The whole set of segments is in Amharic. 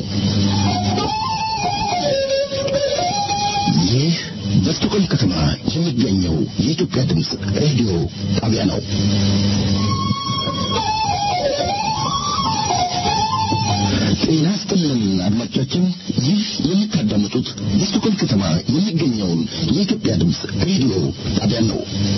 ይህ በስቶኮልም ከተማ የሚገኘው የኢትዮጵያ ድምፅ ሬዲዮ ጣቢያ ነው። ጤና ይስጥልን አድማጮቻችን፣ ይህ የምታዳምጡት በስቶኮልም ከተማ የሚገኘውን የኢትዮጵያ ድምፅ ሬዲዮ ጣቢያ ነው።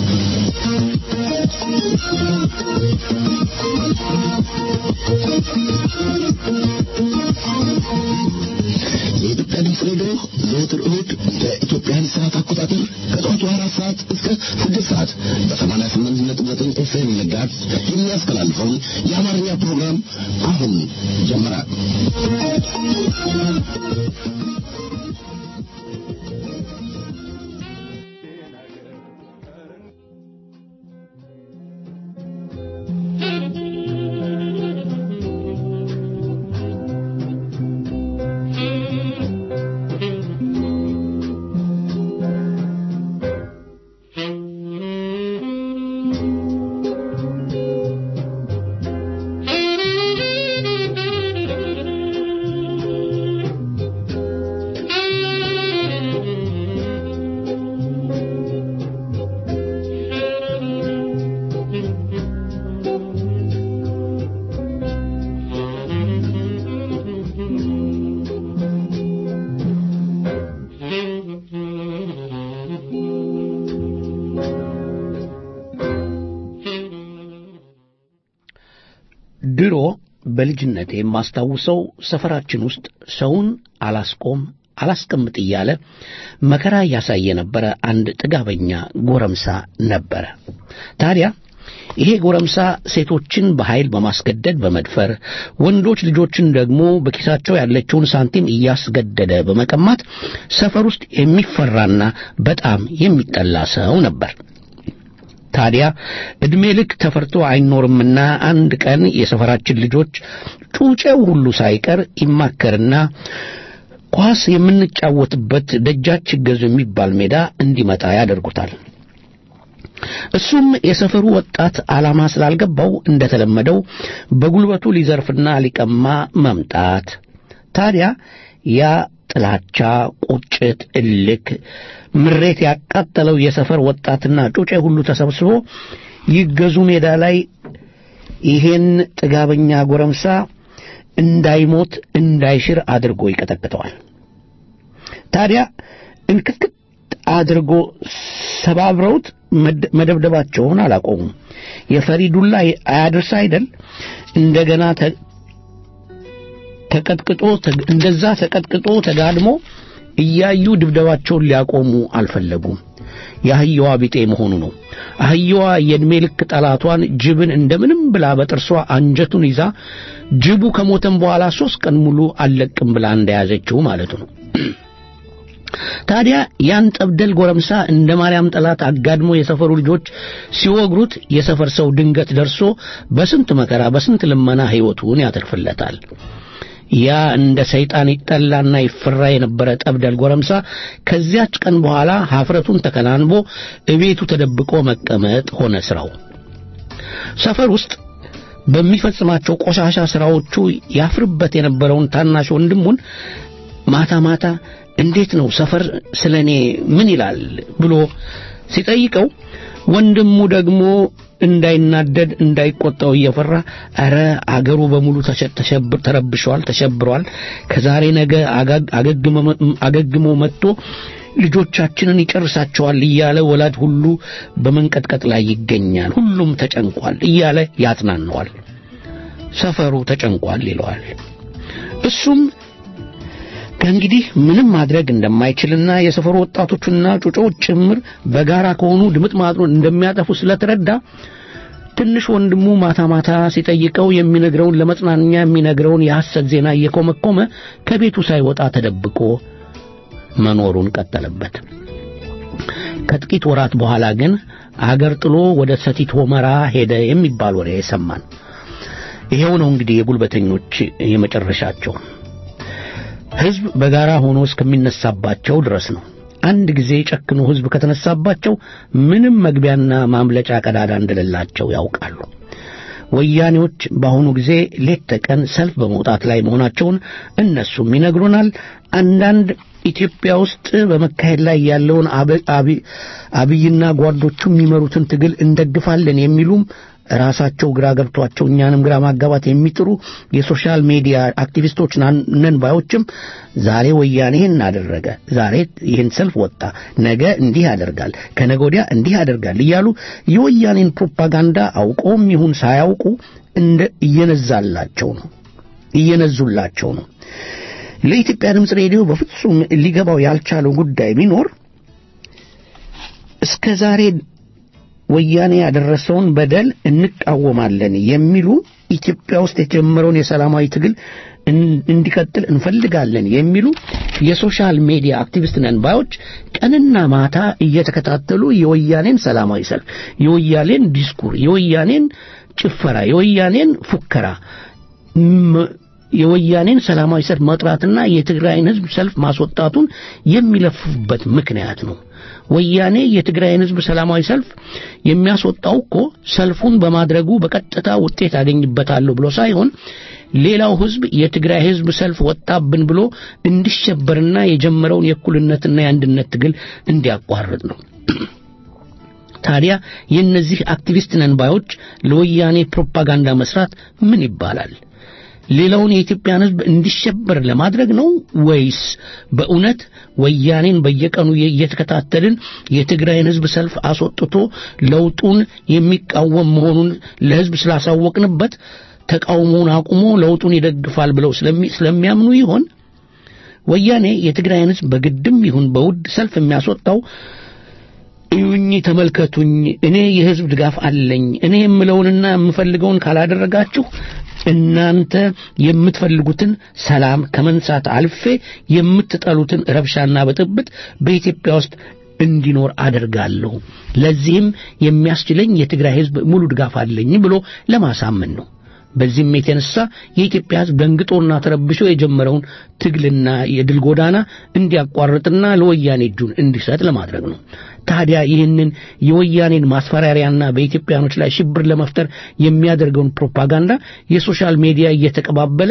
የኢትዮጵያ ድምፅ ሬዲዮ ዘወትር እሁድ በኢትዮጵያን ሰዓት አቆጣጠር ከጠዋቱ አራት ሰዓት እስከ ስድስት ሰዓት በሰማንያ ስምንት ነጥብ ዘጠኝ ኤፍኤም ንጋት የሚያስተላልፈውን የአማርኛ ፕሮግራም አሁን ጀመረ። ድሮ በልጅነቴ የማስታውሰው ሰፈራችን ውስጥ ሰውን አላስቆም አላስቀምጥ እያለ መከራ እያሳየ የነበረ አንድ ጥጋበኛ ጎረምሳ ነበረ። ታዲያ ይሄ ጎረምሳ ሴቶችን በኃይል በማስገደድ በመድፈር ወንዶች ልጆችን ደግሞ በኪሳቸው ያለችውን ሳንቲም እያስገደደ በመቀማት ሰፈር ውስጥ የሚፈራና በጣም የሚጠላ ሰው ነበር። ታዲያ ዕድሜ ልክ ተፈርቶ አይኖርምና አንድ ቀን የሰፈራችን ልጆች ጩጬው ሁሉ ሳይቀር ይማከርና ኳስ የምንጫወትበት ደጃች ገዙ የሚባል ሜዳ እንዲመጣ ያደርጉታል። እሱም የሰፈሩ ወጣት ዓላማ ስላልገባው እንደተለመደው በጉልበቱ ሊዘርፍና ሊቀማ መምጣት። ታዲያ ያ ጥላቻ፣ ቁጭት፣ እልክ፣ ምሬት ያቃጠለው የሰፈር ወጣትና ጩጬ ሁሉ ተሰብስቦ ይገዙ ሜዳ ላይ ይሄን ጥጋበኛ ጎረምሳ እንዳይሞት እንዳይሽር አድርጎ ይቀጠቅጠዋል። ታዲያ እንክትክት አድርጎ ሰባብረውት መደብደባቸውን አላቆሙም። የፈሪ ዱላ አያድርስ አይደል? እንደገና ተቀጥቅጦ እንደዛ ተቀጥቅጦ ተጋድሞ እያዩ ድብደባቸውን ሊያቆሙ አልፈለጉም። የአህያዋ ቢጤ መሆኑ ነው። አህያዋ የዕድሜ ልክ ጠላቷን ጅብን እንደምንም ብላ በጥርሷ አንጀቱን ይዛ ጅቡ ከሞተም በኋላ ሦስት ቀን ሙሉ አልለቅም ብላ እንደያዘችው ማለቱ ነው። ታዲያ ያን ጠብደል ጎረምሳ እንደ ማርያም ጠላት አጋድሞ የሰፈሩ ልጆች ሲወግሩት የሰፈር ሰው ድንገት ደርሶ በስንት መከራ በስንት ልመና ሕይወቱን ያተርፍለታል። ያ እንደ ሰይጣን ይጠላና ይፈራ የነበረ ጠብደል ጎረምሳ ከዚያች ቀን በኋላ ኀፍረቱን ተከናንቦ እቤቱ ተደብቆ መቀመጥ ሆነ ሥራው። ሰፈር ውስጥ በሚፈጽማቸው ቆሻሻ ሥራዎቹ ያፍርበት የነበረውን ታናሽ ወንድሙን ማታ ማታ እንዴት ነው ሰፈር ስለ እኔ ምን ይላል ብሎ ሲጠይቀው ወንድሙ ደግሞ እንዳይናደድ እንዳይቆጣው እየፈራ ኧረ አገሩ በሙሉ ተሸብር ተረብሸዋል፣ ተሸብሯል። ከዛሬ ነገ አገግሞ መጥቶ ልጆቻችንን ይጨርሳቸዋል እያለ ወላጅ ሁሉ በመንቀጥቀጥ ላይ ይገኛል። ሁሉም ተጨንቋል እያለ ያጽናነዋል። ሰፈሩ ተጨንቋል ይለዋል። እሱም ከእንግዲህ ምንም ማድረግ እንደማይችልና የሰፈሩ ወጣቶቹና ጩጮዎች ጭምር በጋራ ከሆኑ ድምጥ ማጥሩን እንደሚያጠፉ ስለተረዳ ትንሽ ወንድሙ ማታ ማታ ሲጠይቀው የሚነግረውን ለመጽናኛ የሚነግረውን የሐሰት ዜና እየኮመኮመ ከቤቱ ሳይወጣ ተደብቆ መኖሩን ቀጠለበት። ከጥቂት ወራት በኋላ ግን አገር ጥሎ ወደ ሰቲት ሆመራ ሄደ የሚባል ወሬ ሰማን። ይሄው ነው እንግዲህ የጉልበተኞች የመጨረሻቸው። ሕዝብ በጋራ ሆኖ እስከሚነሳባቸው ድረስ ነው። አንድ ጊዜ ጨክኖ ሕዝብ ከተነሳባቸው ምንም መግቢያና ማምለጫ ቀዳዳ እንደሌላቸው ያውቃሉ። ወያኔዎች በአሁኑ ጊዜ ሌት ተቀን ሰልፍ በመውጣት ላይ መሆናቸውን እነሱም ይነግሩናል። አንዳንድ ኢትዮጵያ ውስጥ በመካሄድ ላይ ያለውን አብይና ጓዶቹ የሚመሩትን ትግል እንደግፋለን የሚሉም ራሳቸው ግራ ገብቷቸው እኛንም ግራ ማጋባት የሚጥሩ የሶሻል ሚዲያ አክቲቪስቶች ነን ባዮችም ዛሬ ወያኔ ይህን አደረገ፣ ዛሬ ይህን ሰልፍ ወጣ፣ ነገ እንዲህ ያደርጋል፣ ከነገ ወዲያ እንዲህ ያደርጋል እያሉ የወያኔን ፕሮፓጋንዳ አውቀውም ይሁን ሳያውቁ እንደ እየነዛላቸው ነው እየነዙላቸው ነው። ለኢትዮጵያ ድምፅ ሬዲዮ በፍጹም ሊገባው ያልቻለው ጉዳይ ቢኖር እስከ ዛሬ ወያኔ ያደረሰውን በደል እንቃወማለን የሚሉ ኢትዮጵያ ውስጥ የጀመረውን የሰላማዊ ትግል እንዲቀጥል እንፈልጋለን የሚሉ የሶሻል ሚዲያ አክቲቪስት ነን ባዮች ቀንና ማታ እየተከታተሉ የወያኔን ሰላማዊ ሰልፍ፣ የወያኔን ዲስኩር፣ የወያኔን ጭፈራ፣ የወያኔን ፉከራ የወያኔን ሰላማዊ ሰልፍ መጥራትና የትግራይን ሕዝብ ሰልፍ ማስወጣቱን የሚለፍፉበት ምክንያት ነው። ወያኔ የትግራይን ሕዝብ ሰላማዊ ሰልፍ የሚያስወጣው እኮ ሰልፉን በማድረጉ በቀጥታ ውጤት አገኝበታለሁ ብሎ ሳይሆን ሌላው ሕዝብ የትግራይ ሕዝብ ሰልፍ ወጣብን ብሎ እንዲሸበርና የጀመረውን የእኩልነትና የአንድነት ትግል እንዲያቋርጥ ነው። ታዲያ የእነዚህ አክቲቪስት ነን ባዮች ለወያኔ ፕሮፓጋንዳ መስራት ምን ይባላል? ሌላውን የኢትዮጵያን ሕዝብ እንዲሸበር ለማድረግ ነው ወይስ በእውነት ወያኔን በየቀኑ እየተከታተልን የትግራይን ሕዝብ ሰልፍ አስወጥቶ ለውጡን የሚቃወም መሆኑን ለሕዝብ ስላሳወቅንበት ተቃውሞውን አቁሞ ለውጡን ይደግፋል ብለው ስለሚያምኑ ይሆን? ወያኔ የትግራይን ሕዝብ በግድም ይሁን በውድ ሰልፍ የሚያስወጣው እዩኝ፣ ተመልከቱኝ፣ እኔ የሕዝብ ድጋፍ አለኝ፣ እኔ የምለውንና የምፈልገውን ካላደረጋችሁ እናንተ የምትፈልጉትን ሰላም ከመንሳት አልፌ የምትጠሉትን ረብሻና ብጥብጥ በኢትዮጵያ ውስጥ እንዲኖር አደርጋለሁ። ለዚህም የሚያስችለኝ የትግራይ ሕዝብ ሙሉ ድጋፍ አለኝ ብሎ ለማሳመን ነው። በዚህም የተነሳ የኢትዮጵያ ሕዝብ ደንግጦና ተረብሾ የጀመረውን ትግልና የድል ጎዳና እንዲያቋርጥና ለወያኔ እጁን እንዲሰጥ ለማድረግ ነው። ታዲያ ይህንን የወያኔን ማስፈራሪያና በኢትዮጵያኖች ላይ ሽብር ለመፍጠር የሚያደርገውን ፕሮፓጋንዳ የሶሻል ሚዲያ እየተቀባበለ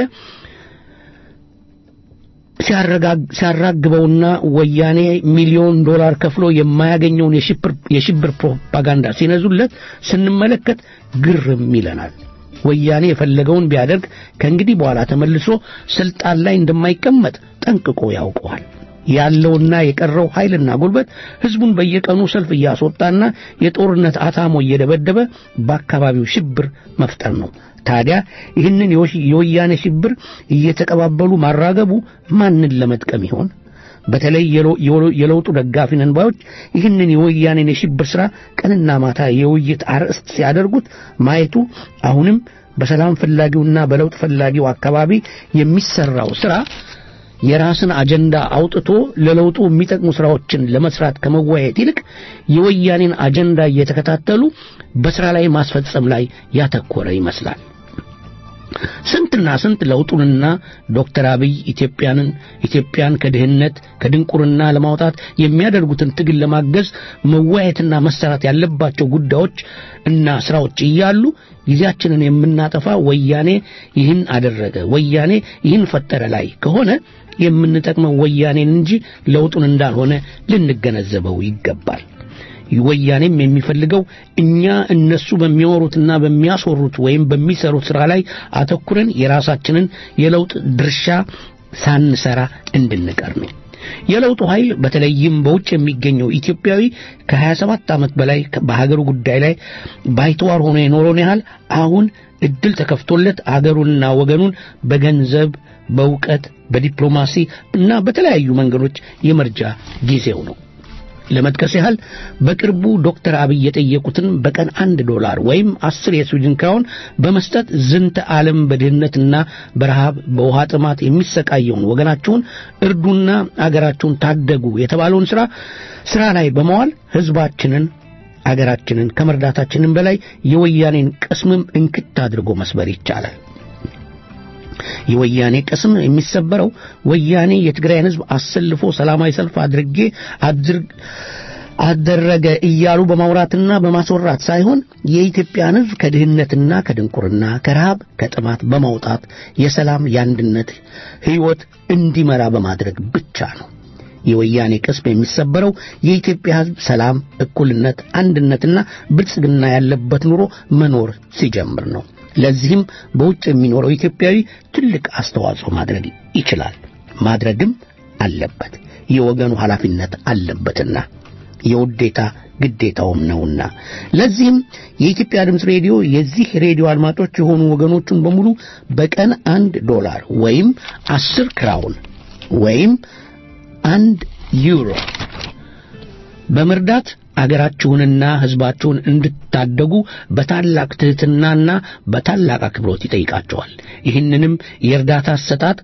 ሲያራግበውና ወያኔ ሚሊዮን ዶላር ከፍሎ የማያገኘውን የሽብር ፕሮፓጋንዳ ሲነዙለት ስንመለከት ግርም ይለናል። ወያኔ የፈለገውን ቢያደርግ ከእንግዲህ በኋላ ተመልሶ ስልጣን ላይ እንደማይቀመጥ ጠንቅቆ ያውቀዋል። ያለውና የቀረው ኃይልና ጉልበት ህዝቡን በየቀኑ ሰልፍ እያስወጣና የጦርነት አታሞ እየደበደበ በአካባቢው ሽብር መፍጠር ነው። ታዲያ ይህንን የወያኔ ሽብር እየተቀባበሉ ማራገቡ ማንን ለመጥቀም ይሆን? በተለይ የለውጡ ደጋፊ ነን ባዮች ይህንን የወያኔን የሽብር ሥራ ቀንና ማታ የውይይት አርዕስት ሲያደርጉት ማየቱ አሁንም በሰላም ፈላጊውና በለውጥ ፈላጊው አካባቢ የሚሰራው ሥራ የራስን አጀንዳ አውጥቶ ለለውጡ የሚጠቅሙ ሥራዎችን ለመስራት ከመወያየት ይልቅ የወያኔን አጀንዳ እየተከታተሉ በሥራ ላይ ማስፈጸም ላይ ያተኮረ ይመስላል። ስንትና ስንት ለውጡንና ዶክተር አብይ ኢትዮጵያንን ኢትዮጵያን ከድህነት ከድንቁርና ለማውጣት የሚያደርጉትን ትግል ለማገዝ መወያየትና መሰራት ያለባቸው ጉዳዮች እና ስራዎች እያሉ ጊዜያችንን የምናጠፋ ወያኔ ይህን አደረገ፣ ወያኔ ይህን ፈጠረ ላይ ከሆነ የምንጠቅመው ወያኔን እንጂ ለውጡን እንዳልሆነ ልንገነዘበው ይገባል። ወያኔም የሚፈልገው እኛ እነሱ በሚያወሩትና በሚያስወሩት ወይም በሚሰሩት ሥራ ላይ አተኩረን የራሳችንን የለውጥ ድርሻ ሳንሰራ እንድንቀር ነው። የለውጡ ኃይል በተለይም በውጭ የሚገኘው ኢትዮጵያዊ ከ27 ዓመት በላይ በሀገሩ ጉዳይ ላይ ባይተዋር ሆኖ የኖረውን ያህል አሁን እድል ተከፍቶለት አገሩንና ወገኑን በገንዘብ፣ በእውቀት፣ በዲፕሎማሲ እና በተለያዩ መንገዶች የመርጃ ጊዜው ነው። ለመጥቀስ ያህል በቅርቡ ዶክተር አብይ የጠየቁትን በቀን አንድ ዶላር ወይም አስር የስዊድን ክራውን በመስጠት ዝንተ ዓለም በድህነትና በረሃብ በውሃ ጥማት የሚሰቃየውን ወገናችሁን እርዱና አገራችሁን ታደጉ የተባለውን ሥራ ሥራ ላይ በመዋል ሕዝባችንን አገራችንን ከመርዳታችንን በላይ የወያኔን ቅስምም እንክት አድርጎ መስበር ይቻላል። የወያኔ ቅስም የሚሰበረው ወያኔ የትግራይን ሕዝብ አሰልፎ ሰላማዊ ሰልፍ አድርጌ አደረገ እያሉ በማውራትና በማስወራት ሳይሆን የኢትዮጵያን ሕዝብ ከድህነትና ከድንቁርና ከረሃብ ከጥማት በማውጣት የሰላም የአንድነት ሕይወት እንዲመራ በማድረግ ብቻ ነው። የወያኔ ቅስም የሚሰበረው የኢትዮጵያ ሕዝብ ሰላም፣ እኩልነት፣ አንድነትና ብልጽግና ያለበት ኑሮ መኖር ሲጀምር ነው። ለዚህም በውጭ የሚኖረው ኢትዮጵያዊ ትልቅ አስተዋጽኦ ማድረግ ይችላል፣ ማድረግም አለበት። የወገኑ ኃላፊነት አለበትና የውዴታ ግዴታውም ነውና። ለዚህም የኢትዮጵያ ድምፅ ሬዲዮ የዚህ ሬዲዮ አድማጮች የሆኑ ወገኖቹን በሙሉ በቀን አንድ ዶላር ወይም አስር ክራውን ወይም አንድ ዩሮ በመርዳት አገራችሁንና ሕዝባችሁን እንድታደጉ በታላቅ ትሕትናና በታላቅ አክብሮት ይጠይቃቸዋል። ይህንንም የእርዳታ አሰጣጥ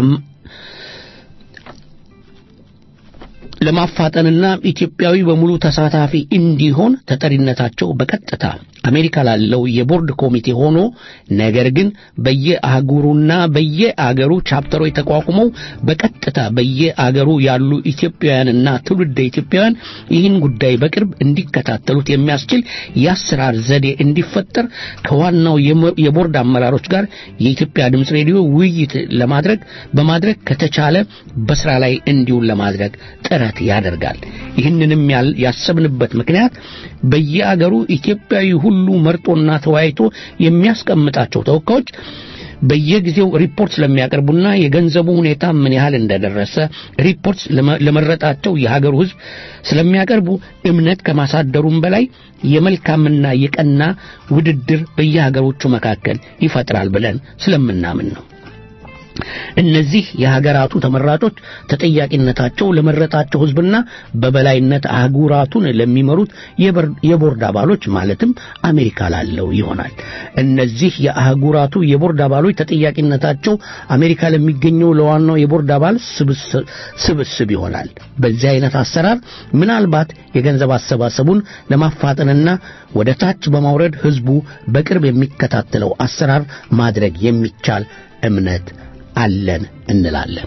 ለማፋጠንና ኢትዮጵያዊ በሙሉ ተሳታፊ እንዲሆን ተጠሪነታቸው በቀጥታ አሜሪካ ላለው የቦርድ ኮሚቴ ሆኖ ነገር ግን በየአህጉሩና በየአገሩ ቻፕተሮች ተቋቁመው በቀጥታ በየአገሩ ያሉ ኢትዮጵያውያንና ትውልደ ኢትዮጵያውያን ይህን ጉዳይ በቅርብ እንዲከታተሉት የሚያስችል የአሰራር ዘዴ እንዲፈጠር ከዋናው የቦርድ አመራሮች ጋር የኢትዮጵያ ድምፅ ሬዲዮ ውይይት ለማድረግ በማድረግ ከተቻለ በስራ ላይ እንዲውል ለማድረግ ጥረት ያደርጋል። ይህንንም ያሰብንበት ምክንያት በየአገሩ ኢትዮጵያዊ ሁሉ መርጦና ተወያይቶ የሚያስቀምጣቸው ተወካዮች በየጊዜው ሪፖርት ስለሚያቀርቡና የገንዘቡ ሁኔታ ምን ያህል እንደደረሰ ሪፖርት ለመረጣቸው የሀገሩ ሕዝብ ስለሚያቀርቡ እምነት ከማሳደሩም በላይ የመልካምና የቀና ውድድር በየሀገሮቹ መካከል ይፈጥራል ብለን ስለምናምን ነው። እነዚህ የሀገራቱ ተመራጮች ተጠያቂነታቸው ለመረጣቸው ሕዝብና በበላይነት አህጉራቱን ለሚመሩት የቦርድ አባሎች ማለትም አሜሪካ ላለው ይሆናል። እነዚህ የአህጉራቱ የቦርድ አባሎች ተጠያቂነታቸው አሜሪካ ለሚገኘው ለዋናው የቦርድ አባል ስብስብ ይሆናል። በዚህ አይነት አሰራር ምናልባት የገንዘብ አሰባሰቡን ለማፋጠንና ወደ ታች በማውረድ ሕዝቡ በቅርብ የሚከታተለው አሰራር ማድረግ የሚቻል እምነት አለን እንላለን።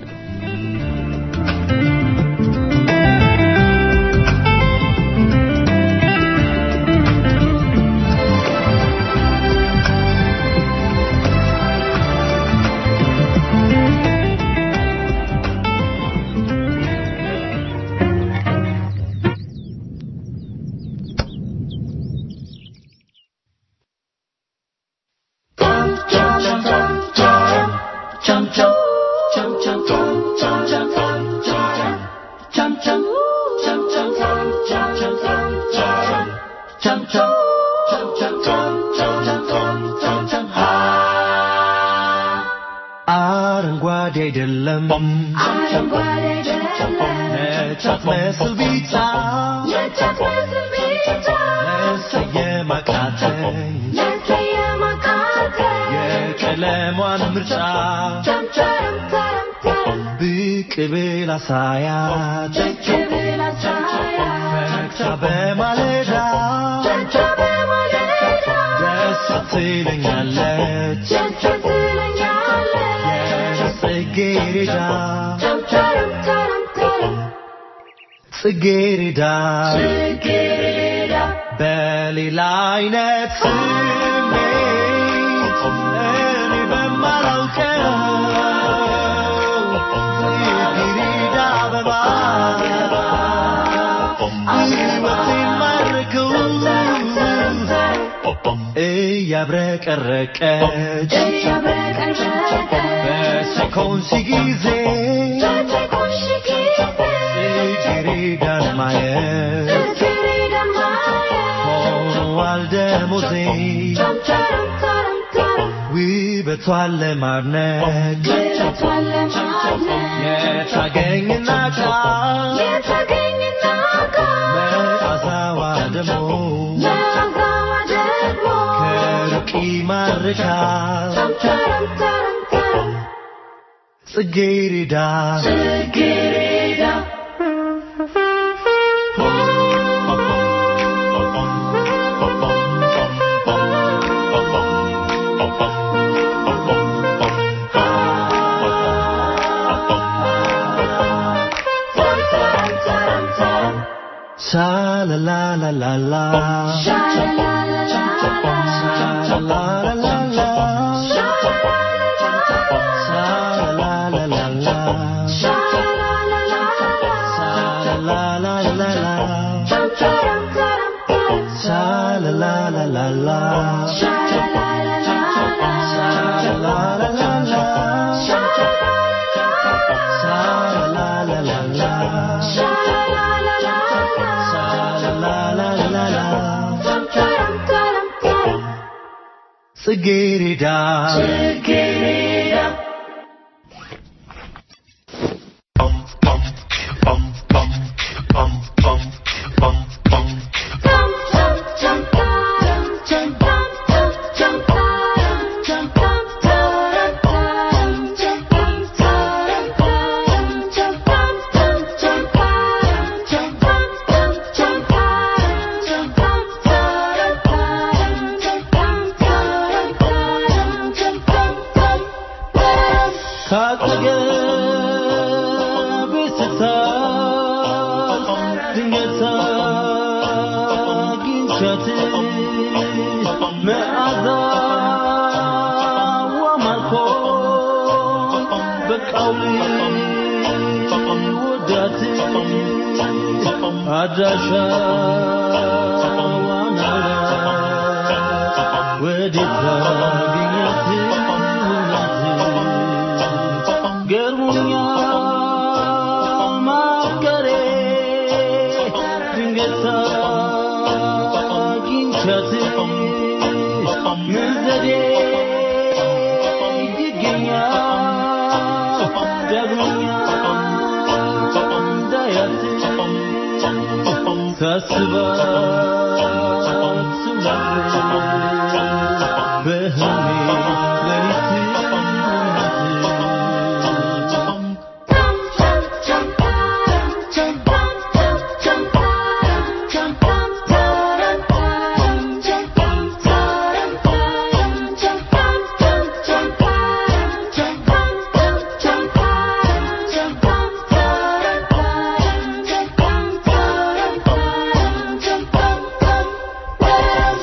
አረንጓዴ አይደለም አረንጓዴ አይደለም ነጭ አትመስል ቢጫ ነጫት መስል ቢጫ መሰየም አቃተኝ መሰየም አቃተኝ የቀለሟን ምርጫ ቸምቸም ተረም ተረም ብቅ ብል አሳያት ብቅ ብል አሳያት ፈክታ በማለዳ ቸምቸ በማለዳ ደስ ትለኛለች ደስ ትለኛለች የጽጌረዳ ቸምቸም ተረም ተረም ጽጌረዳ ጽጌረዳ በሌላ አይነት ስሜት እኔ በማላውቀው ጽጌረዳ አበባ ሕይወቴን ማረከው እያብረቀረቀች እያብረቀረቀች በሴኮንሲ ጊዜ በተቆሽ ጊዜ ጽጌረዳን ማየት ጽጌረዳን ማየት ሆኗል ደሞዜ ቸምቸም ተረም ተረም ውበቷን ለማድነቅ ውበቷን ለማድነቅ የታገኝና ቃል የተገኘና ቃል መዓዛዋ ደግሞ መዓዛዋ ደግሞ ከሩቅ ይማርካል ቸምቸም ተረም ተረም ጽጌረዳ ጽጌረዳ Sha la la la la la. Sha la la la la la. Sha la la la la. Sha la la la la. Sha la la la la. Sha la la la la. Sha la la la la. Dum taram taram taram. Sha la la la la la. Sha la la la la la. Sha la la la la. Sha la la la la. Sha la la la la. Sha la la la la la. Sha la la la la. Dum taram taram taram. ጽጌረዳ ጽጌረዳ Dum dum dum taram dum dum dum dum taram dum dum taram taram dum dum taram taram dum dum dum dum taram dum dum dum dum taram dum dum taram taram dum dum taram taram dum dum dum taram ካጠገቤ ስታልፍ ድንገት አግኝቻት መዓዛዋ ማርኮኝ በቃው ልወዳት አድራሻዋን አላውቅ ወዴት ላገኛት እውነት ገርሞኛል ማፍቀሬ ድንገት አግኝቻት ምን ዘዴ ይገኛል ዳግመኛ እንዳያት ሳስባት ስውላት በህልሜ ሌሊት እውነት Dum dum dum taram dum dum dum dum taram dum dum taram taram dum dum taram taram dum dum dum dum taram dum dum dum dum taram dum dum taram taram dum dum taram taram dum dum dum taram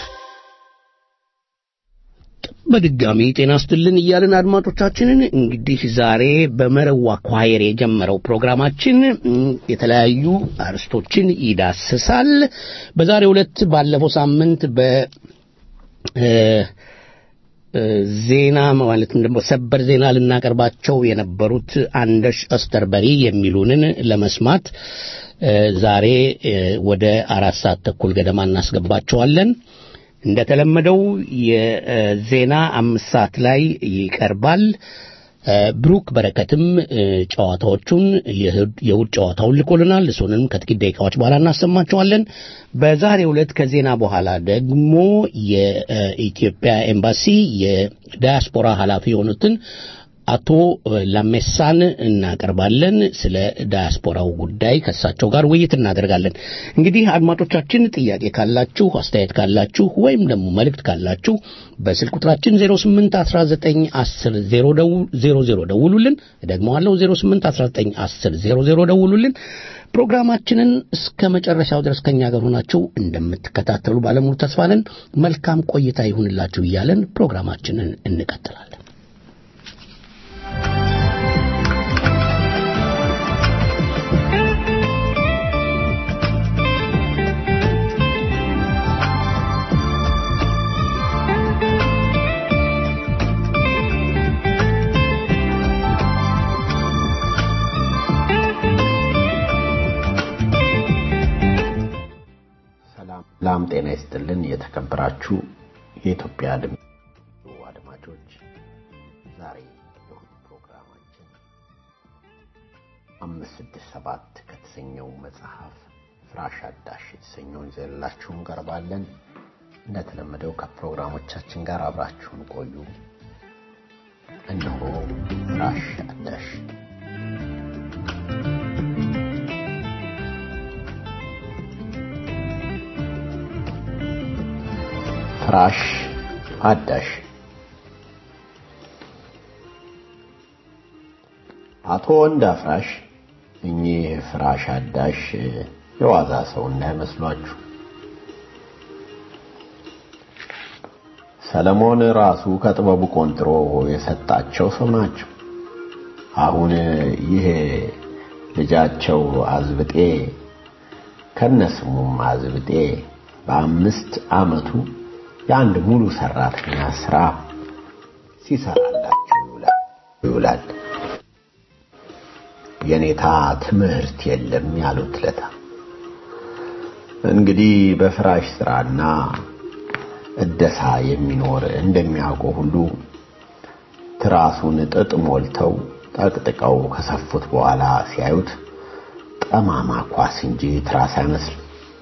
በድጋሚ ጤና ስትልን እያልን አድማጮቻችንን እንግዲህ ዛሬ በመረዋ ኳየር የጀመረው ፕሮግራማችን እም፣ የተለያዩ አርስቶችን ይዳስሳል። በዛሬው ዕለት ባለፈው ሳምንት በ እ፣ እ፣ ዜና ማለትም ደግሞ ሰበር ዜና ልናቀርባቸው የነበሩት አንደሽ ኦስተርበሪ የሚሉንን ለመስማት እ፣ ዛሬ እ፣ ወደ አራት ሰዓት ተኩል ገደማ እናስገባቸዋለን። እንደተለመደው የዜና አምስት ሰዓት ላይ ይቀርባል። እ፣ ብሩክ በረከትም እ፣ ጨዋታዎቹን የእሁድ የእሁድ ጨዋታውን ልኮልናል። እሱንም ከጥቂት ደቂቃዎች በኋላ እናሰማቸዋለን። በዛሬው ዕለት ከዜና በኋላ ደግሞ የኢትዮጵያ ኤምባሲ የዳያስፖራ ኃላፊ የሆኑትን አቶ ላሜሳን እናቀርባለን። ስለ ዳያስፖራው ጉዳይ ከእሳቸው ጋር ውይይት እናደርጋለን። እንግዲህ አድማጮቻችን ጥያቄ ካላችሁ፣ አስተያየት ካላችሁ ወይም ደግሞ መልእክት ካላችሁ በስልክ ቁጥራችን 08191000 ደውሉልን። ደግመዋለሁ 08191000 ደውሉልን። ፕሮግራማችንን እስከ መጨረሻው ድረስ ከኛ ጋር ሆናችሁ እንደምትከታተሉ ባለሙሉ ተስፋ ነን። መልካም ቆይታ ይሁንላችሁ እያለን ፕሮግራማችንን እንቀጥላለን። ሰላም ጤና ይስጥልን። የተከበራችሁ የኢትዮጵያ ድምፅ አድማጮች ዛሬ የእሁድ ፕሮግራማችን አምስት ስድስት ሰባት ከተሰኘው መጽሐፍ ፍራሽ አዳሽ የተሰኘውን ይዘንላችሁ እንቀርባለን። እንደተለመደው ከፕሮግራሞቻችን ጋር አብራችሁን ቆዩ። እነሆ ፍራሽ አዳሽ ፍራሽ አዳሽ አቶ ወንድ አፍራሽ እኚህ ፍራሽ አዳሽ የዋዛ ሰው እንዳይመስሏችሁ። ሰለሞን ራሱ ከጥበቡ ቆንጥሮ የሰጣቸው ሰው ናቸው። አሁን ይሄ ልጃቸው አዝብጤ ከነስሙም አዝብጤ በአምስት ዓመቱ የአንድ ሙሉ ሰራተኛ ስራ ሲሰራላቸው ይውላል ይውላል። የኔታ ትምህርት የለም ያሉት ለታ እንግዲህ በፍራሽ ስራና እደሳ የሚኖር እንደሚያውቀው ሁሉ ትራሱን ጥጥ ሞልተው ጠቅጥቀው ከሰፉት በኋላ ሲያዩት ጠማማ ኳስ እንጂ ትራስ አይመስልም።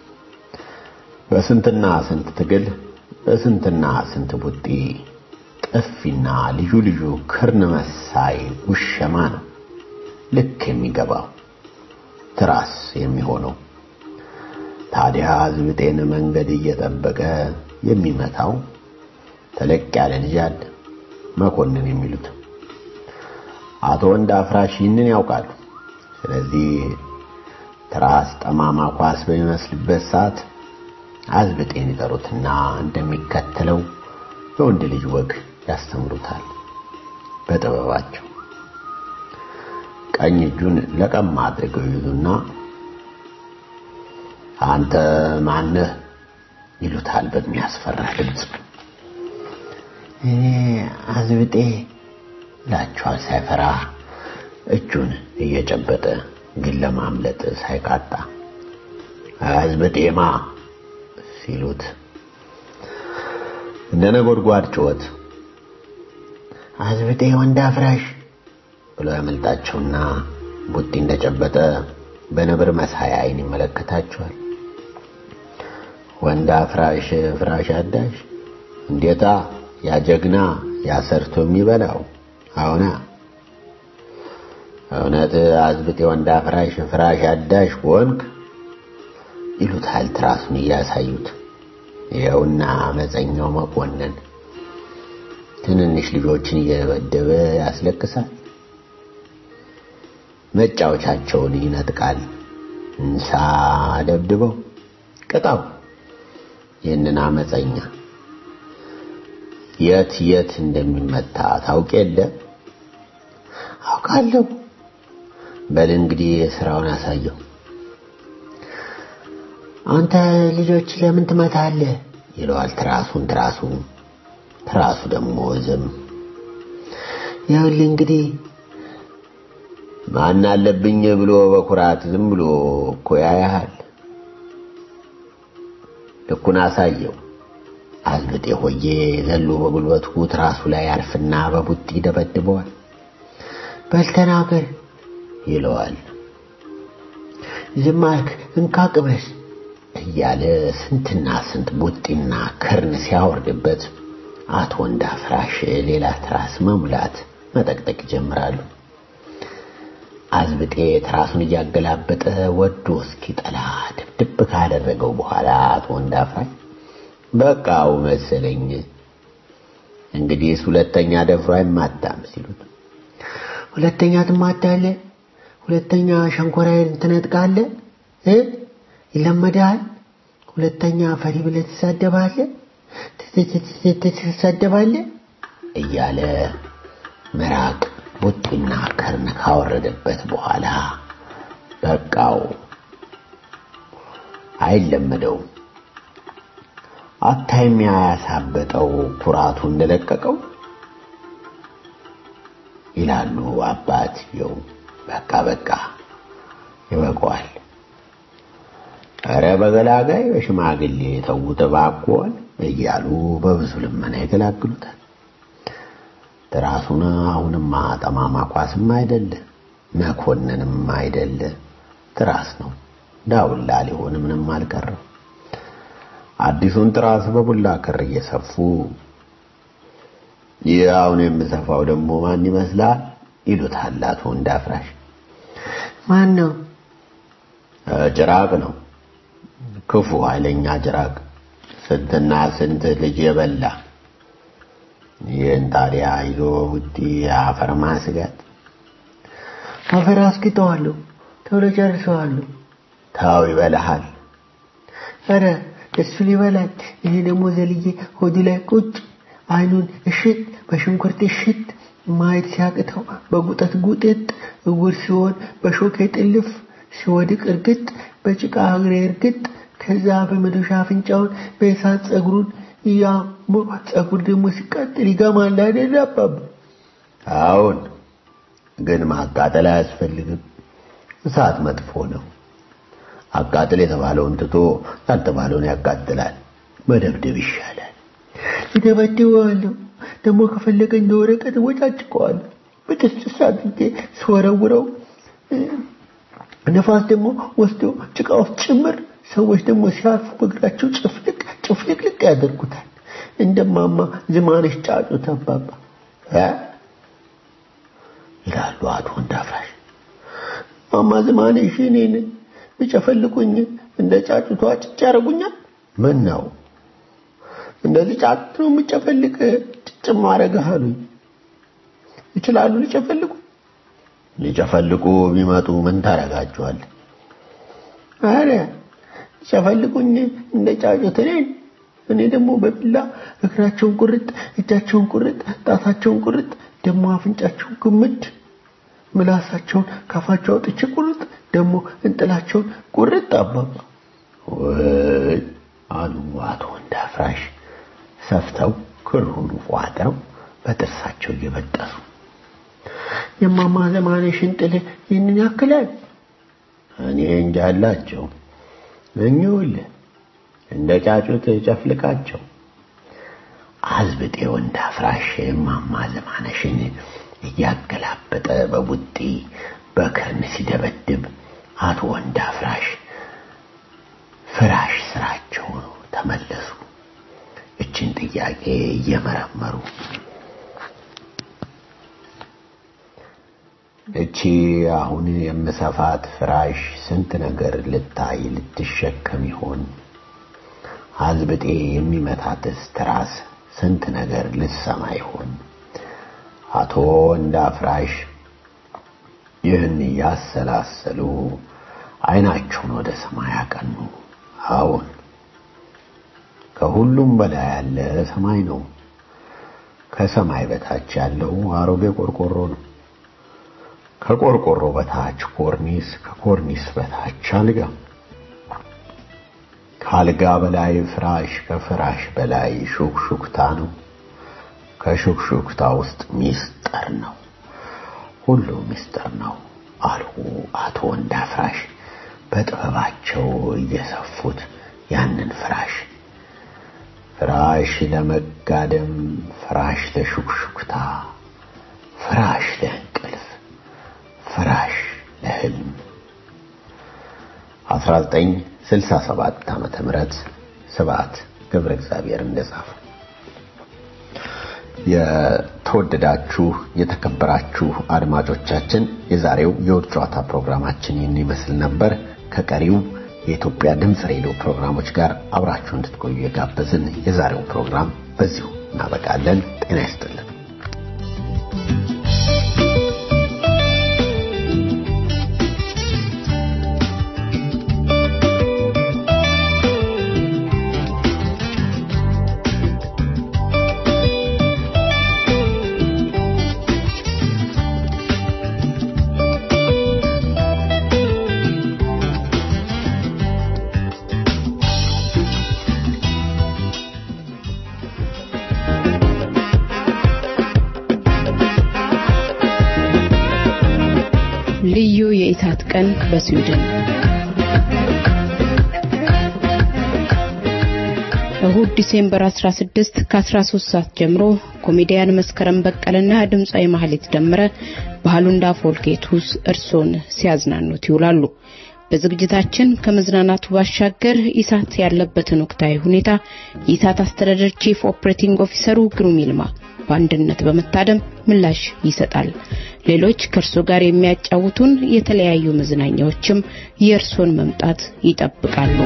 በስንትና ስንት ትግል በስንትና ስንት ቡጢ ጥፊና ልዩ ልዩ ክርን መሳይ ውሸማ ነው ልክ የሚገባው ትራስ የሚሆነው። ታዲያ ዝብጤን መንገድ እየጠበቀ የሚመታው ተለቅ ያለ ልጅ አለ፣ መኮንን የሚሉት አቶ ወንድ አፍራሽ ይህንን ያውቃሉ። ስለዚህ ትራስ ጠማማ ኳስ በሚመስልበት ሰዓት አዝብጤን ይጠሩትና እንደሚከተለው የወንድ ልጅ ወግ ያስተምሩታል በጥበባቸው። ቀኝ እጁን ለቀም አድርገው ይዙና አንተ ማነህ ይሉታል በሚያስፈራ ድምፅ። እኔ አዝብጤ ላቸዋል ሳይፈራ እጁን እየጨበጠ ግን ለማምለጥ ሳይቃጣ አዝብጤማ ሲሉት እንደ ነጎድጓድ ጩኸት አዝብጤ ወንድ አፍራሽ ብሎ ያመልጣቸውና ቡጢ እንደጨበጠ በነብር መሳይ አይን ይመለከታቸዋል። ወንድ አፍራሽ ፍራሽ አዳሽ እንዴታ ያ ጀግና ያሰርቶ የሚበላው አሁና እውነት አዝብጤ ወንድ አፍራሽ ፍራሽ አዳሽ ወንክ ይሉታል ትራሱን እያሳዩት። ይኸውና አመፀኛው መኮንን ትንንሽ ልጆችን እየደበደበ ያስለቅሳል። መጫወቻቸውን ይነጥቃል። እንሳ ደብድበው ቅጣው። ይህንን አመፀኛ የት የት እንደሚመታ ታውቅ የለ? አውቃለሁ። በል እንግዲህ ስራውን አሳየው። አንተ ልጆች ለምን ትመታለህ? ይለዋል ትራሱን ትራሱ ትራሱ ደግሞ ዝም ይኸውልህ እንግዲህ ማን አለብኝ ብሎ በኩራት ዝም ብሎ እኮ ያያሃል። ልኩን አሳየው። አዝብጤ ሆዬ ዘሎ በጉልበቱ ትራሱ ላይ ያርፍና በቡጢ ይደበድበዋል። በል ተናገር ይለዋል ዝም አልክ እንካ ቅመስ እያለ ስንትና ስንት ቡጢና ክርን ሲያወርድበት አቶ ወንድ አፍራሽ ሌላ ትራስ መሙላት መጠቅጠቅ ይጀምራሉ። አዝብጤ ትራሱን እያገላበጠ ወዶ እስኪጠላ ድብድብ ካደረገው በኋላ አቶ ወንድ አፍራሽ በቃው መሰለኝ እንግዲህ ሁለተኛ ደፍሮ አይማታም ሲሉት ሁለተኛ ትማታለህ፣ ሁለተኛ ሸንኮራዬን ትነጥቃለህ እ ይለመዳል። ሁለተኛ ፈሪ ብለህ ትሳደባለህ ትሳደባለህ እያለ ምራቅ ቡጢና ከርን ካወረደበት በኋላ በቃው አይለመደውም። አታይም ያሳበጠው ኩራቱ እንደለቀቀው ይላሉ አባትየው። በቃ በቃ ይበቃዋል። ኧረ በገላጋይ በሽማግሌ ተውት እባክዎን እያሉ በብዙ ልመና ይገላግሉታል። ትራሱን አሁንማ ጠማማ ኳስም አይደለ መኮንንም አይደለ ትራስ ነው። ዳውላ ሊሆን ምንም አልቀረም። አዲሱን ትራስ በቡላ ክር እየሰፉ ይህ አሁን የምሰፋው ደግሞ ማን ይመስላል ይሉታል አቶ ወንድ አፍራሽ። ማን ነው? ጭራቅ ነው። ክፉ ኃይለኛ ጭራቅ ስንትና ስንት ልጅ የበላ ይህን ታዲያ ይዞ ውጪ አፈር ማስጋት አፈር አስግጠዋለሁ፣ ቶሎ ጨርሰዋለሁ። ታው ይበላሃል። ኧረ እሱን ይበላል። እኔ ደግሞ ዘልዬ ሆዱ ላይ ቁጭ አይኑን እሽት በሽንኩርት እሽት ማየት ሲያቅተው በጉጠት ጉጥጥ እውር ሲሆን በሾኬ ጥልፍ ሲወድቅ እርግጥ በጭቃ እግሬ እርግጥ ከዛ በመዶሻ አፍንጫውን በእሳት ጸጉሩን ያሞ ጸጉር ደግሞ ሲቃጥል ይገማል አይደል አባባ? አሁን ግን ማቃጠል አያስፈልግም። እሳት መጥፎ ነው። አቃጥል የተባለውን ትቶ ያልተባለውን ያቃጥላል። መደብደብ ይሻላል። ይደበድበዋለሁ። ደግሞ ከፈለገ እንደ ወረቀት ወጫጭቀዋለሁ። በጥስጥስ አድርጌ ስወረውረው እ፣ ነፋስ ደግሞ ወስዶ ጭቃ ውስጥ ጭምር ሰዎች ደግሞ ሲያርፉ በእግራቸው ጭፍልቅ ጭፍልቅልቅ ያደርጉታል። እንደማማ ዝማነሽ ጫጩት አባባ እ? ይላሉ አቶ እንዳፍራሽ። ማማ ዝማነሽ እኔን ቢጨፈልቁኝ እንደ ጫጩቷ ጭጭ ያደርጉኛል። ምን ነው እንደዚህ ጫጩት ነው የምጨፈልቅ ጭጭ ማረግህ አሉኝ። ይችላሉ ሊጨፈልቁ? ሊጨፈልቁ ቢመጡ ምን ታረጋቸዋል? አረ ሊጨፈልቁኝ እንደ ጫጩት እኔን እኔ ደግሞ በቢላ እግራቸውን ቁርጥ፣ እጃቸውን ቁርጥ፣ ጣታቸውን ቁርጥ፣ ደግሞ አፍንጫቸውን ግምድ፣ ምላሳቸውን ካፋቸው አውጥቼ ቁርጥ፣ ደግሞ እንጥላቸውን ቁርጥ አባባ ወይ አሉ አቶ እንዳፍራሽ ሰፍተው ክሩን ቋጥረው በጥርሳቸው እየበጠሱ የማማ ዘማነሽን ጥል ይህንን ያክላል። እኔ እንጃ አላቸው እኚውልህ እንደ ጫጩት ጨፍልቃቸው አዝብጤው እንዳፍራሽ እማማ ዘማነሽን እያገላበጠ በቡጢ በክርን ሲደበድብ አቶ ወንዳፍራሽ ፍራሽ ስራቸው ተመለሱ። እችን ጥያቄ እየመረመሩ እቺ አሁን የምሰፋት ፍራሽ ስንት ነገር ልታይ ልትሸከም ይሆን? አዝብጤ የሚመታትስ ትራስ ስንት ነገር ልትሰማ ይሆን? አቶ እንዳፍራሽ ይህን እያሰላሰሉ አይናቸውን ወደ ሰማይ አቀኑ። አዎን ከሁሉም በላይ ያለ ሰማይ ነው። ከሰማይ በታች ያለው አሮጌ ቆርቆሮ ነው። ከቆርቆሮ በታች ኮርኒስ፣ ከኮርኒስ በታች አልጋ፣ ከአልጋ በላይ ፍራሽ፣ ከፍራሽ በላይ ሹክሹክታ ነው። ከሹክሹክታ ውስጥ ሚስጥር ነው። ሁሉ ሚስጥር ነው አሉ አቶ ወንዳፍራሽ በጥበባቸው እየሰፉት ያንን ፍራሽ ፍራሽ ለመጋደም፣ ፍራሽ ለሹክሹክታ፣ ፍራሽ ለእንቅልፍ፣ ፍራሽ ለህልም 1967 ዓመተ ምህረት ስብዓት ገብረ እግዚአብሔር እንደጻፈ የተወደዳችሁ የተከበራችሁ አድማጮቻችን የዛሬው የውድ ጨዋታ ፕሮግራማችን ይህን ይመስል ነበር። ከቀሪው የኢትዮጵያ ድምፅ ሬዲዮ ፕሮግራሞች ጋር አብራችሁ እንድትቆዩ የጋበዝን የዛሬው ፕሮግራም በዚሁ እናበቃለን። ጤና ይስጥልን። ልዩ የኢታት ቀን በስዊድን እሁድ ዲሴምበር 16 ከ13 ሰዓት ጀምሮ ኮሜዲያን መስከረም በቀለና ድምፃዊ ማህሌት ደመረ በሃሉንዳ ፎልኬቱስ እርሶን ሲያዝናኑት ይውላሉ። በዝግጅታችን ከመዝናናቱ ባሻገር ኢሳት ያለበትን ወቅታዊ ሁኔታ የኢሳት አስተዳደር ቺፍ ኦፕሬቲንግ ኦፊሰሩ ግሩም ይልማ በአንድነት በመታደም ምላሽ ይሰጣል። ሌሎች ከእርሶ ጋር የሚያጫውቱን የተለያዩ መዝናኛዎችም የእርሶን መምጣት ይጠብቃሉ።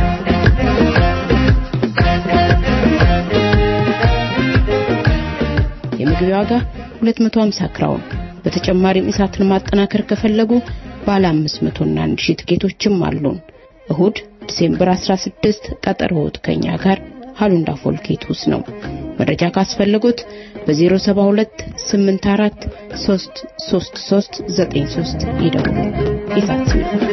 የመግቢያ ዋጋ 250 ክራውን። በተጨማሪም ኢሳትን ማጠናከር ከፈለጉ ባለ 500 እና 1000 ትኬቶችም አሉን። እሁድ ዲሴምበር 16 ቀጠሮት ከኛ ጋር ሃሉንዳ ፎልኬቱስ ነው። መረጃ ካስፈለጉት በ072 84 333 93 ይደውሉ። ይፋት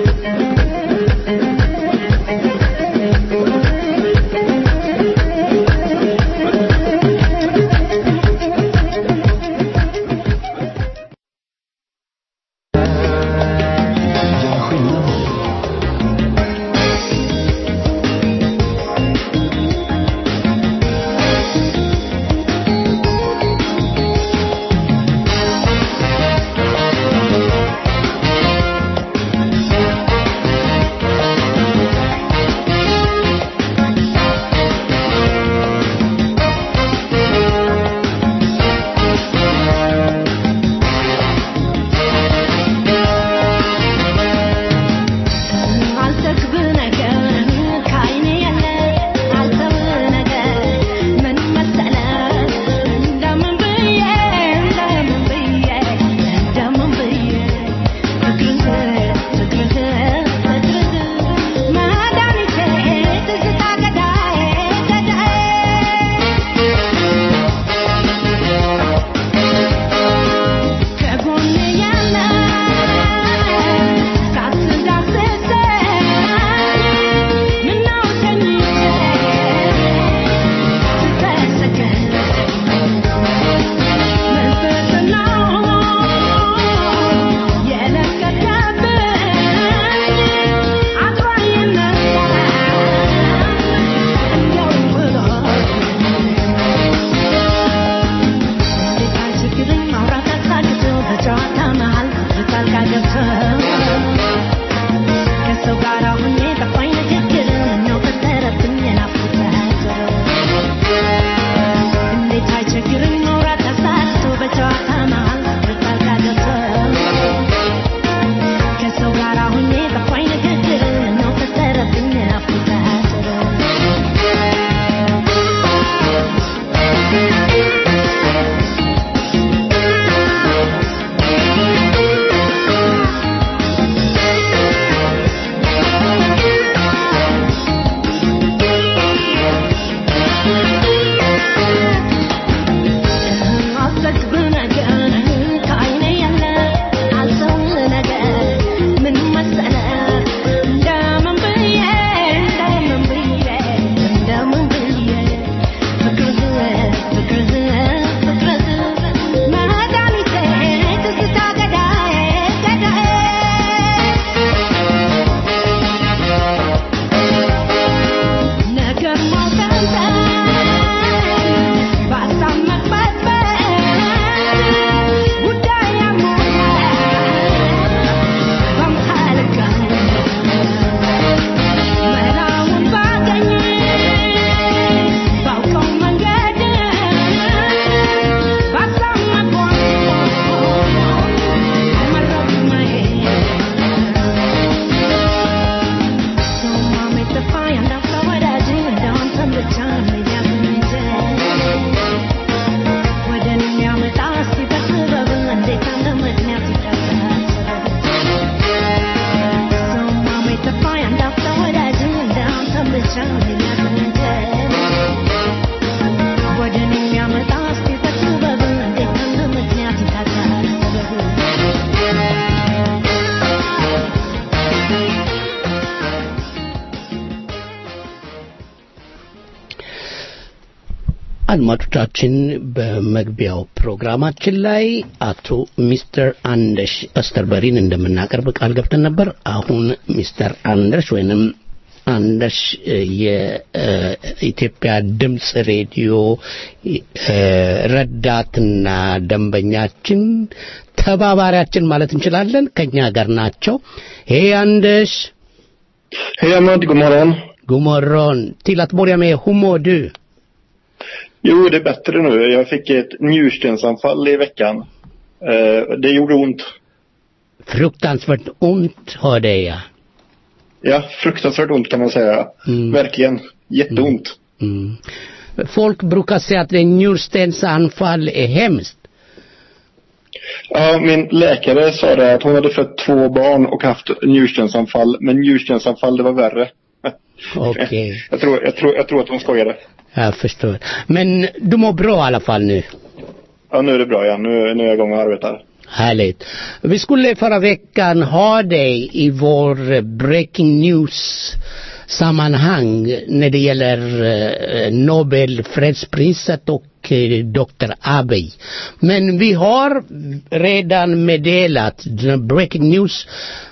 አድማጮቻችን በመግቢያው ፕሮግራማችን ላይ አቶ ሚስተር አንደሽ እስተርበሪን እንደምናቀርብ ቃል ገብተን ነበር። አሁን ሚስተር አንደሽ ወይንም አንደሽ የኢትዮጵያ ድምፅ ሬዲዮ ረዳትና ደንበኛችን ተባባሪያችን ማለት እንችላለን ከኛ ጋር ናቸው። ሄ አንደሽ Hej Ahmad, god morgon. God morgon. Till att börja med, hur mår du? Jo, det är bättre nu. Jag fick ett njurstensanfall i veckan. Eh, det gjorde ont. Fruktansvärt ont, hörde jag. Ja, fruktansvärt ont kan man säga. Mm. Verkligen. Jätteont. Mm. Folk brukar säga att en njurstensanfall är hemskt. Ja, min läkare sa det att hon hade fött två barn och haft njurstensanfall. Men njurstensanfall, det var värre. Okej, Jag tror, jag tror, jag tror att hon skojade. jag förstår. Men du mår bra i alla fall nu? Ja, nu är det bra igen. Nu, nu är jag igång och arbetar. Härligt. Vi skulle förra veckan ha dig i vår eh, breaking news sammanhang när det gäller eh, Nobel fredspriset och eh, Dr. Abiy. Men vi har redan meddelat den breaking news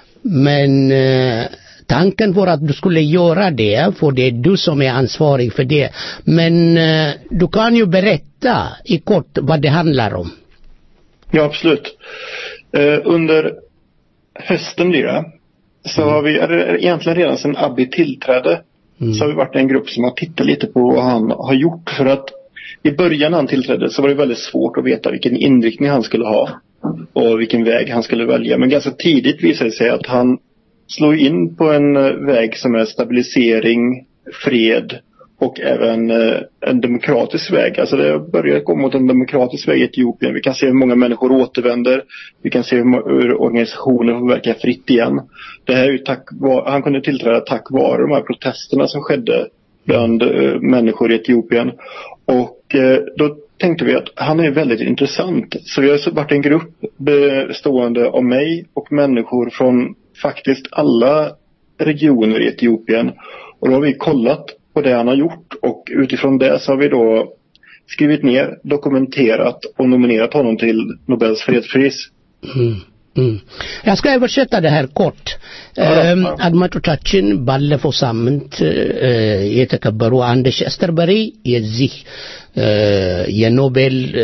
men eh, tanken var att du skulle göra det för det är du som är ansvarig för det. Men eh, du kan ju berätta i kort vad det handlar om. Ja, absolut. Eh, under hösten blir det. Så har vi, eller egentligen redan sedan Abby tillträdde, så har vi varit en grupp som har tittat lite på vad han har gjort. För att i början när han tillträdde så var det väldigt svårt att veta vilken inriktning han skulle ha. Och vilken väg han skulle välja. Men ganska tidigt visade det sig att han slog in på en eh, väg som är stabilisering, fred och även eh, en demokratisk väg. Alltså det börjar gå mot en demokratisk väg i Etiopien. Vi kan se hur många människor återvänder. Vi kan se hur, mo- hur organisationer får verka fritt igen. Det här är ju tack vare, han kunde tillträda tack vare de här protesterna som skedde bland eh, människor i Etiopien. Och eh, då tänkte vi att han är väldigt intressant. Så vi har så varit en grupp bestående av mig och människor från faktiskt alla regioner i Etiopien. Och då har vi kollat på det han har gjort och utifrån det så har vi då skrivit ner, dokumenterat och nominerat honom till Nobels fredspris. Mm. Mm. Jag ska översätta det här kort. እም፣ አድማጮቻችን ባለፈው ሳምንት እ፣ የተከበሩ አንደሽ አስተርበሪ የዚህ እ፣ የኖቤል እ፣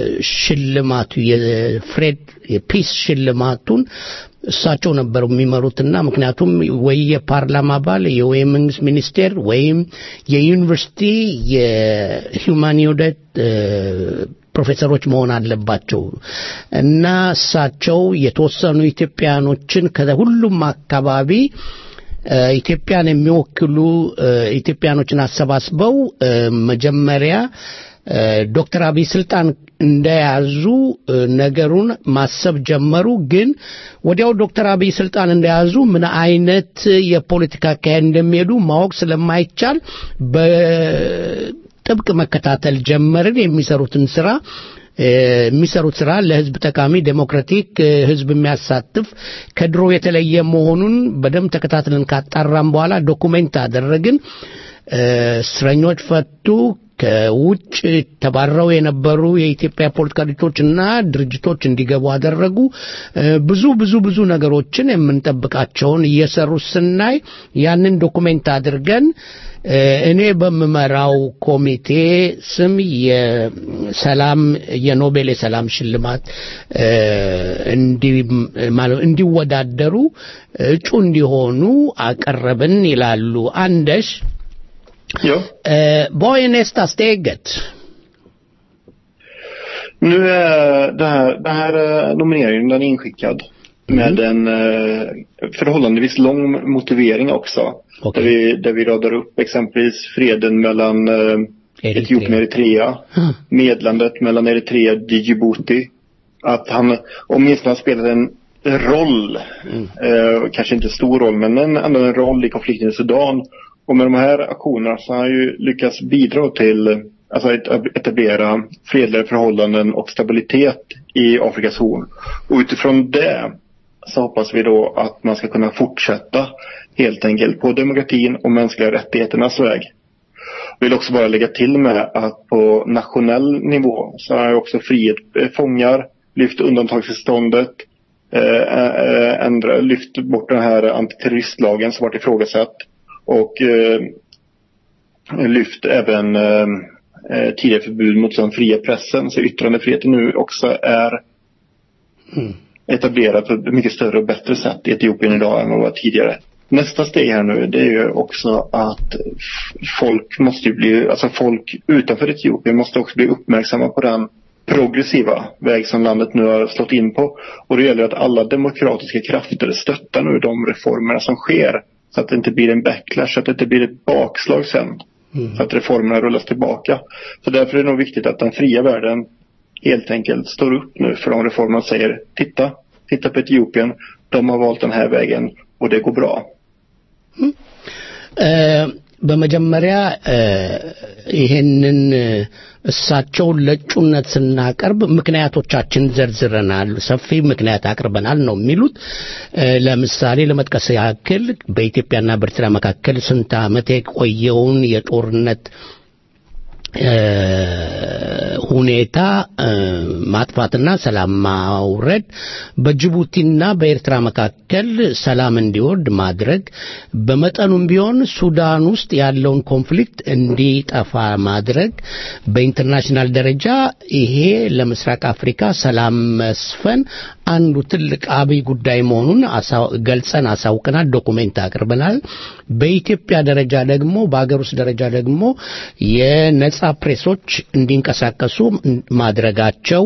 ሽልማቱ የፍሬድ የፒስ ሽልማቱን እሳቸው ነበሩ የሚመሩትና ምክንያቱም ወይ የፓርላማ አባል ወይ የመንግስት ሚኒስቴር ወይም የዩኒቨርሲቲ የሂውማኒውደት ፕሮፌሰሮች መሆን አለባቸው እና እሳቸው የተወሰኑ ኢትዮጵያኖችን ከሁሉም አካባቢ እ፣ ኢትዮጵያን የሚወክሉ እ፣ ኢትዮጵያኖችን አሰባስበው እ፣ መጀመሪያ እ፣ ዶክተር አብይ ስልጣን እንደያዙ እ፣ ነገሩን ማሰብ ጀመሩ። ግን ወዲያው ዶክተር አብይ ስልጣን እንደያዙ ምን አይነት የፖለቲካ አካሄድ እንደሚሄዱ ማወቅ ስለማይቻል በጥብቅ መከታተል ጀመርን። የሚሰሩትን ስራ እ፣ የሚሰሩት ስራ ለህዝብ ጠቃሚ ዴሞክራቲክ እ፣ ህዝብ የሚያሳትፍ ከድሮ የተለየ መሆኑን በደንብ ተከታትለን ካጣራም በኋላ ዶኩሜንት አደረግን። እ፣ እስረኞች ፈቱ። ከውጭ ተባረው የነበሩ የኢትዮጵያ ፖለቲካ ድርጅቶችና ድርጅቶች እንዲገቡ አደረጉ። እ፣ ብዙ ብዙ ብዙ ነገሮችን የምንጠብቃቸውን እየሰሩ ስናይ ያንን ዶኩሜንት አድርገን እ፣ እኔ በምመራው ኮሚቴ ስም የሰላም የኖቤል የሰላም ሽልማት እ፣ እንዲ- ማለት እንዲወዳደሩ እጩ እንዲሆኑ አቀረብን ይላሉ አንደሽ Ja. Eh, vad är nästa steget? Nu är det här, den här eh, nomineringen den är inskickad med en eh, förhållandevis lång motivering också. Okej. Där, vi, där vi radar upp exempelvis freden mellan eh, Etiopien och Eritrea. Mm. Medlandet mellan Eritrea och Djibouti. Att han åtminstone har spelat en roll, eh, kanske inte stor roll, men en, ändå en roll i konflikten i Sudan. Och med de här aktionerna så har han ju lyckats bidra till eh, alltså att etablera fredliga förhållanden och stabilitet i Afrikas horn. Och utifrån det så hoppas vi då att man ska kunna fortsätta helt enkelt på demokratin och mänskliga rättigheternas väg. Jag vill också bara lägga till med att på nationell nivå så har jag också frihet eh, fångar, lyft undantagstillståndet, eh, eh, ändra, lyft bort den här antiterroristlagen som varit ifrågasatt och eh, lyft även eh, eh, tidigare förbud mot den fria pressen. Så yttrandefriheten nu också är etablerad på ett mycket större och bättre sätt i Etiopien idag än vad det var tidigare. Nästa steg här nu det är ju också att f- folk måste ju bli, alltså folk utanför Etiopien måste också bli uppmärksamma på den progressiva väg som landet nu har slått in på. Och det gäller att alla demokratiska krafter stöttar nu de reformerna som sker. Så att det inte blir en backlash, så att det inte blir ett bakslag sen. Så att reformerna rullas tillbaka. Så därför är det nog viktigt att den fria världen helt enkelt står upp nu för de reformerna och säger titta, titta på Etiopien, de har valt den här vägen och det går bra. በመጀመሪያ ይሄንን እሳቸውን ለእጩነት ስናቀርብ ምክንያቶቻችን ዘርዝረናል፣ ሰፊ ምክንያት አቅርበናል ነው የሚሉት። ለምሳሌ ለመጥቀስ ያክል በኢትዮጵያና በኤርትራ መካከል ስንት ዓመት የቆየውን የጦርነት ሁኔታ ማጥፋትና ሰላም ማውረድ፣ በጅቡቲና በኤርትራ መካከል ሰላም እንዲወርድ ማድረግ፣ በመጠኑም ቢሆን ሱዳን ውስጥ ያለውን ኮንፍሊክት እንዲጠፋ ማድረግ፣ በኢንተርናሽናል ደረጃ ይሄ ለምስራቅ አፍሪካ ሰላም መስፈን አንዱ ትልቅ አብይ ጉዳይ መሆኑን ገልጸን አሳውቀናል፣ ዶኩሜንት አቅርበናል። በኢትዮጵያ ደረጃ ደግሞ በሀገር ውስጥ ደረጃ ደግሞ የነጻ ፕሬሶች እንዲንቀሳቀሱ ማድረጋቸው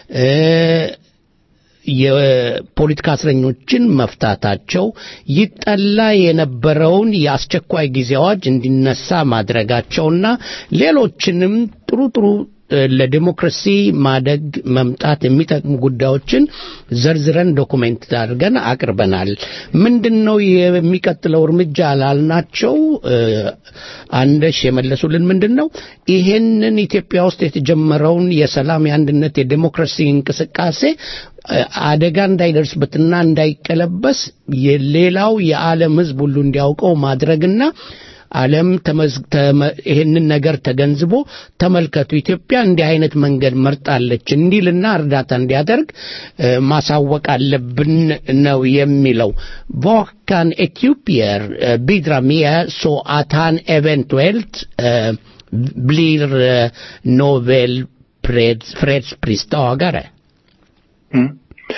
የፖለቲካ እስረኞችን መፍታታቸው ይጠላ የነበረውን የአስቸኳይ ጊዜ አዋጅ እንዲነሳ ማድረጋቸውና ሌሎችንም ጥሩ ጥሩ ለዲሞክራሲ ማደግ መምጣት የሚጠቅሙ ጉዳዮችን ዘርዝረን ዶኩሜንት አድርገን አቅርበናል። ምንድን ነው የሚቀጥለው እርምጃ ላልናቸው አንደሽ የመለሱልን ምንድን ነው ይሄንን ኢትዮጵያ ውስጥ የተጀመረውን የሰላም፣ የአንድነት፣ የዲሞክራሲ እንቅስቃሴ አደጋ እንዳይደርስበትና እንዳይቀለበስ የሌላው የዓለም ሕዝብ ሁሉ እንዲያውቀው ማድረግና ዓለም ይህንን ነገር ተገንዝቦ ተመልከቱ ኢትዮጵያ እንዲህ አይነት መንገድ መርጣለች እንዲልና እርዳታ እንዲያደርግ ማሳወቅ አለብን ነው የሚለው vad kan etiopier bidra med så att han eventuellt blir Nobel fredspristagare? Mm.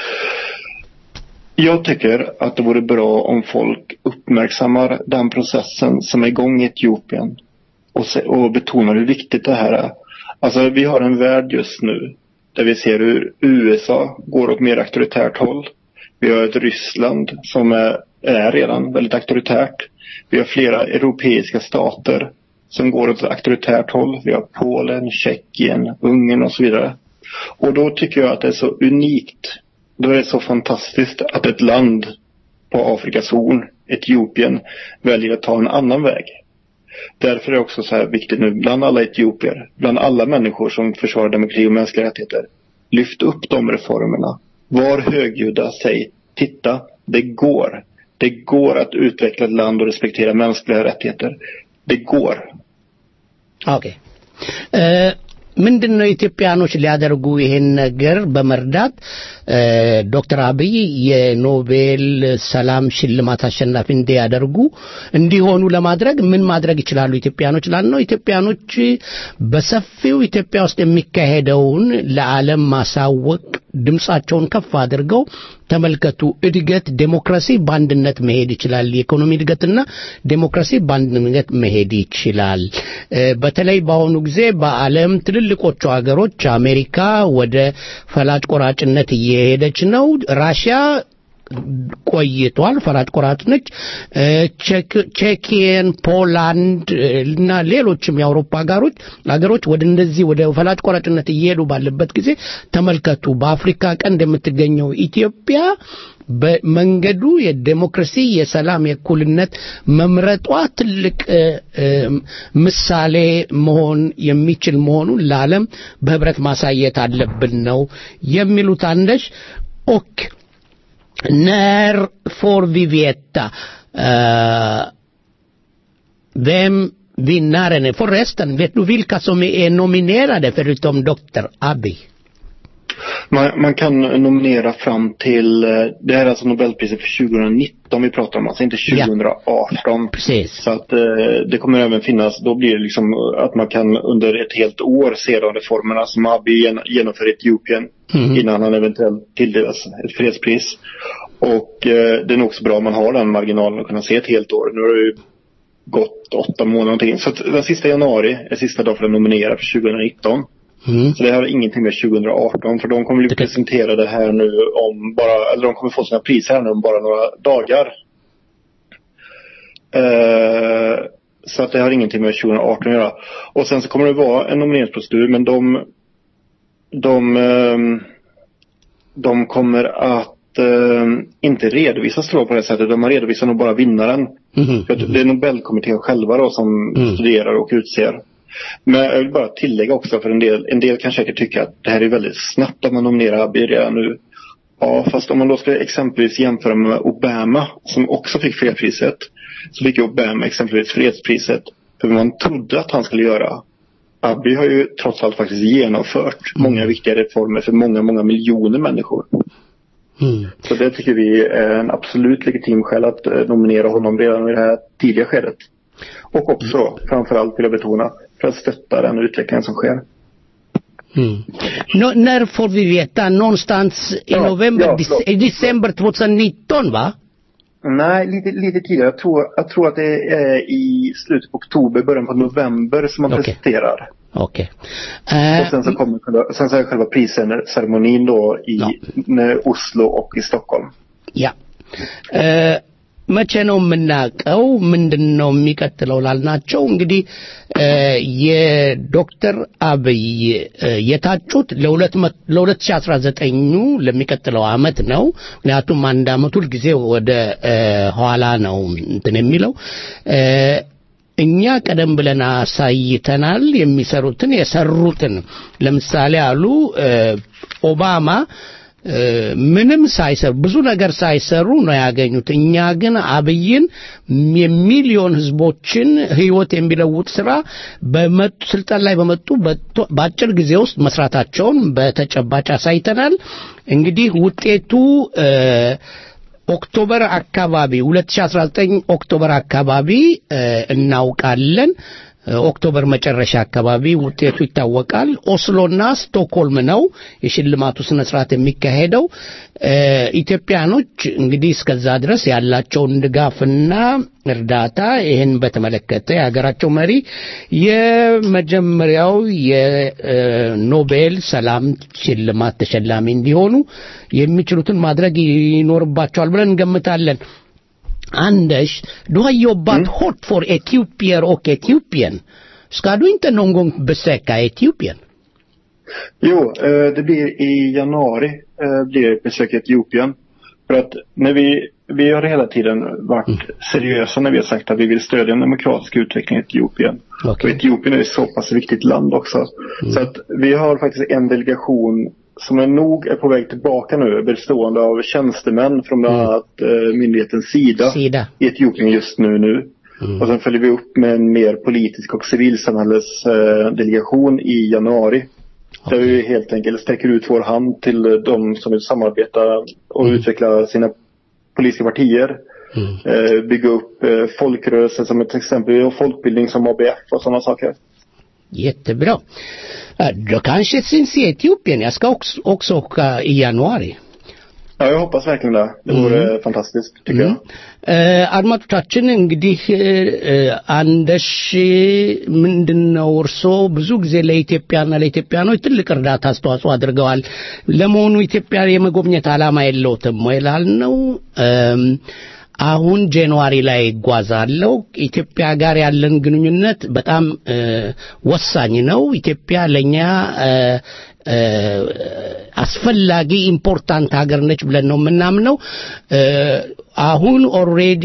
Jag tycker att det vore bra om folk uppmärksammar den processen som är igång i Etiopien och, se, och betonar hur viktigt det här är. Alltså vi har en värld just nu där vi ser hur USA går åt mer auktoritärt håll. Vi har ett Ryssland som är, är redan väldigt auktoritärt. Vi har flera europeiska stater som går åt ett auktoritärt håll. Vi har Polen, Tjeckien, Ungern och så vidare. Och då tycker jag att det är så unikt då är det så fantastiskt att ett land på Afrikas horn, Etiopien, väljer att ta en annan väg. Därför är det också så här viktigt nu bland alla etiopier, bland alla människor som försvarar demokrati och mänskliga rättigheter. Lyft upp de reformerna. Var högljudda, säg titta, det går. Det går att utveckla ett land och respektera mänskliga rättigheter. Det går. ኦኬ ምንድን ነው ኢትዮጵያኖች ሊያደርጉ ይሄን ነገር በመርዳት ዶክተር አብይ የኖቤል ሰላም ሽልማት አሸናፊ እንዲያደርጉ እንዲሆኑ ለማድረግ ምን ማድረግ ይችላሉ ኢትዮጵያኖች ላልነው ኢትዮጵያኖች በሰፊው ኢትዮጵያ ውስጥ የሚካሄደውን ለዓለም ማሳወቅ ድምፃቸውን ከፍ አድርገው ተመልከቱ እድገት ዴሞክራሲ በአንድነት መሄድ ይችላል የኢኮኖሚ እድገትና ዴሞክራሲ በአንድነት መሄድ ይችላል በተለይ በአሁኑ ጊዜ በዓለም ትልልቆቹ ሀገሮች አሜሪካ ወደ ፈላጭ ቆራጭነት እየሄደች ነው ራሽያ ቆይቷል ፈራጭ ቆራጭ ነች ቼኪየን ፖላንድ እና ሌሎችም የአውሮፓ ሀገሮች ሀገሮች ወደ እንደዚህ ወደ ፈላጭ ቆራጭነት እየሄዱ ባለበት ጊዜ ተመልከቱ በአፍሪካ ቀንድ የምትገኘው ኢትዮጵያ በመንገዱ የዴሞክራሲ የሰላም የእኩልነት መምረጧ ትልቅ ምሳሌ መሆን የሚችል መሆኑን ለዓለም በህብረት ማሳየት አለብን ነው የሚሉት አንደሽ ኦክ när får vi veta uh, vem vinnaren är? Förresten, vet du vilka som är nominerade förutom Dr. Abiy? Man, man kan nominera fram till, det här är alltså Nobelpriset för 2019 vi pratar om, alltså inte 2018. Ja, precis. Så att det kommer även finnas, då blir det liksom att man kan under ett helt år se de reformerna som Abiy genomför i Etiopien mm. innan han eventuellt tilldelas ett fredspris. Och eh, det är nog också bra om man har den marginalen att kunna se ett helt år. Nu har det ju gått åtta månader någonting. Så att den sista januari är sista dagen för att nominera för 2019. Mm. Så det har ingenting med 2018 för de kommer bli presenterade här nu om bara, eller de kommer få sina priser här nu om bara några dagar. Eh, så att det har ingenting med 2018 att göra. Och sen så kommer det vara en nomineringsprocedur men de de, ehm, de kommer att ehm, inte redovisas tror jag på det sättet. De har redovisat nog bara vinnaren. Mhm. För att Det är Nobelkommittén själva då som Mm. studerar och utser. Men jag vill bara tillägga också för en del, en del kan säkert tycka att det här är väldigt snabbt att man nominerar Abiy redan nu. Ja, fast om man då ska exempelvis jämföra med Obama som också fick fredspriset. Så fick ju Obama exempelvis fredspriset för vad man trodde att han skulle göra. Abiy har ju trots allt faktiskt genomfört många viktiga reformer för många, många miljoner människor. Mm. Så det tycker vi är en absolut legitim skäl att eh, nominera honom redan i det här tidiga skedet. Och också, framförallt vill jag betona, för att stötta den utvecklingen som sker. Mm. Nå, när får vi veta? Någonstans i Ja, november, ja, dec- förlåt. i december 2019 va? Nej, lite, lite tidigare. Jag tror, jag tror att det är i slutet på oktober, början på november som man Okej. presenterar. Okej. Eh, Och sen så kommer själva, sen så är själva prisceremonin då i Ja. med Oslo och i Stockholm. ያ እ፣ መቼ ነው የምናውቀው? ምንድን ነው የሚቀጥለው ላልናቸው እንግዲህ እ፣ የዶክተር አብይ እ፣ የታጩት ለሁለት መ- ለሁለት ሺህ አስራ ዘጠኙ ለሚቀጥለው አመት ነው። ምክንያቱም አንድ አመት ሁልጊዜ ወደ እ፣ ኋላ ነው እንትን የሚለው እ፣ እኛ ቀደም ብለን አሳይተናል የሚሰሩትን የሰሩትን ለምሳሌ አሉ እ፣ ኦባማ እ፣ ምንም ሳይሰሩ ብዙ ነገር ሳይሰሩ ነው ያገኙት። እኛ ግን አብይን የሚሊዮን ህዝቦችን ህይወት የሚለውጥ ስራ በመጡ ስልጣን ላይ በመጡ በቶ- በአጭር ጊዜ ውስጥ መስራታቸውን በተጨባጭ አሳይተናል። እንግዲህ ውጤቱ እ፣ ኦክቶበር አካባቢ 2019 ኦክቶበር አካባቢ እ፣ እናውቃለን። እ፣ ኦክቶበር መጨረሻ አካባቢ ውጤቱ ይታወቃል። ኦስሎና ስቶክሆልም ነው የሽልማቱ ስነ ስርዓት የሚካሄደው። እ፣ ኢትዮጵያኖች እንግዲህ እስከዛ ድረስ ያላቸውን ድጋፍና እርዳታ ይህን በተመለከተ የሀገራቸው መሪ የመጀመሪያው የኖቤል ሰላም ሽልማት ተሸላሚ እንዲሆኑ የሚችሉትን ማድረግ ይኖርባቸዋል ብለን እንገምታለን። Anders, du har jobbat hårt för etiopier och Etiopien. Ska du inte någon gång besöka Etiopien? Jo, eh, det blir i januari eh, blir det ett besök i Etiopien. För att när vi, vi har hela tiden varit seriösa när vi har sagt att vi vill stödja en demokratisk utveckling i Etiopien. Och Okej. Etiopien är ett så pass viktigt land också. Så att vi har faktiskt en delegation som är nog är på väg tillbaka nu, bestående av tjänstemän från bland annat eh, myndigheten SIDA, Sida. i Etiopien just nu. nu. Och sen följer vi upp med en mer politisk och civilsamhällesdelegation eh, delegation i januari. Där vi helt enkelt sträcker ut vår hand till eh, de som vill samarbeta och utveckla sina politiska partier. Eh, bygga upp eh, folkrörelser som ett exempel och folkbildning som ABF och sådana saker. Jättebra. Eh, Då kanske syns i Etiopien. Jag ska också, också åka i januari. Ja, jag hoppas verkligen det. Det vore fantastiskt tycker jag. እ፣ አድማጮቻችን እንግዲህ እ፣ እ፣ አንደሽ ምንድን ነው እርስዎ ብዙ ጊዜ ለኢትዮጵያና ለኢትዮጵያኖች ትልቅ እርዳታ አስተዋጽኦ አድርገዋል። ለመሆኑ ኢትዮጵያ የመጎብኘት ዓላማ የለውትም ወይ ላልነው እም፣ አሁን ጃንዋሪ ላይ ይጓዛለሁ። ኢትዮጵያ ጋር ያለን ግንኙነት በጣም እ፣ ወሳኝ ነው። ኢትዮጵያ ለእኛ እ፣ እ፣ አስፈላጊ ኢምፖርታንት ሀገር ነች ብለን ነው የምናምነው። እ፣ አሁን ኦልሬዲ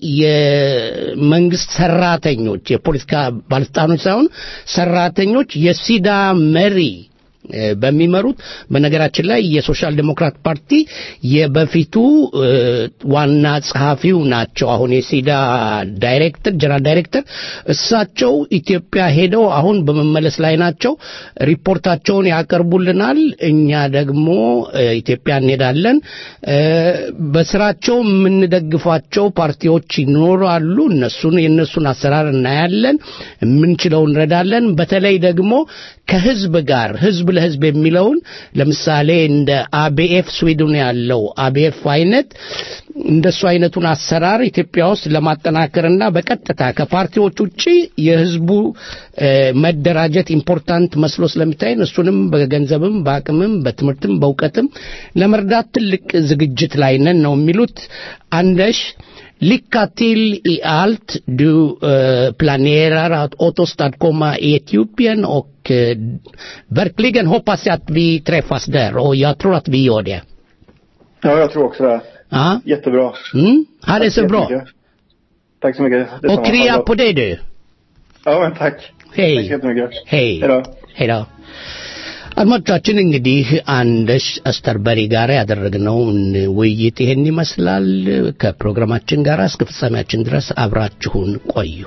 የመንግስት ሰራተኞች የፖለቲካ ባለስልጣኖች ሳይሆን ሰራተኞች የሲዳ መሪ እ፣ በሚመሩት በነገራችን ላይ የሶሻል ዴሞክራት ፓርቲ የበፊቱ እ፣ ዋና ጸሐፊው ናቸው። አሁን የሲዳ ዳይሬክተር ጀነራል ዳይሬክተር እሳቸው ኢትዮጵያ ሄደው አሁን በመመለስ ላይ ናቸው። ሪፖርታቸውን ያቀርቡልናል። እኛ ደግሞ እ፣ ኢትዮጵያ እንሄዳለን። እ፣ በስራቸው የምንደግፏቸው ፓርቲዎች ይኖራሉ። እነሱን የእነሱን አሰራር እናያለን። የምንችለው እንረዳለን። በተለይ ደግሞ ከህዝብ ጋር ህዝብ ለህዝብ የሚለውን ለምሳሌ እንደ አቢኤፍ ስዊድን ያለው አቢኤፍ አይነት እንደሱ አይነቱን አሰራር ኢትዮጵያ ውስጥ ለማጠናከርና በቀጥታ ከፓርቲዎች ውጪ የህዝቡ እ፣ መደራጀት ኢምፖርታንት መስሎ ስለሚታየን እሱንም በገንዘብም በአቅምም በትምህርትም በእውቀትም ለመርዳት ትልቅ ዝግጅት ላይ ነን ነው የሚሉት አንደሽ Lycka till i allt du eh, planerar att återstadkomma i Etiopien och eh, verkligen hoppas jag att vi träffas där och jag tror att vi gör det. Ja, jag tror också det. Ja, Jättebra. mm, ha det Tack så bra. jättemycket. Tack så mycket. Detsamma. Och kria Ha det på bra. dig du. Ja, men tack. Tack så Hej. jättemycket. Hej. Hejdå. ሄዳ አድማጮቻችን እንግዲህ አንደሽ አስተርበሪ ጋር ያደረግነውን ውይይት ይሄን ይመስላል። ከፕሮግራማችን ጋር እስከ ፍጻሜያችን ድረስ አብራችሁን ቆዩ።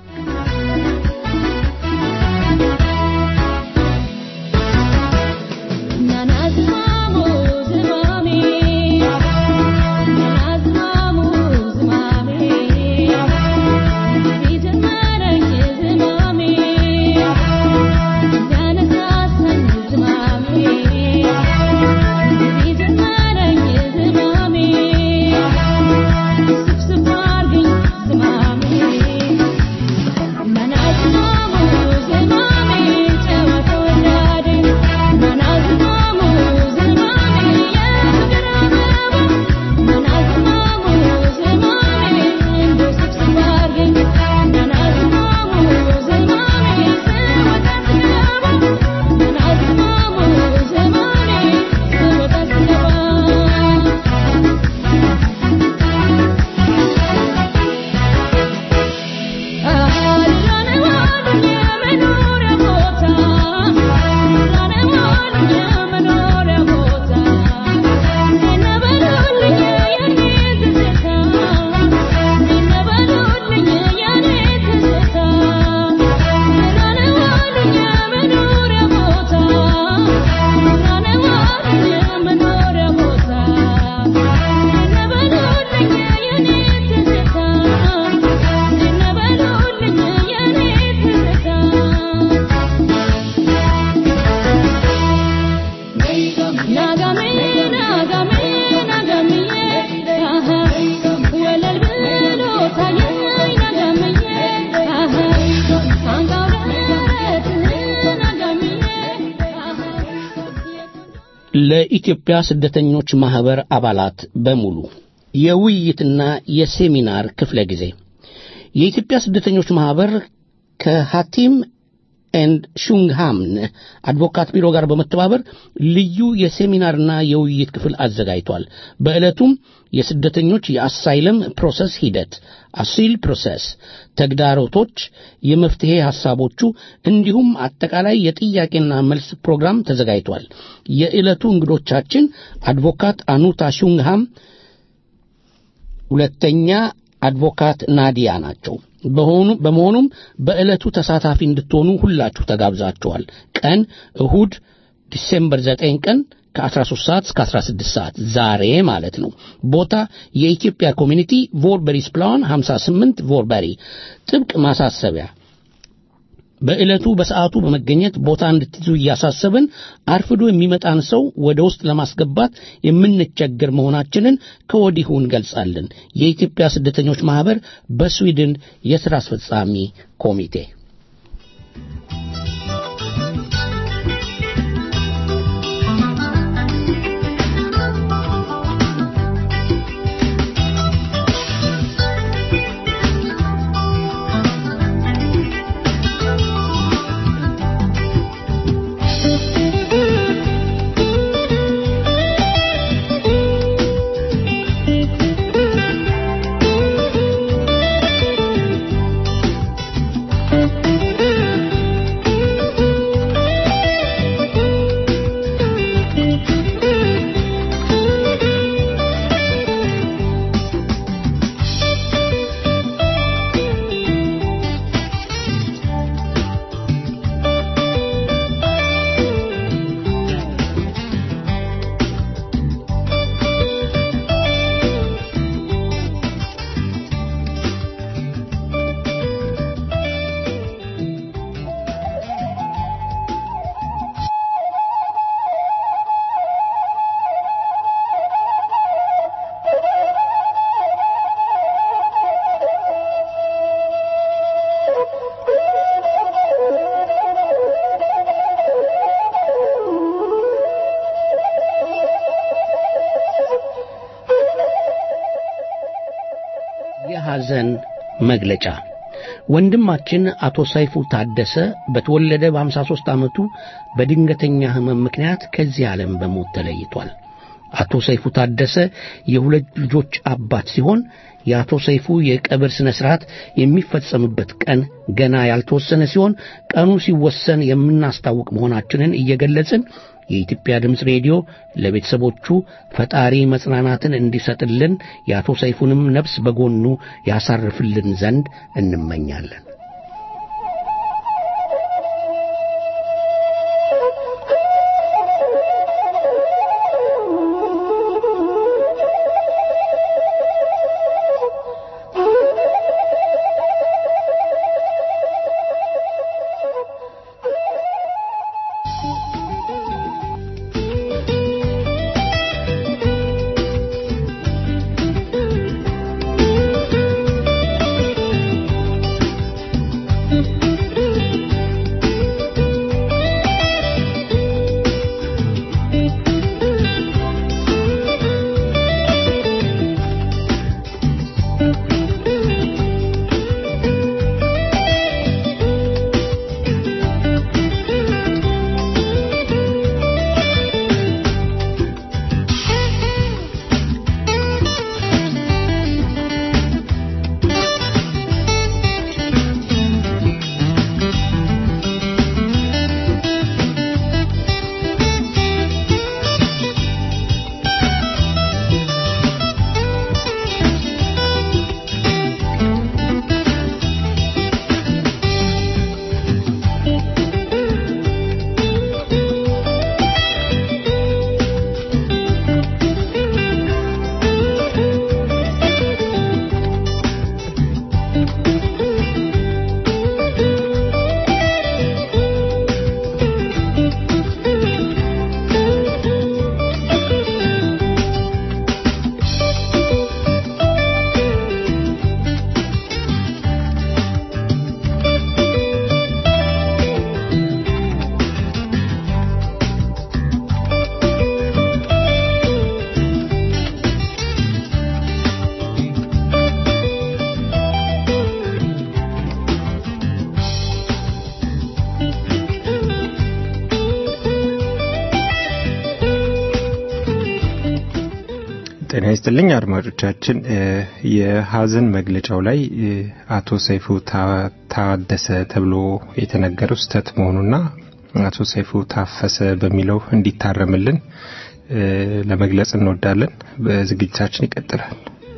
ለኢትዮጵያ ስደተኞች ማህበር አባላት በሙሉ የውይይትና የሴሚናር ክፍለ ጊዜ የኢትዮጵያ ስደተኞች ማህበር ከሐቲም ኤንድ ሹንግሃምን አድቮካት ቢሮ ጋር በመተባበር ልዩ የሴሚናርና የውይይት ክፍል አዘጋጅቷል። በዕለቱም የስደተኞች የአሳይለም ፕሮሰስ ሂደት አሲል ፕሮሰስ ተግዳሮቶች፣ የመፍትሄ ሐሳቦቹ እንዲሁም አጠቃላይ የጥያቄና መልስ ፕሮግራም ተዘጋጅቷል። የዕለቱ እንግዶቻችን አድቮካት አኑታ ሹንግሃም ሁለተኛ አድቮካት ናዲያ ናቸው። በሆኑ በመሆኑም በዕለቱ ተሳታፊ እንድትሆኑ ሁላችሁ ተጋብዛችኋል። ቀን እሁድ ዲሴምበር 9 ቀን ከ13 ሰዓት እስከ 16 ሰዓት ዛሬ ማለት ነው። ቦታ የኢትዮጵያ ኮሚኒቲ ቮርበሪስ ፕላን 58 ቮርበሪ። ጥብቅ ማሳሰቢያ በዕለቱ በሰዓቱ በመገኘት ቦታ እንድትይዙ እያሳሰብን አርፍዶ የሚመጣን ሰው ወደ ውስጥ ለማስገባት የምንቸገር መሆናችንን ከወዲሁ እንገልጻለን። የኢትዮጵያ ስደተኞች ማህበር በስዊድን የሥራ አስፈጻሚ ኮሚቴ Thank you. የሐዘን መግለጫ ወንድማችን አቶ ሰይፉ ታደሰ በተወለደ በ53 ዓመቱ በድንገተኛ ህመም ምክንያት ከዚህ ዓለም በሞት ተለይቷል። አቶ ሰይፉ ታደሰ የሁለት ልጆች አባት ሲሆን የአቶ ሰይፉ የቀብር ሥነ ሥርዓት የሚፈጸምበት ቀን ገና ያልተወሰነ ሲሆን ቀኑ ሲወሰን የምናስታውቅ መሆናችንን እየገለጽን የኢትዮጵያ ድምፅ ሬዲዮ ለቤተሰቦቹ ፈጣሪ መጽናናትን እንዲሰጥልን የአቶ ሰይፉንም ነፍስ በጎኑ ያሳርፍልን ዘንድ እንመኛለን። ጤና ይስጥልኝ አድማጮቻችን። የሀዘን መግለጫው ላይ አቶ ሰይፉ ታደሰ ተብሎ የተነገረው ስህተት መሆኑና አቶ ሰይፉ ታፈሰ በሚለው እንዲታረምልን ለመግለጽ እንወዳለን። በዝግጅታችን ይቀጥላል።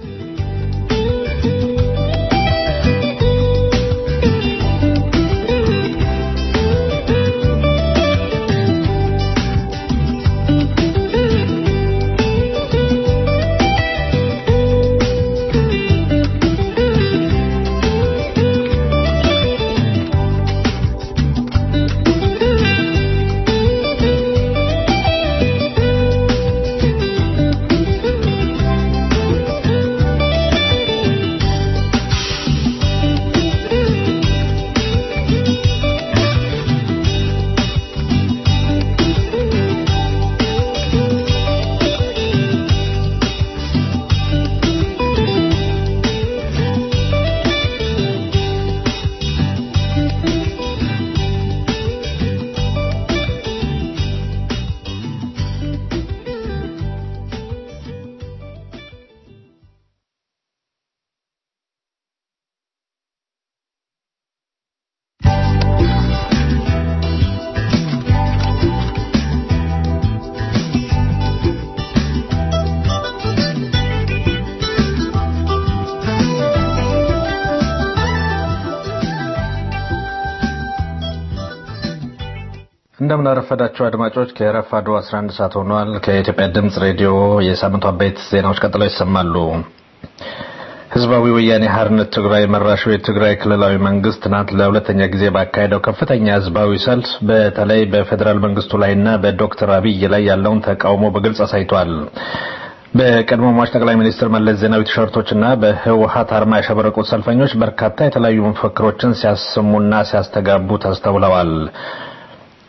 እንደምን አረፈዳችሁ አድማጮች። ከረፋዱ 11 ሰዓት ሆኗል። ከኢትዮጵያ ድምፅ ሬዲዮ የሳምንቱ አበይት ዜናዎች ቀጥለው ይሰማሉ። ህዝባዊ ወያኔ ሓርነት ትግራይ መራሹ የትግራይ ክልላዊ መንግስት ትናንት ለሁለተኛ ጊዜ ባካሄደው ከፍተኛ ህዝባዊ ሰልፍ በተለይ በፌዴራል መንግስቱ ላይና በዶክተር አብይ ላይ ያለውን ተቃውሞ በግልጽ አሳይቷል። በቀድሞ ሟች ጠቅላይ ሚኒስትር መለስ ዜናዊ ቲሸርቶችና በህወሀት አርማ ያሸበረቁት ሰልፈኞች በርካታ የተለያዩ መፈክሮችን ሲያሰሙና ሲያስተጋቡ ተስተውለዋል።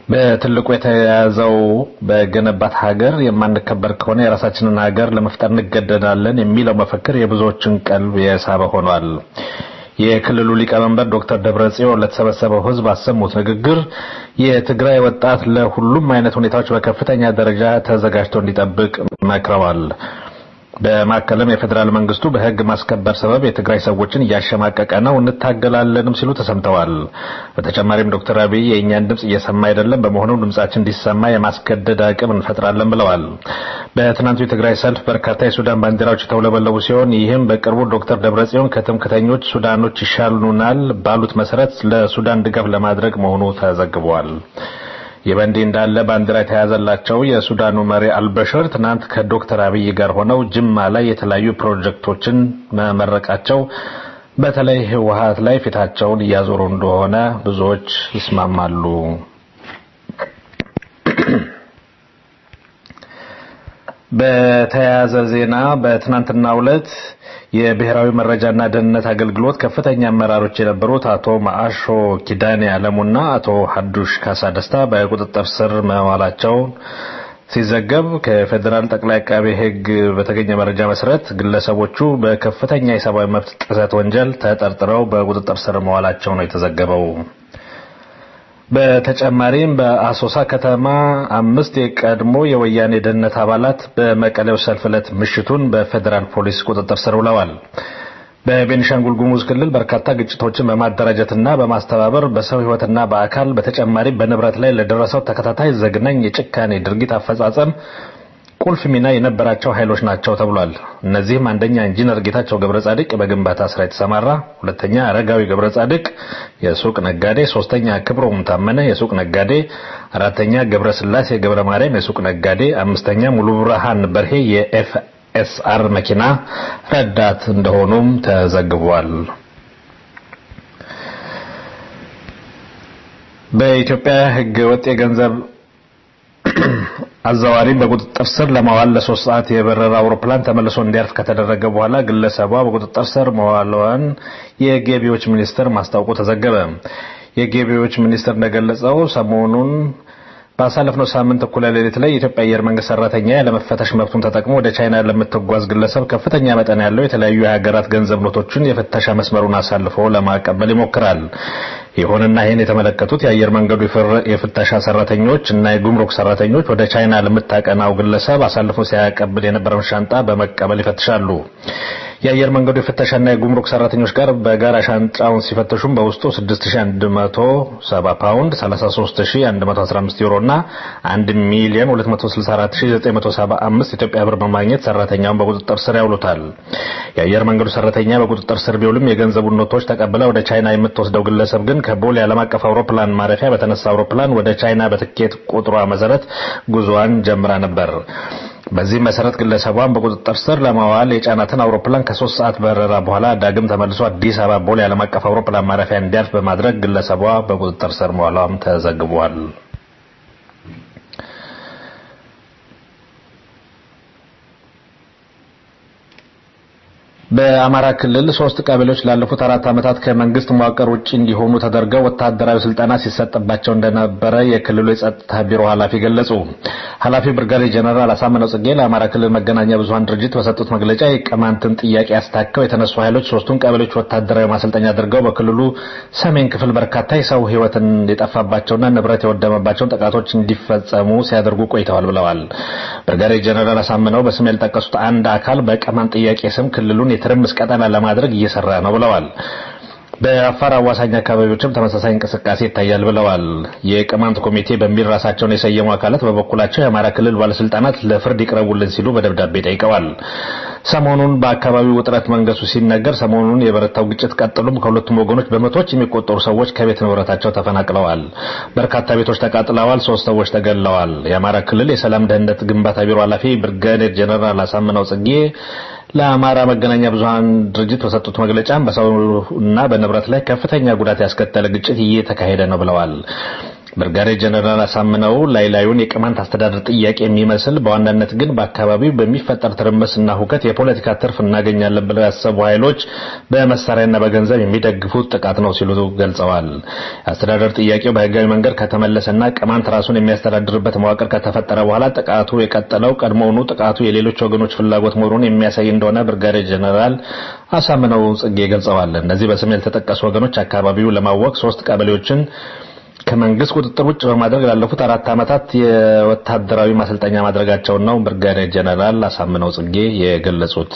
በትልቁ የተያዘው በገነባት ሀገር የማንከበር ከሆነ የራሳችንን ሀገር ለመፍጠር እንገደዳለን የሚለው መፈክር የብዙዎችን ቀልብ የሳበ ሆኗል። የክልሉ ሊቀመንበር ዶክተር ደብረጽዮን ለተሰበሰበው ሕዝብ አሰሙት ንግግር የትግራይ ወጣት ለሁሉም አይነት ሁኔታዎች በከፍተኛ ደረጃ ተዘጋጅቶ እንዲጠብቅ መክረዋል። በማከልም የፌዴራል መንግስቱ በህግ ማስከበር ሰበብ የትግራይ ሰዎችን እያሸማቀቀ ነው፣ እንታገላለንም ሲሉ ተሰምተዋል። በተጨማሪም ዶክተር አብይ የእኛን ድምጽ እየሰማ አይደለም፣ በመሆኑ ድምጻችን እንዲሰማ የማስገደድ አቅም እንፈጥራለን ብለዋል። በትናንቱ የትግራይ ሰልፍ በርካታ የሱዳን ባንዲራዎች የተውለበለቡ ሲሆን ይህም በቅርቡ ዶክተር ደብረጽዮን ከትምክተኞች ሱዳኖች ይሻሉናል ባሉት መሰረት ለሱዳን ድጋፍ ለማድረግ መሆኑ ተዘግቧል። ይህ በእንዲህ እንዳለ ባንዲራ የተያዘላቸው የሱዳኑ መሪ አልበሽር ትናንት ከዶክተር አብይ ጋር ሆነው ጅማ ላይ የተለያዩ ፕሮጀክቶችን መመረቃቸው በተለይ ህወሀት ላይ ፊታቸውን እያዞሩ እንደሆነ ብዙዎች ይስማማሉ። በተያያዘ ዜና በትናንትናው ዕለት የብሔራዊ መረጃና ደህንነት አገልግሎት ከፍተኛ አመራሮች የነበሩት አቶ ማአሾ ኪዳኔ አለሙና አቶ ሀዱሽ ካሳ ደስታ በቁጥጥር ስር መዋላቸውን ሲዘገብ ከፌዴራል ጠቅላይ አቃቤ ሕግ በተገኘ መረጃ መሰረት ግለሰቦቹ በከፍተኛ የሰብአዊ መብት ጥሰት ወንጀል ተጠርጥረው በቁጥጥር ስር መዋላቸው ነው የተዘገበው። በተጨማሪም በአሶሳ ከተማ አምስት የቀድሞ የወያኔ ደህንነት አባላት በመቀሌው ሰልፍ ዕለት ምሽቱን በፌዴራል ፖሊስ ቁጥጥር ስር ውለዋል። በቤኒሻንጉል ጉሙዝ ክልል በርካታ ግጭቶችን በማደራጀትና በማስተባበር በሰው ሕይወትና በአካል በተጨማሪም በንብረት ላይ ለደረሰው ተከታታይ ዘግናኝ የጭካኔ ድርጊት አፈጻጸም ቁልፍ ሚና የነበራቸው ኃይሎች ናቸው ተብሏል። እነዚህም አንደኛ ኢንጂነር ጌታቸው ገብረ ጻድቅ በግንባታ ስራ የተሰማራ፣ ሁለተኛ አረጋዊ ገብረ ጻድቅ የሱቅ ነጋዴ፣ ሶስተኛ ክብሮም ታመነ የሱቅ ነጋዴ፣ አራተኛ ገብረ ስላሴ ገብረ ማርያም የሱቅ ነጋዴ፣ አምስተኛ ሙሉ ብርሃን በርሄ የኤፍኤስአር መኪና ረዳት እንደሆኑም ተዘግቧል። በኢትዮጵያ ሕገ ወጥ የገንዘብ አዘዋሪን በቁጥጥር ስር ለማዋል ለሶስት ሰዓት የበረረ አውሮፕላን ተመልሶ እንዲያርፍ ከተደረገ በኋላ ግለሰቧ በቁጥጥር ስር መዋሏን የገቢዎች ሚኒስቴር ማስታወቁ ተዘገበ። የገቢዎች ሚኒስቴር እንደገለጸው ሰሞኑን ባሳለፍነው ሳምንት እኩለ ሌሊት ላይ የኢትዮጵያ አየር መንገድ ሰራተኛ ያለመፈተሽ መብቱን ተጠቅሞ ወደ ቻይና ለምትጓዝ ግለሰብ ከፍተኛ መጠን ያለው የተለያዩ የሀገራት ገንዘብ ኖቶችን የፍተሻ መስመሩን አሳልፎ ለማቀበል ይሞክራል። ይሁንና ይህን የተመለከቱት የአየር መንገዱ የፍተሻ ሰራተኞች እና የጉምሩክ ሰራተኞች ወደ ቻይና ለምታቀናው ግለሰብ አሳልፎ ሲያቀብል የነበረውን ሻንጣ በመቀበል ይፈትሻሉ። የአየር መንገዱ የፍተሻና የጉምሩክ ሰራተኞች ጋር በጋራ ሻንጣውን ሲፈትሹም በውስጡ 6170 ፓውንድ፣ 33115 ዩሮ እና 1 ሚሊዮን 264975 ኢትዮጵያ ብር በማግኘት ሰራተኛውን በቁጥጥር ስር ያውሉታል። የአየር መንገዱ ሰራተኛ በቁጥጥር ስር ቢውልም የገንዘቡን ኖቶች ተቀብላ ወደ ቻይና የምትወስደው ግለሰብ ግን ከቦሌ ዓለም አቀፍ አውሮፕላን ማረፊያ በተነሳ አውሮፕላን ወደ ቻይና በትኬት ቁጥሯ መሰረት ጉዞዋን ጀምራ ነበር። በዚህ መሰረት ግለሰቧን በቁጥጥር ስር ለማዋል የጫናትን አውሮፕላን ከሶስት ሰዓት በረራ በኋላ ዳግም ተመልሶ አዲስ አበባ ቦሌ ዓለም አቀፍ አውሮፕላን ማረፊያ እንዲያርፍ በማድረግ ግለሰቧ በቁጥጥር ስር መዋሏም ተዘግቧል። በአማራ ክልል ሶስት ቀበሌዎች ላለፉት አራት ዓመታት ከመንግስት መዋቅር ውጭ እንዲሆኑ ተደርገው ወታደራዊ ስልጠና ሲሰጥባቸው እንደነበረ የክልሉ የጸጥታ ቢሮ ኃላፊ ገለጹ። ኃላፊው ብርጋዴር ጀነራል አሳምነው ጽጌ ለአማራ ክልል መገናኛ ብዙኃን ድርጅት በሰጡት መግለጫ የቅማንትን ጥያቄ አስታከው የተነሱ ኃይሎች ሶስቱን ቀበሌዎች ወታደራዊ ማሰልጠኛ አድርገው በክልሉ ሰሜን ክፍል በርካታ የሰው ሕይወትን የጠፋባቸውና ንብረት የወደመባቸውን ጥቃቶች እንዲፈጸሙ ሲያደርጉ ቆይተዋል ብለዋል። ብርጋዴር ጀነራል አሳምነው በስም ያልጠቀሱት አንድ አካል በቅማንት ጥያቄ ስም ክልሉን የትርምስ ቀጠና ለማድረግ እየሰራ ነው ብለዋል። በአፋር አዋሳኝ አካባቢዎችም ተመሳሳይ እንቅስቃሴ ይታያል ብለዋል። የቅማንት ኮሚቴ በሚል ራሳቸውን የሰየሙ አካላት በበኩላቸው የአማራ ክልል ባለስልጣናት ለፍርድ ይቅረቡልን ሲሉ በደብዳቤ ጠይቀዋል። ሰሞኑን በአካባቢው ውጥረት መንገሱ ሲነገር ሰሞኑን የበረታው ግጭት ቀጥሎም ከሁለቱም ወገኖች በመቶዎች የሚቆጠሩ ሰዎች ከቤት ንብረታቸው ተፈናቅለዋል። በርካታ ቤቶች ተቃጥለዋል። ሶስት ሰዎች ተገድለዋል። የአማራ ክልል የሰላም ደህንነት ግንባታ ቢሮ ኃላፊ ብርጋዴር ጀነራል አሳምነው ጽጌ ለአማራ መገናኛ ብዙኃን ድርጅት በሰጡት መግለጫም በሰውና በንብረት ላይ ከፍተኛ ጉዳት ያስከተለ ግጭት እየተካሄደ ነው ብለዋል። ብርጋዴር ጀነራል አሳምነው ላይ ላዩን የቅማንት አስተዳደር ጥያቄ የሚመስል በዋናነት ግን በአካባቢው በሚፈጠር ትርምስና ሁከት የፖለቲካ ትርፍ እናገኛለን ብለው ያሰቡ ኃይሎች በመሳሪያና በገንዘብ የሚደግፉት ጥቃት ነው ሲሉ ገልጸዋል። የአስተዳደር ጥያቄው በህጋዊ መንገድ ከተመለሰና ቅማንት ራሱን የሚያስተዳድርበት መዋቅር ከተፈጠረ በኋላ ጥቃቱ የቀጠለው ቀድሞውኑ ጥቃቱ የሌሎች ወገኖች ፍላጎት መሆኑን የሚያሳይ እንደሆነ ብርጋዴር ጀነራል አሳምነው ጽጌ ገልጸዋል። እነዚህ በስም ያልተጠቀሱ ወገኖች አካባቢው ለማወቅ ሶስት ቀበሌዎችን ከመንግስት ቁጥጥር ውጭ በማድረግ ላለፉት አራት ዓመታት የወታደራዊ ማሰልጠኛ ማድረጋቸውን ነው ብርጋዴር ጀነራል አሳምነው ጽጌ የገለጹት።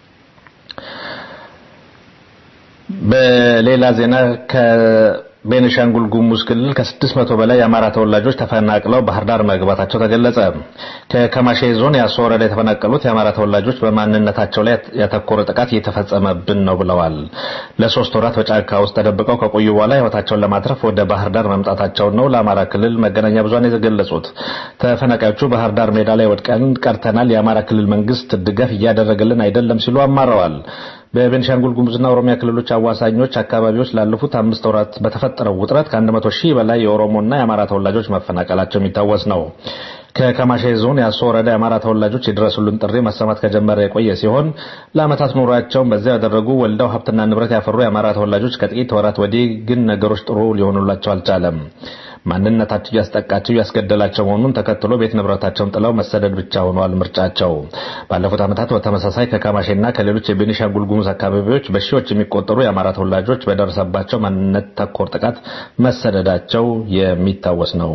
በሌላ ዜና ከቤኒሻንጉል ጉሙዝ ክልል ከስድስት መቶ በላይ የአማራ ተወላጆች ተፈናቅለው ባህር ዳር መግባታቸው ተገለጸ። ከከማሼ ዞን ያሶ ወረዳ የተፈናቀሉት የአማራ ተወላጆች በማንነታቸው ላይ ያተኮረ ጥቃት እየተፈጸመብን ነው ብለዋል። ለሶስት ወራት በጫካ ውስጥ ተደብቀው ከቆዩ በኋላ ህይወታቸውን ለማትረፍ ወደ ባህር ዳር መምጣታቸውን ነው ለአማራ ክልል መገናኛ ብዙሃን የገለጹት። ተፈናቃዮቹ ባህር ዳር ሜዳ ላይ ወድቀን ቀርተናል፣ የአማራ ክልል መንግስት ድጋፍ እያደረገልን አይደለም ሲሉ አማረዋል። በቤንሻንጉል ጉሙዝና ኦሮሚያ ክልሎች አዋሳኞች አካባቢዎች ላለፉት አምስት ወራት በተፈጠረው ውጥረት ከአንድ መቶ ሺህ በላይ የኦሮሞና የአማራ ተወላጆች መፈናቀላቸው የሚታወስ ነው። ከከማሼ ዞን ያሶ ወረዳ የአማራ ተወላጆች የድረሱልን ጥሪ መሰማት ከጀመረ የቆየ ሲሆን ለዓመታት ኑሯቸውን በዚያ ያደረጉ ወልደው ሀብትና ንብረት ያፈሩ የአማራ ተወላጆች ከጥቂት ወራት ወዲህ ግን ነገሮች ጥሩ ሊሆኑላቸው አልቻለም። ማንነታቸው እያስጠቃቸው እያስገደላቸው መሆኑን ተከትሎ ቤት ንብረታቸውን ጥለው መሰደድ ብቻ ሆኗል ምርጫቸው። ባለፉት ዓመታት በተመሳሳይ ከካማሼና ከሌሎች የቤኒሻንጉል ጉሙዝ አካባቢዎች በሺዎች የሚቆጠሩ የአማራ ተወላጆች በደረሰባቸው ማንነት ተኮር ጥቃት መሰደዳቸው የሚታወስ ነው።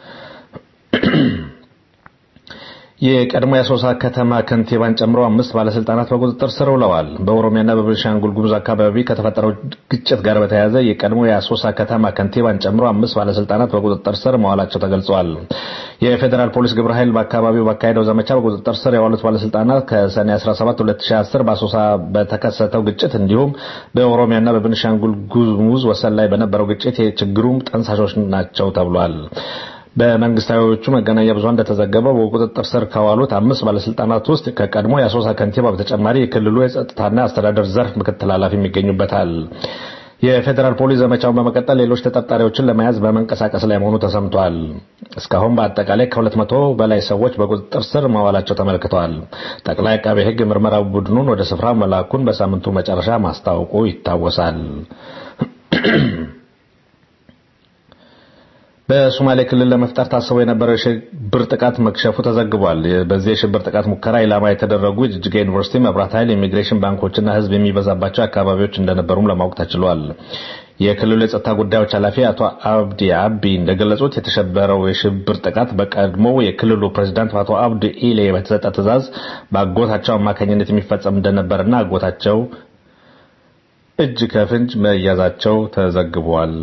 የቀድሞ የአሶሳ ከተማ ከንቲባን ጨምሮ አምስት ባለስልጣናት በቁጥጥር ስር ውለዋል። በኦሮሚያና በቤኒሻንጉል ጉሙዝ አካባቢ ከተፈጠረው ግጭት ጋር በተያያዘ የቀድሞ የአሶሳ ከተማ ከንቲባን ጨምሮ አምስት ባለስልጣናት በቁጥጥር ስር መዋላቸው ተገልጿል። የፌዴራል ፖሊስ ግብረ ኃይል በአካባቢው ባካሄደው ዘመቻ በቁጥጥር ስር የዋሉት ባለስልጣናት ከሰኔ 17 2010 በአሶሳ በተከሰተው ግጭት እንዲሁም በኦሮሚያና በቤኒሻንጉል ጉሙዝ ወሰን ላይ በነበረው ግጭት የችግሩም ጠንሳሾች ናቸው ተብሏል። በመንግስታዊዎቹ መገናኛ ብዙሃን እንደተዘገበው በቁጥጥር ስር ከዋሉት አምስት ባለስልጣናት ውስጥ ከቀድሞ የአሶሳ ከንቲባ በተጨማሪ የክልሉ የጸጥታና አስተዳደር ዘርፍ ምክትል ኃላፊ ይገኙበታል። የፌዴራል ፖሊስ ዘመቻውን በመቀጠል ሌሎች ተጠርጣሪዎችን ለመያዝ በመንቀሳቀስ ላይ መሆኑ ተሰምቷል። እስካሁን በአጠቃላይ ከሁለት መቶ በላይ ሰዎች በቁጥጥር ስር መዋላቸው ተመልክተዋል። ጠቅላይ አቃቤ ሕግ ምርመራ ቡድኑን ወደ ስፍራው መላኩን በሳምንቱ መጨረሻ ማስታወቁ ይታወሳል። በሶማሌ ክልል ለመፍጠር ታስቦ የነበረው የሽብር ጥቃት መክሸፉ ተዘግቧል። በዚህ የሽብር ጥቃት ሙከራ ኢላማ የተደረጉ የጅጅጋ ዩኒቨርሲቲ፣ መብራት ኃይል፣ ኢሚግሬሽን፣ ባንኮችና ህዝብ የሚበዛባቸው አካባቢዎች እንደነበሩም ለማወቅ ተችሏል። የክልሉ የጸጥታ ጉዳዮች ኃላፊ አቶ አብዲ አቢ እንደገለጹት የተሸበረው የሽብር ጥቃት በቀድሞው የክልሉ ፕሬዚዳንት አቶ አብዲ ኢሌ በተሰጠ ትዕዛዝ በአጎታቸው አማካኝነት የሚፈጸም እንደነበርና አጎታቸው እጅ ከፍንጅ መያዛቸው ተዘግቧል።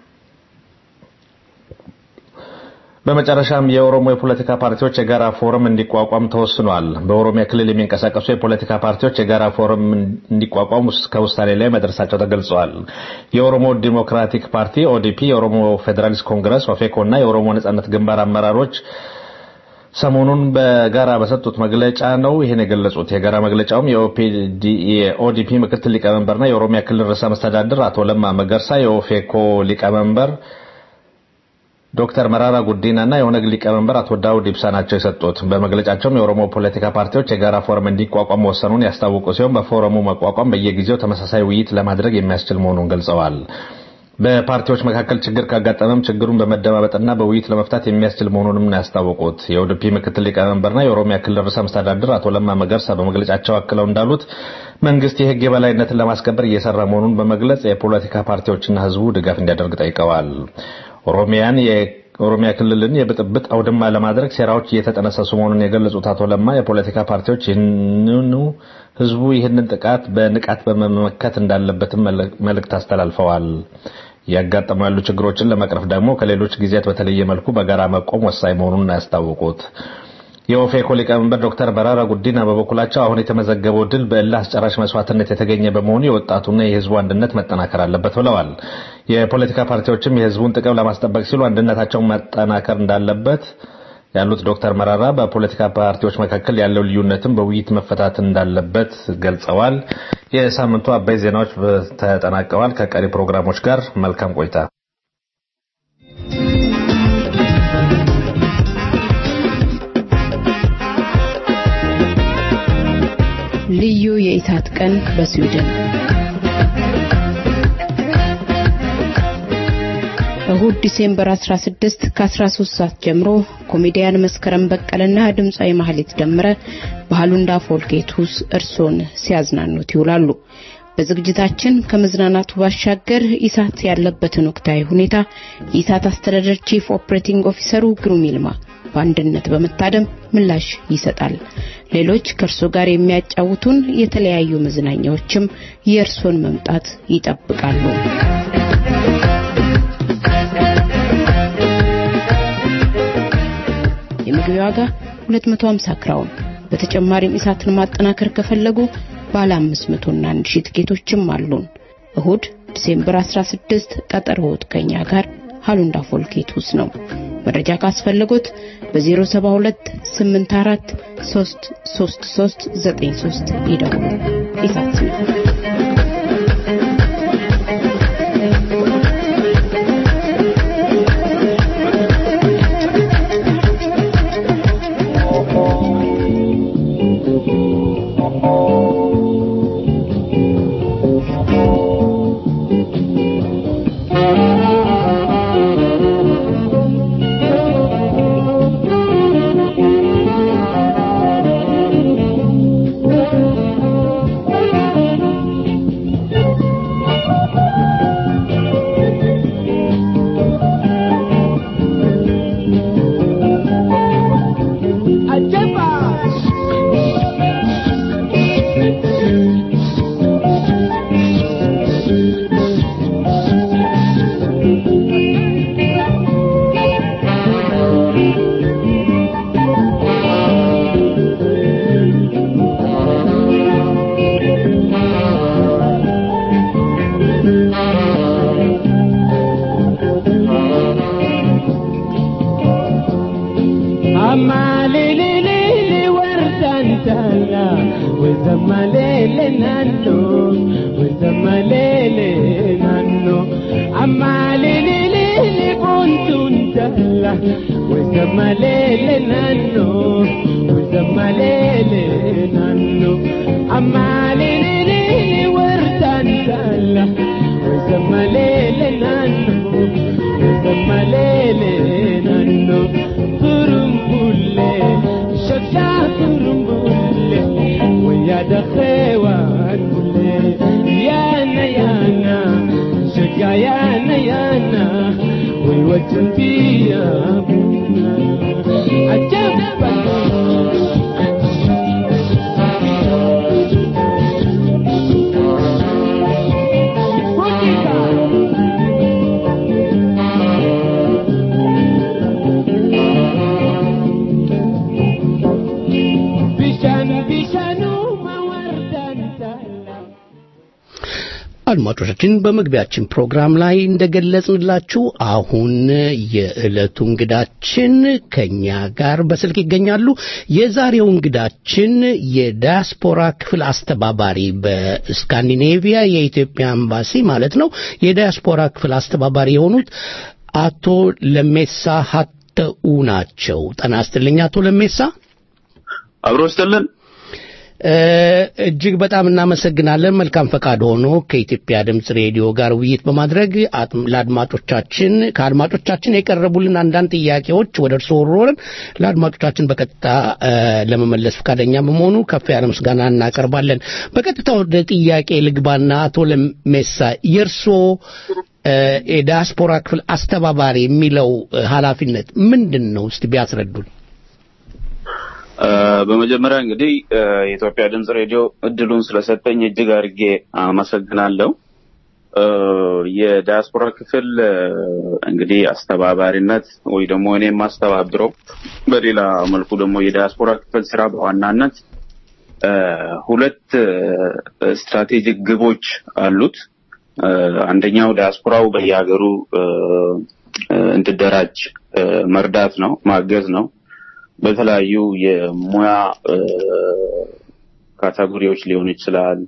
በመጨረሻም የኦሮሞ የፖለቲካ ፓርቲዎች የጋራ ፎረም እንዲቋቋም ተወስኗል። በኦሮሚያ ክልል የሚንቀሳቀሱ የፖለቲካ ፓርቲዎች የጋራ ፎረም እንዲቋቋም ከውሳኔ ላይ መድረሳቸው ተገልጸዋል። የኦሮሞ ዲሞክራቲክ ፓርቲ ኦዲፒ፣ የኦሮሞ ፌዴራሊስት ኮንግረስ ኦፌኮ እና የኦሮሞ ነጻነት ግንባር አመራሮች ሰሞኑን በጋራ በሰጡት መግለጫ ነው ይህን የገለጹት። የጋራ መግለጫውም የኦዲፒ ምክትል ሊቀመንበርና የኦሮሚያ ክልል ርዕሰ መስተዳድር አቶ ለማ መገርሳ፣ የኦፌኮ ሊቀመንበር ዶክተር መራራ ጉዲና እና የኦነግ ሊቀመንበር አቶ ዳውድ ኢብሳ ናቸው የሰጡት። በመግለጫቸውም የኦሮሞ ፖለቲካ ፓርቲዎች የጋራ ፎረም እንዲቋቋም መወሰኑን ያስታወቁ ሲሆን በፎረሙ መቋቋም በየጊዜው ተመሳሳይ ውይይት ለማድረግ የሚያስችል መሆኑን ገልጸዋል። በፓርቲዎች መካከል ችግር ካጋጠመም ችግሩን በመደማመጥና በውይይት ለመፍታት የሚያስችል መሆኑንም ነው ያስታወቁት። የኦዲፒ ምክትል ሊቀመንበርና የኦሮሚያ ክልል ርዕሰ መስተዳድር አቶ ለማ መገርሳ በመግለጫቸው አክለው እንዳሉት መንግስት የህግ የበላይነትን ለማስከበር እየሰራ መሆኑን በመግለጽ የፖለቲካ ፓርቲዎችና ህዝቡ ድጋፍ እንዲያደርግ ጠይቀዋል። ኦሮሚያን የኦሮሚያ ክልልን የብጥብጥ አውድማ ለማድረግ ሴራዎች እየተጠነሰሱ መሆኑን የገለጹት አቶ ለማ የፖለቲካ ፓርቲዎች ይህንኑ ህዝቡ ይህንን ጥቃት በንቃት በመመከት እንዳለበትም መልእክት አስተላልፈዋል። ያጋጠሙ ያሉ ችግሮችን ለመቅረፍ ደግሞ ከሌሎች ጊዜያት በተለየ መልኩ በጋራ መቆም ወሳኝ መሆኑን ያስታወቁት የኦፌኮ ሊቀመንበር ዶክተር በራራ ጉዲና በበኩላቸው አሁን የተመዘገበው ድል በእልህ አስጨራሽ መስዋዕትነት የተገኘ በመሆኑ የወጣቱና የህዝቡ አንድነት መጠናከር አለበት ብለዋል። የፖለቲካ ፓርቲዎችም የህዝቡን ጥቅም ለማስጠበቅ ሲሉ አንድነታቸውን መጠናከር እንዳለበት ያሉት ዶክተር መራራ በፖለቲካ ፓርቲዎች መካከል ያለው ልዩነትም በውይይት መፈታት እንዳለበት ገልጸዋል። የሳምንቱ አበይ ዜናዎች ተጠናቀዋል። ከቀሪ ፕሮግራሞች ጋር መልካም ቆይታ ልዩ የኢሳት ቀን በስዊድን እሁድ ዲሴምበር 16 ከ13 ሰዓት ጀምሮ ኮሜዲያን መስከረም በቀለና ድምፃዊ ማህሌት ደመረ በሃሉንዳ ፎልጌቱስ እርሶን ሲያዝናኑት ይውላሉ። በዝግጅታችን ከመዝናናቱ ባሻገር ኢሳት ያለበትን ወቅታዊ ሁኔታ የኢሳት አስተዳደር ቺፍ ኦፕሬቲንግ ኦፊሰሩ ግሩም ይልማ በአንድነት በመታደም ምላሽ ይሰጣል። ሌሎች ከእርሶ ጋር የሚያጫውቱን የተለያዩ መዝናኛዎችም የእርሶን መምጣት ይጠብቃሉ። የምግብ ዋጋ 250 ክራውን። በተጨማሪም ኢሳትን ማጠናከር ከፈለጉ ባለ 500 እና 1000 ትኬቶችም አሉን። እሁድ ዲሴምበር 16 ቀጠሮዎት ከኛ ጋር ሃሉንዳ ፎልኬቱስ ነው። መረጃ ካስፈለጎት በ072 84 333 93 ይደውሉ። ኢሳት ነው። አድማጮቻችን በመግቢያችን ፕሮግራም ላይ እንደገለጽንላችሁ አሁን የዕለቱ እንግዳችን ከኛ ጋር በስልክ ይገኛሉ። የዛሬው እንግዳችን የዳያስፖራ ክፍል አስተባባሪ በስካንዲኔቪያ የኢትዮጵያ ኤምባሲ ማለት ነው የዳያስፖራ ክፍል አስተባባሪ የሆኑት አቶ ለሜሳ ሀተኡ ናቸው። ጤና ይስጥልኝ አቶ ለሜሳ። አብሮ ይስጥልን። እጅግ በጣም እናመሰግናለን። መልካም ፈቃድ ሆኖ ከኢትዮጵያ ድምፅ ሬዲዮ ጋር ውይይት በማድረግ ለአድማጮቻችን ከአድማጮቻችን የቀረቡልን አንዳንድ ጥያቄዎች ወደ እርስዎ ወርወርን ለአድማጮቻችን በቀጥታ ለመመለስ ፈቃደኛ በመሆኑ ከፍ ያለ ምስጋና እናቀርባለን። በቀጥታ ወደ ጥያቄ ልግባና አቶ ለሜሳ የእርስዎ የዲያስፖራ ክፍል አስተባባሪ የሚለው ኃላፊነት ምንድን ነው? እስቲ ቢያስረዱን። በመጀመሪያ እንግዲህ የኢትዮጵያ ድምፅ ሬዲዮ እድሉን ስለሰጠኝ እጅግ አድርጌ አመሰግናለሁ። የዲያስፖራ ክፍል እንግዲህ አስተባባሪነት ወይ ደግሞ እኔ የማስተባብረው በሌላ መልኩ ደግሞ የዲያስፖራ ክፍል ስራ በዋናነት ሁለት ስትራቴጂክ ግቦች አሉት። አንደኛው ዲያስፖራው በየሀገሩ እንዲደራጅ መርዳት ነው፣ ማገዝ ነው። በተለያዩ የሙያ ካታጎሪዎች ሊሆን ይችላል።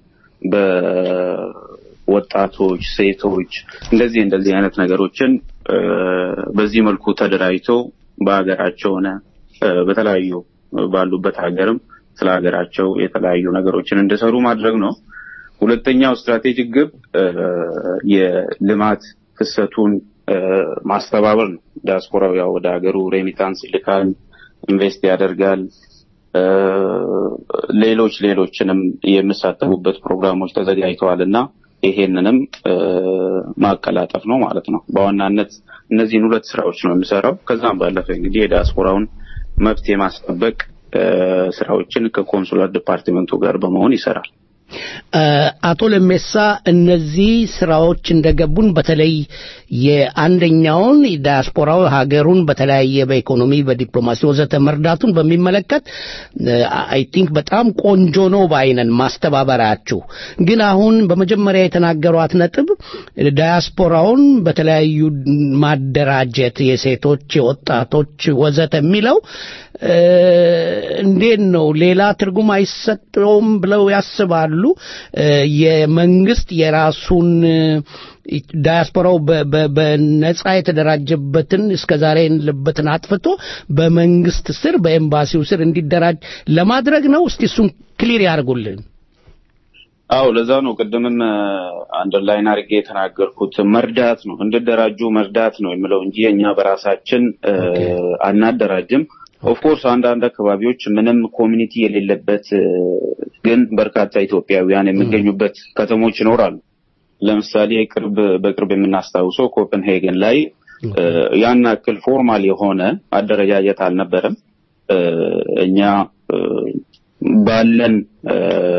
በወጣቶች፣ ሴቶች እንደዚህ እንደዚህ አይነት ነገሮችን በዚህ መልኩ ተደራጅቶ በሀገራቸው ሆነ በተለያዩ ባሉበት ሀገርም ስለ ሀገራቸው የተለያዩ ነገሮችን እንዲሰሩ ማድረግ ነው። ሁለተኛው ስትራቴጂክ ግብ እ፣ የልማት ፍሰቱን እ፣ ማስተባበር ነው። ዲያስፖራው ያው ወደ ሀገሩ ሬሚታንስ ይልካል፣ ኢንቨስት ያደርጋል። እ፣ ሌሎች ሌሎችንም የሚሳተፉበት ፕሮግራሞች ተዘጋጅተዋል እና ይሄንንም እ፣ ማቀላጠፍ ነው ማለት ነው። በዋናነት እነዚህን ሁለት ስራዎች ነው የሚሰራው። ከዛም ባለፈ እንግዲህ የዲያስፖራውን መብት የማስጠበቅ እ፣ ስራዎችን ከኮንሱላር ዲፓርትመንቱ ጋር በመሆን ይሰራል። እ፣ አቶ ለሜሳ እነዚህ ስራዎች እንደገቡን በተለይ የአንደኛውን ዲያስፖራው ሀገሩን በተለያየ በኢኮኖሚ በዲፕሎማሲ ወዘተ መርዳቱን በሚመለከት አይ ቲንክ በጣም ቆንጆ ነው ባይነን ማስተባበራችሁ። ግን አሁን በመጀመሪያ የተናገሯት ነጥብ ዲያስፖራውን በተለያዩ ማደራጀት የሴቶች፣ የወጣቶች ወዘተ የሚለው እ፣ እንዴት ነው ሌላ ትርጉም አይሰጠውም ብለው ያስባሉ? እ፣ የመንግስት የራሱን እ፣ ዳያስፖራው በ- በ- በነጻ የተደራጀበትን እስከ ዛሬ የለበትን አጥፍቶ በመንግስት ስር በኤምባሲው ስር እንዲደራጅ ለማድረግ ነው። እስቲ እሱን ክሊር ያርጉልን። አዎ ለዛ ነው ቅድምም አንደርላይን አድርጌ የተናገርኩት መርዳት ነው እንዲደራጁ መርዳት ነው የሚለው እንጂ እኛ በራሳችን እ፣ አናደራጅም። ኦፍኮርስ አንዳንድ አካባቢዎች ምንም ኮሚኒቲ የሌለበት እ፣ ግን በርካታ ኢትዮጵያውያን የሚገኙበት ከተሞች ይኖራሉ። ለምሳሌ ቅርብ በቅርብ የምናስታውሰው ኮፐንሄገን ላይ እ፣ ያን ያክል ፎርማል የሆነ አደረጃጀት አልነበረም። እ፣ እኛ እ፣ ባለን እ፣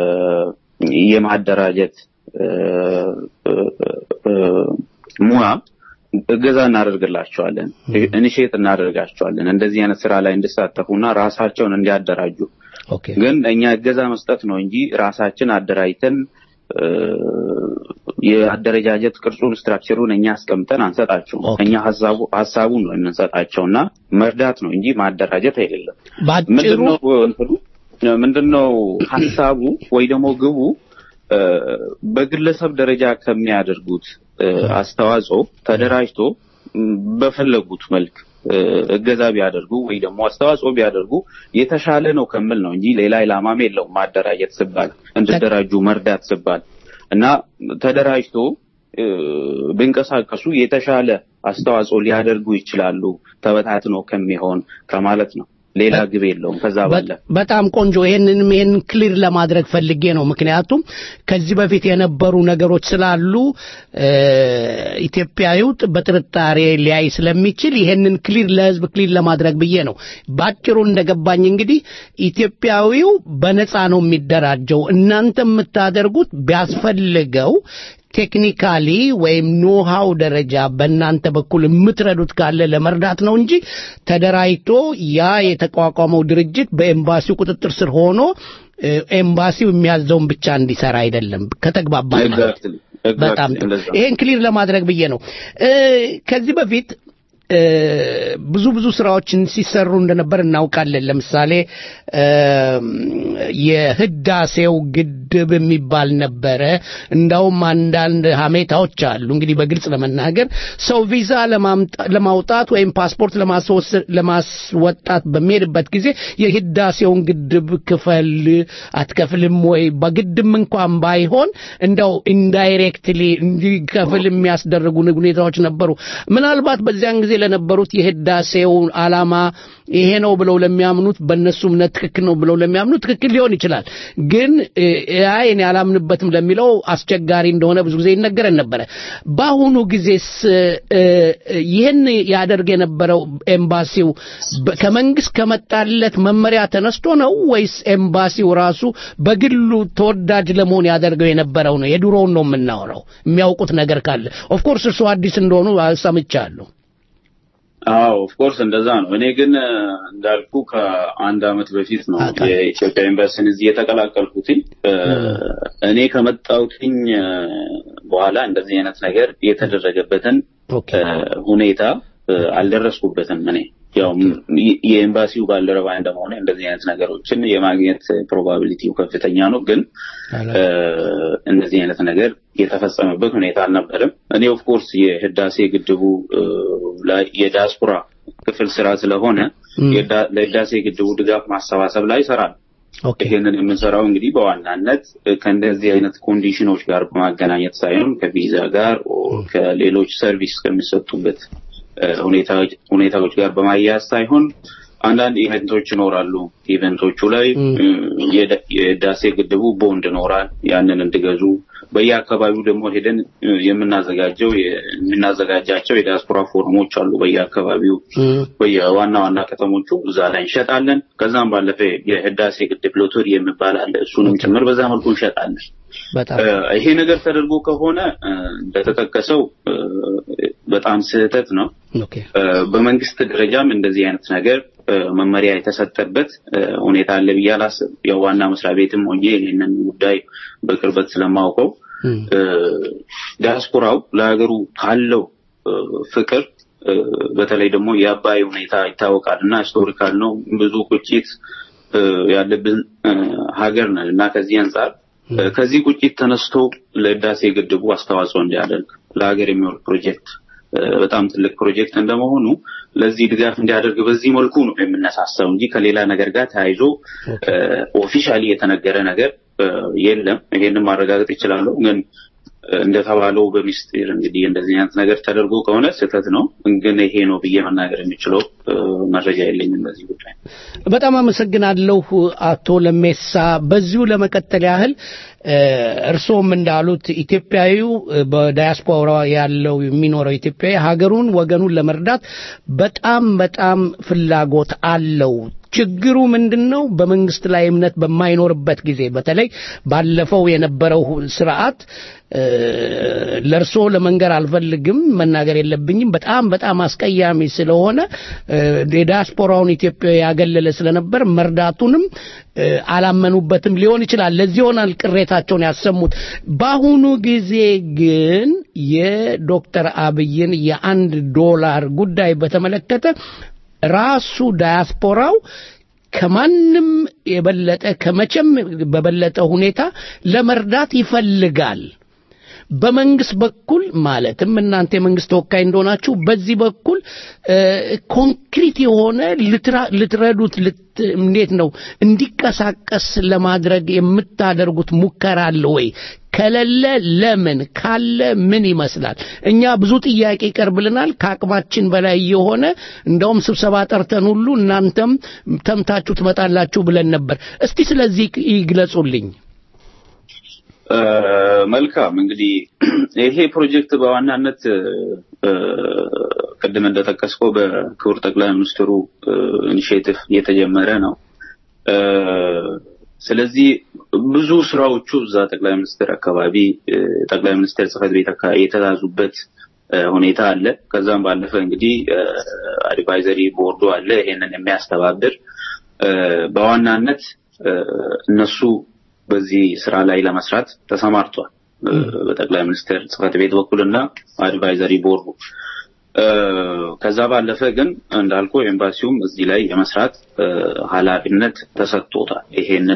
የማደራጀት እ፣ እ፣ እ፣ ሙያ እገዛ እናደርግላቸዋለን፣ ኢኒሼት እናደርጋቸዋለን እንደዚህ አይነት ስራ ላይ እንዲሳተፉና ራሳቸውን እንዲያደራጁ። ኦኬ ግን እኛ እገዛ መስጠት ነው እንጂ ራሳችን አደራጅተን እ፣ የአደረጃጀት ቅርጹን ስትራክቸሩን እኛ አስቀምጠን አንሰጣቸውም። ኦኬ። እኛ ሀሳቡ ሀሳቡን ነው የምንሰጣቸውና መርዳት ነው እንጂ ማደራጀት አይደለም። ባጭሩ ምንድነው እንትኑ ምንድነው ሀሳቡ ወይ ደግሞ ግቡ እ፣ በግለሰብ ደረጃ ከሚያደርጉት እ፣ አስተዋጽኦ ተደራጅቶ ም፣ በፈለጉት መልክ እ፣ እገዛ ቢያደርጉ ወይ ደግሞ አስተዋጽኦ ቢያደርጉ የተሻለ ነው ከምል ነው እንጂ ሌላ ኢላማም የለውም። ማደራጀት ስባል እንዲደራጁ መርዳት ስባል እና ተደራጅቶ እ፣ ቢንቀሳቀሱ የተሻለ አስተዋጽኦ ሊያደርጉ ይችላሉ ተበታትኖ ከሚሆን ከማለት ነው። ሌላ ግብ የለውም ከዛ ባለፈ በጣም ቆንጆ ይሄንንም ይሄን ክሊር ለማድረግ ፈልጌ ነው። ምክንያቱም ከዚህ በፊት የነበሩ ነገሮች ስላሉ እ፣ ኢትዮጵያዊው ጥ- በጥርጣሬ ሊያይ ስለሚችል ይሄንን ክሊር ለህዝብ ክሊር ለማድረግ ብዬ ነው። ባጭሩ እንደገባኝ እንግዲህ ኢትዮጵያዊው በነፃ ነው የሚደራጀው። እናንተ የምታደርጉት ቢያስፈልገው ቴክኒካሊ ወይም ኖሃው ደረጃ በእናንተ በኩል የምትረዱት ካለ ለመርዳት ነው እንጂ ተደራጅቶ ያ የተቋቋመው ድርጅት በኤምባሲው ቁጥጥር ስር ሆኖ እ፣ ኤምባሲው የሚያዘውን ብቻ እንዲሰራ አይደለም። ከተግባባን ማለት ነው። Exactly. በጣም Exactly. ጥሩ። እንደዛ ነው። ይሄን ክሊር ለማድረግ ብዬ ነው። እ፣ ከዚህ በፊት እ፣ ብዙ ብዙ ስራዎችን ሲሰሩ እንደነበር እናውቃለን። ለምሳሌ እ፣ የህዳሴው ግድብ የሚባል ነበረ። እንዳውም አንዳንድ ሀሜታዎች አሉ። እንግዲህ በግልጽ ለመናገር ሰው ቪዛ ለማምጣ- ለማውጣት ወይም ፓስፖርት ለማስወስ- ለማስወጣት በሚሄድበት ጊዜ የህዳሴውን ግድብ ክፈል አትከፍልም ወይ በግድም እንኳን ባይሆን እንደው ኢንዳይሬክትሊ እንዲከፍል የሚያስደርጉ ሁኔታዎች ነበሩ። ምናልባት በዚያን ጊዜ ለነበሩት የህዳሴው ዓላማ ይሄ ነው ብለው ለሚያምኑት በእነሱ እምነት ትክክል ነው ብለው ለሚያምኑት ትክክል ሊሆን ይችላል። ግን እ፣ ያ እኔ አላምንበትም ለሚለው አስቸጋሪ እንደሆነ ብዙ ጊዜ ይነገረን ነበረ። በአሁኑ ጊዜስ እ፣ ይህን ያደርግ የነበረው ኤምባሲው በ- ከመንግስት ከመጣለት መመሪያ ተነስቶ ነው ወይስ ኤምባሲው ራሱ በግሉ ተወዳጅ ለመሆን ያደርገው የነበረው ነው? የድሮውን ነው የምናወራው። የሚያውቁት ነገር ካለ ኦፍኮርስ እርሱ አዲስ እንደሆኑ ሰምቻለሁ። አዎ ኦፍኮርስ እንደዛ ነው። እኔ ግን እ፣ እንዳልኩ ከአንድ አመት በፊት ነው አውቃለሁ። የኢትዮጵያ ኤምባሲን እዚህ የተቀላቀልኩትኝ። እ፣ እኔ ከመጣሁትኝ እ፣ በኋላ እንደዚህ አይነት ነገር የተደረገበትን ኦኬ እ፣ ሁኔታ እ፣ አልደረስኩበትም። እኔ ያው ም- የ- የኤምባሲው ባልደረባ እንደመሆነ እንደዚህ አይነት ነገሮችን የማግኘት ፕሮባቢሊቲው ከፍተኛ ነው። ግን እ፣ እንደዚህ አይነት ነገር የተፈጸመበት ሁኔታ አልነበረም። እኔ ኦፍኮርስ የህዳሴ ግድቡ እ፣ ላይ የዲያስፖራ ክፍል ስራ ስለሆነ ም። የዳ- ለህዳሴ ግድቡ ድጋፍ ማሰባሰብ ላይ ይሰራል። ይህንን የምንሰራው እንግዲህ በዋናነት ከእንደዚህ አይነት ኮንዲሽኖች ጋር በማገናኘት ሳይሆን ከቪዛ ጋር ከሌሎች ሰርቪስ ከሚሰጡበት ሁኔታዎች ጋር በማያያዝ ሳይሆን አንዳንድ ኢቨንቶች ይኖራሉ። ኢቨንቶቹ ላይ የህዳሴ ግድቡ ቦንድ ይኖራል። ያንን እንዲገዙ በየአካባቢው ደግሞ ሄደን የምናዘጋጀው የምናዘጋጃቸው የዲያስፖራ ፎረሞች አሉ። በየአካባቢው በየዋና ዋና ከተሞቹ እዛ ላይ እንሸጣለን። ከዛም ባለፈ የህዳሴ ግድብ ሎተሪ የሚባል አለ። እሱንም ጭምር በዛ መልኩ እንሸጣለን። ይሄ ነገር ተደርጎ ከሆነ እንደተጠቀሰው በጣም ስህተት ነው። በመንግስት ደረጃም እንደዚህ አይነት ነገር መመሪያ የተሰጠበት ሁኔታ አለ ብዬ አላስብም። ያው ዋና መስሪያ ቤትም ሆኜ ይህንን ጉዳይ በቅርበት ስለማውቀው ዲያስፖራው ለሀገሩ ካለው ፍቅር በተለይ ደግሞ የአባይ ሁኔታ ይታወቃል እና ሂስቶሪካል ነው። ብዙ ቁጭት ያለብን ሀገር ነን እና ከዚህ አንጻር ከዚህ ቁጭት ተነስቶ ለህዳሴ ግድቡ አስተዋጽኦ እንዲያደርግ ለሀገር የሚወል ፕሮጀክት በጣም ትልቅ ፕሮጀክት እንደመሆኑ ለዚህ ድጋፍ እንዲያደርግ በዚህ መልኩ ነው የምነሳሳው እንጂ ከሌላ ነገር ጋር ተያይዞ ኦፊሻሊ የተነገረ ነገር የለም። ይሄንን ማረጋገጥ ይችላለሁ። ግን እንደተባለው በሚስጢር እንግዲህ እንደዚህ አይነት ነገር ተደርጎ ከሆነ ስህተት ነው። ግን ይሄ ነው ብዬ መናገር የሚችለው መረጃ የለኝም በዚህ ጉዳይ። በጣም አመሰግናለሁ አቶ ለሜሳ። በዚሁ ለመቀጠል ያህል እርስዎም እንዳሉት ኢትዮጵያዊው በዳያስፖራ ያለው የሚኖረው ኢትዮጵያዊ ሀገሩን ወገኑን ለመርዳት በጣም በጣም ፍላጎት አለው። ችግሩ ምንድን ነው? በመንግስት ላይ እምነት በማይኖርበት ጊዜ በተለይ ባለፈው የነበረው ስርዓት ለእርሶ ለመንገር አልፈልግም፣ መናገር የለብኝም። በጣም በጣም አስቀያሚ ስለሆነ የዲያስፖራውን ኢትዮጵያዊ ያገለለ ስለነበር መርዳቱንም አላመኑበትም ሊሆን ይችላል። ለዚህ ይሆናል ቅሬታቸውን ያሰሙት። በአሁኑ ጊዜ ግን የዶክተር አብይን የአንድ ዶላር ጉዳይ በተመለከተ ራሱ ዳያስፖራው ከማንም የበለጠ ከመቼም በበለጠ ሁኔታ ለመርዳት ይፈልጋል። በመንግስት በኩል ማለትም እናንተ የመንግስት ተወካይ እንደሆናችሁ በዚህ በኩል ኮንክሪት የሆነ ልትረዱት እንዴት ነው እንዲቀሳቀስ ለማድረግ የምታደርጉት ሙከራ አለ ወይ? ከሌለ ለምን? ካለ ምን ይመስላል? እኛ ብዙ ጥያቄ ይቀርብልናል ከአቅማችን በላይ የሆነ እንደውም ስብሰባ ጠርተን ሁሉ እናንተም ተምታችሁ ትመጣላችሁ ብለን ነበር። እስቲ ስለዚህ ይግለጹልኝ። መልካም እንግዲህ ይሄ ፕሮጀክት በዋናነት ቅድም እንደጠቀስከው በክቡር ጠቅላይ ሚኒስትሩ ኢኒሽቲቭ የተጀመረ ነው። ስለዚህ ብዙ ስራዎቹ እዛ ጠቅላይ ሚኒስትር አካባቢ ጠቅላይ ሚኒስትር ጽህፈት ቤት አካባቢ የተያዙበት ሁኔታ አለ። ከዛም ባለፈ እንግዲህ አድቫይዘሪ ቦርዱ አለ ይሄንን የሚያስተባብር በዋናነት እነሱ በዚህ ስራ ላይ ለመስራት ተሰማርቷል። በጠቅላይ ሚኒስትር ጽህፈት ቤት በኩልና አድቫይዘሪ ቦርዱ ከዛ ባለፈ ግን እንዳልኩ ኤምባሲውም እዚህ ላይ የመስራት ኃላፊነት ተሰጥቶታል። ይሄንን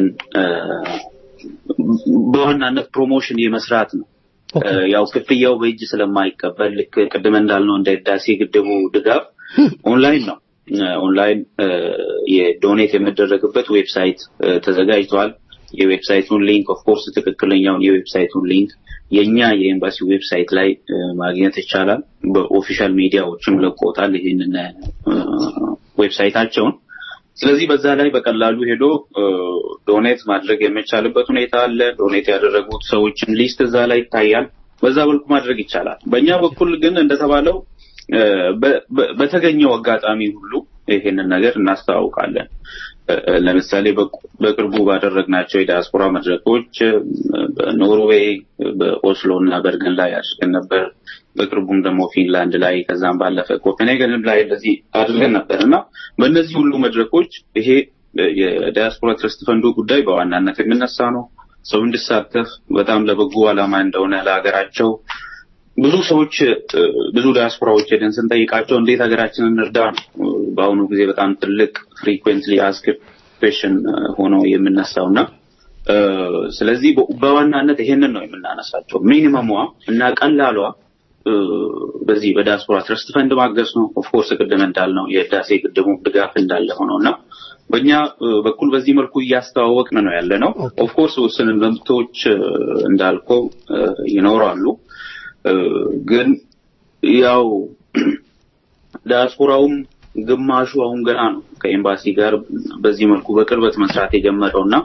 በዋናነት ፕሮሞሽን የመስራት ነው። ያው ክፍያው በእጅ ስለማይቀበል ልክ ቅድም እንዳልነው እንደ ህዳሴ ግድቡ ድጋፍ ኦንላይን ነው። ኦንላይን የዶኔት የሚደረግበት ዌብሳይት ተዘጋጅቷል። የዌብሳይቱን ሊንክ ኦፍ ኮርስ ትክክለኛውን የዌብሳይቱን ሊንክ የኛ የኤምባሲ ዌብሳይት ላይ ማግኘት ይቻላል። በኦፊሻል ሚዲያዎችም ለቆታል ይህንን ዌብሳይታቸውን። ስለዚህ በዛ ላይ በቀላሉ ሄዶ ዶኔት ማድረግ የሚቻልበት ሁኔታ አለ። ዶኔት ያደረጉት ሰዎችን ሊስት እዛ ላይ ይታያል። በዛ በልኩ ማድረግ ይቻላል። በእኛ በኩል ግን እንደተባለው በተገኘው አጋጣሚ ሁሉ ይሄንን ነገር እናስተዋውቃለን። ለምሳሌ በቅርቡ ባደረግናቸው የዲያስፖራ መድረኮች በኖርዌይ በኦስሎ እና በርገን ላይ አድርገን ነበር። በቅርቡም ደግሞ ፊንላንድ ላይ ከዛም ባለፈ ኮፔንሄገንም ላይ እንደዚህ አድርገን ነበር እና በእነዚህ ሁሉ መድረኮች ይሄ የዲያስፖራ ትረስት ፈንዱ ጉዳይ በዋናነት የሚነሳ ነው። ሰው እንዲሳተፍ በጣም ለበጎ ዓላማ እንደሆነ ለሀገራቸው ብዙ ሰዎች ብዙ ዲያስፖራዎች ሄደን ስንጠይቃቸው እንዴት ሀገራችንን እንርዳ ነው በአሁኑ ጊዜ በጣም ትልቅ ፍሪኩዌንትሊ አስክ ኩዌሽን ሆኖ የምነሳው እና ስለዚህ በዋናነት ይሄንን ነው የምናነሳቸው። ሚኒመሟ እና ቀላሏ በዚህ በዲያስፖራ ትረስት ፈንድ ማገዝ ነው። ኦፍኮርስ ቅድም እንዳልነው የህዳሴ ግድቡ ድጋፍ እንዳለ ሆነው እና በእኛ እ፣ በኩል በዚህ መልኩ እያስተዋወቅን ነው ያለ ነው። ኦፍኮርስ ውስን መብቶች እ፣ እንዳልከው እ፣ ይኖራሉ እ፣ ግን ያው ዲያስፖራውም ግማሹ አሁን ገና ነው ከኤምባሲ ጋር በዚህ መልኩ በቅርበት መስራት የጀመረው እና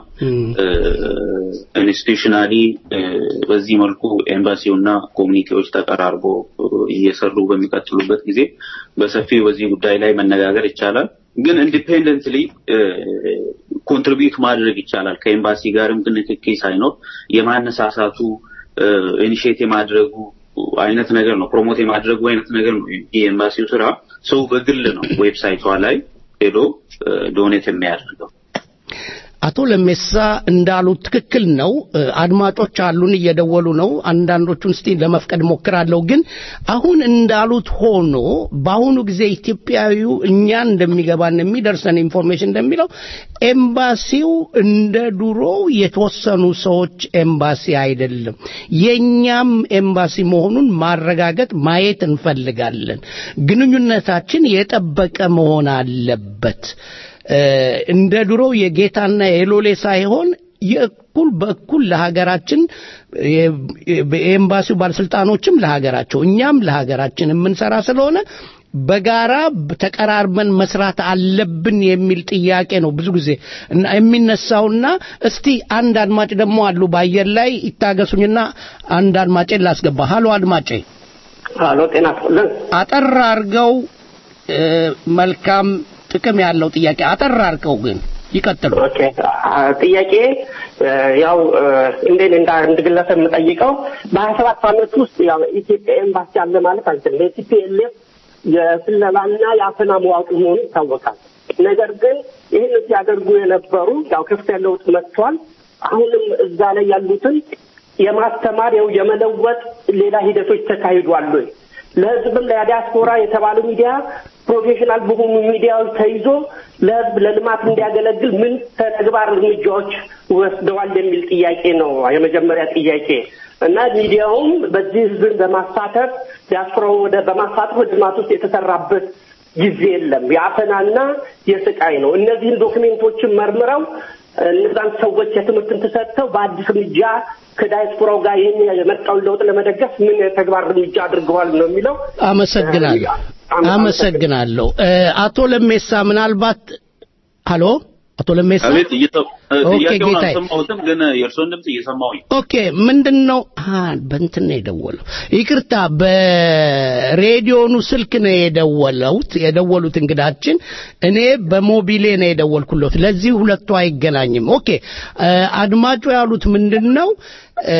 ኢንስቲቱሽናሊ በዚህ መልኩ ኤምባሲውና ኮሚኒቲዎች ተቀራርቦ እ፣ እየሰሩ በሚቀጥሉበት ጊዜ በሰፊው በዚህ ጉዳይ ላይ መነጋገር ይቻላል። ግን ኢንዲፔንደንትሊ ኮንትሪቢዩት ማድረግ ይቻላል። ከኤምባሲ ጋርም ግን ንክኪ ሳይኖር የማነሳሳቱ ኢኒሽት የማድረጉ አይነት ነገር ነው፣ ፕሮሞት የማድረጉ አይነት ነገር ነው። የኤምባሲው ስራ ሰው በግል ነው ዌብሳይቷ ላይ ሄዶ ዶኔት የሚያደርገው። አቶ ለሜሳ እንዳሉት ትክክል ነው። እ፣ አድማጮች አሉን እየደወሉ ነው። አንዳንዶቹን እስቲ ለመፍቀድ ሞክራለሁ። ግን አሁን እንዳሉት ሆኖ በአሁኑ ጊዜ ኢትዮጵያዊው እኛን እንደሚገባን የሚደርሰን ኢንፎርሜሽን እንደሚለው ኤምባሲው እንደ ድሮው የተወሰኑ ሰዎች ኤምባሲ አይደለም። የኛም ኤምባሲ መሆኑን ማረጋገጥ ማየት እንፈልጋለን። ግንኙነታችን የጠበቀ መሆን አለበት። እ፣ እንደ ድሮው የጌታና የሎሌ ሳይሆን የእኩል በእኩል ለሀገራችን የ- የኤምባሲው ባለስልጣኖችም ለሀገራቸው እኛም ለሀገራችን የምንሰራ ስለሆነ በጋራ ተቀራርበን መስራት አለብን የሚል ጥያቄ ነው ብዙ ጊዜ እና የሚነሳውና እስቲ አንድ አድማጭ ደግሞ አሉ በአየር ላይ ይታገሱኝና አንድ አድማጬን ላስገባ ሀሎ አድማጬ አሎ ጤና ይስጥልን። አጠር አርገው እ፣ መልካም ጥቅም ያለው ጥያቄ አጠር አርገው ግን ይቀጥሉ ኦኬ አ፣ ጥያቄ እ፣ ያው እ፣ እንዴት እንደ አንድ ግለሰብ የምጠይቀው በሀያ ሰባት ዓመት ውስጥ ያው ኢትዮጵያ ኤምባሲ አለ ማለት አንችልም። የቲፒኤልኤፍ የስለላና የአፈና መዋቅር መሆኑ ይታወቃል። ነገር ግን ይህን ሲያደርጉ የነበሩ ያው ከፍተኛ ለውጥ መጥቷል። አሁንም እዛ ላይ ያሉትን የማስተማር ያው የመለወጥ ሌላ ሂደቶች ተካሂዷል ወይ? ለህዝብም ለዲያስፖራ የተባለ ሚዲያ ፕሮፌሽናል በሆኑ ሚዲያዎች ተይዞ ለህዝብ ለልማት እንዲያገለግል ምን ተግባር እርምጃዎች ወስደዋል የሚል ጥያቄ ነው የመጀመሪያ ጥያቄ እና ሚዲያውም በዚህ ህዝብን በማሳተፍ ዲያስፖራው ወደ በማሳተፍ ወደ ልማት ውስጥ የተሰራበት ጊዜ የለም። የአፈናና የስቃይ ነው። እነዚህን ዶክሜንቶችን መርምረው እነዛን ሰዎች የትምህርትን ተሰጥተው በአዲስ እርምጃ ከዳያስፖራው ጋር ይህን የመጣውን ለውጥ ለመደገፍ ምን ተግባር እርምጃ አድርገዋል ነው የሚለው። አመሰግናለሁ አመሰግናለሁ እ፣ አቶ ለሜሳ ምናልባት ሀሎ አቶ ለሜሳ አቤት እየሰ- ኦኬ፣ ጥያቄውን ጌታዬ። አልሰማሁትም፣ ግን የእርስዎን ድምፅ እየሰማሁኝ ኦኬ ምንድን ነው አ በእንትን ነው የደወለው ይቅርታ በሬዲዮኑ ስልክ ነው የደወለውት የደወሉት እንግዳችን እኔ በሞቢሌ ነው የደወልኩለት ለዚህ ሁለቱ አይገናኝም ኦኬ እ፣ አድማጩ ያሉት ምንድን ነው እ፣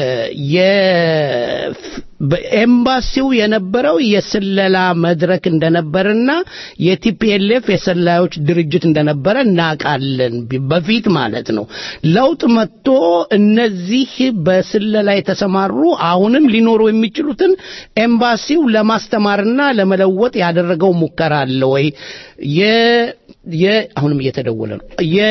የ- በኤምባሲው የነበረው የስለላ መድረክ እንደነበርና የቲፒኤልኤፍ የሰላዮች ድርጅት እንደነበረ እናውቃለን በፊት ማለት ነው ለውጥ መጥቶ እነዚህ በስለላ የተሰማሩ አሁንም ሊኖሩ የሚችሉትን ኤምባሲው ለማስተማርና ለመለወጥ ያደረገው ሙከራ አለ ወይ የ የ አሁንም እየተደወለ ነው የ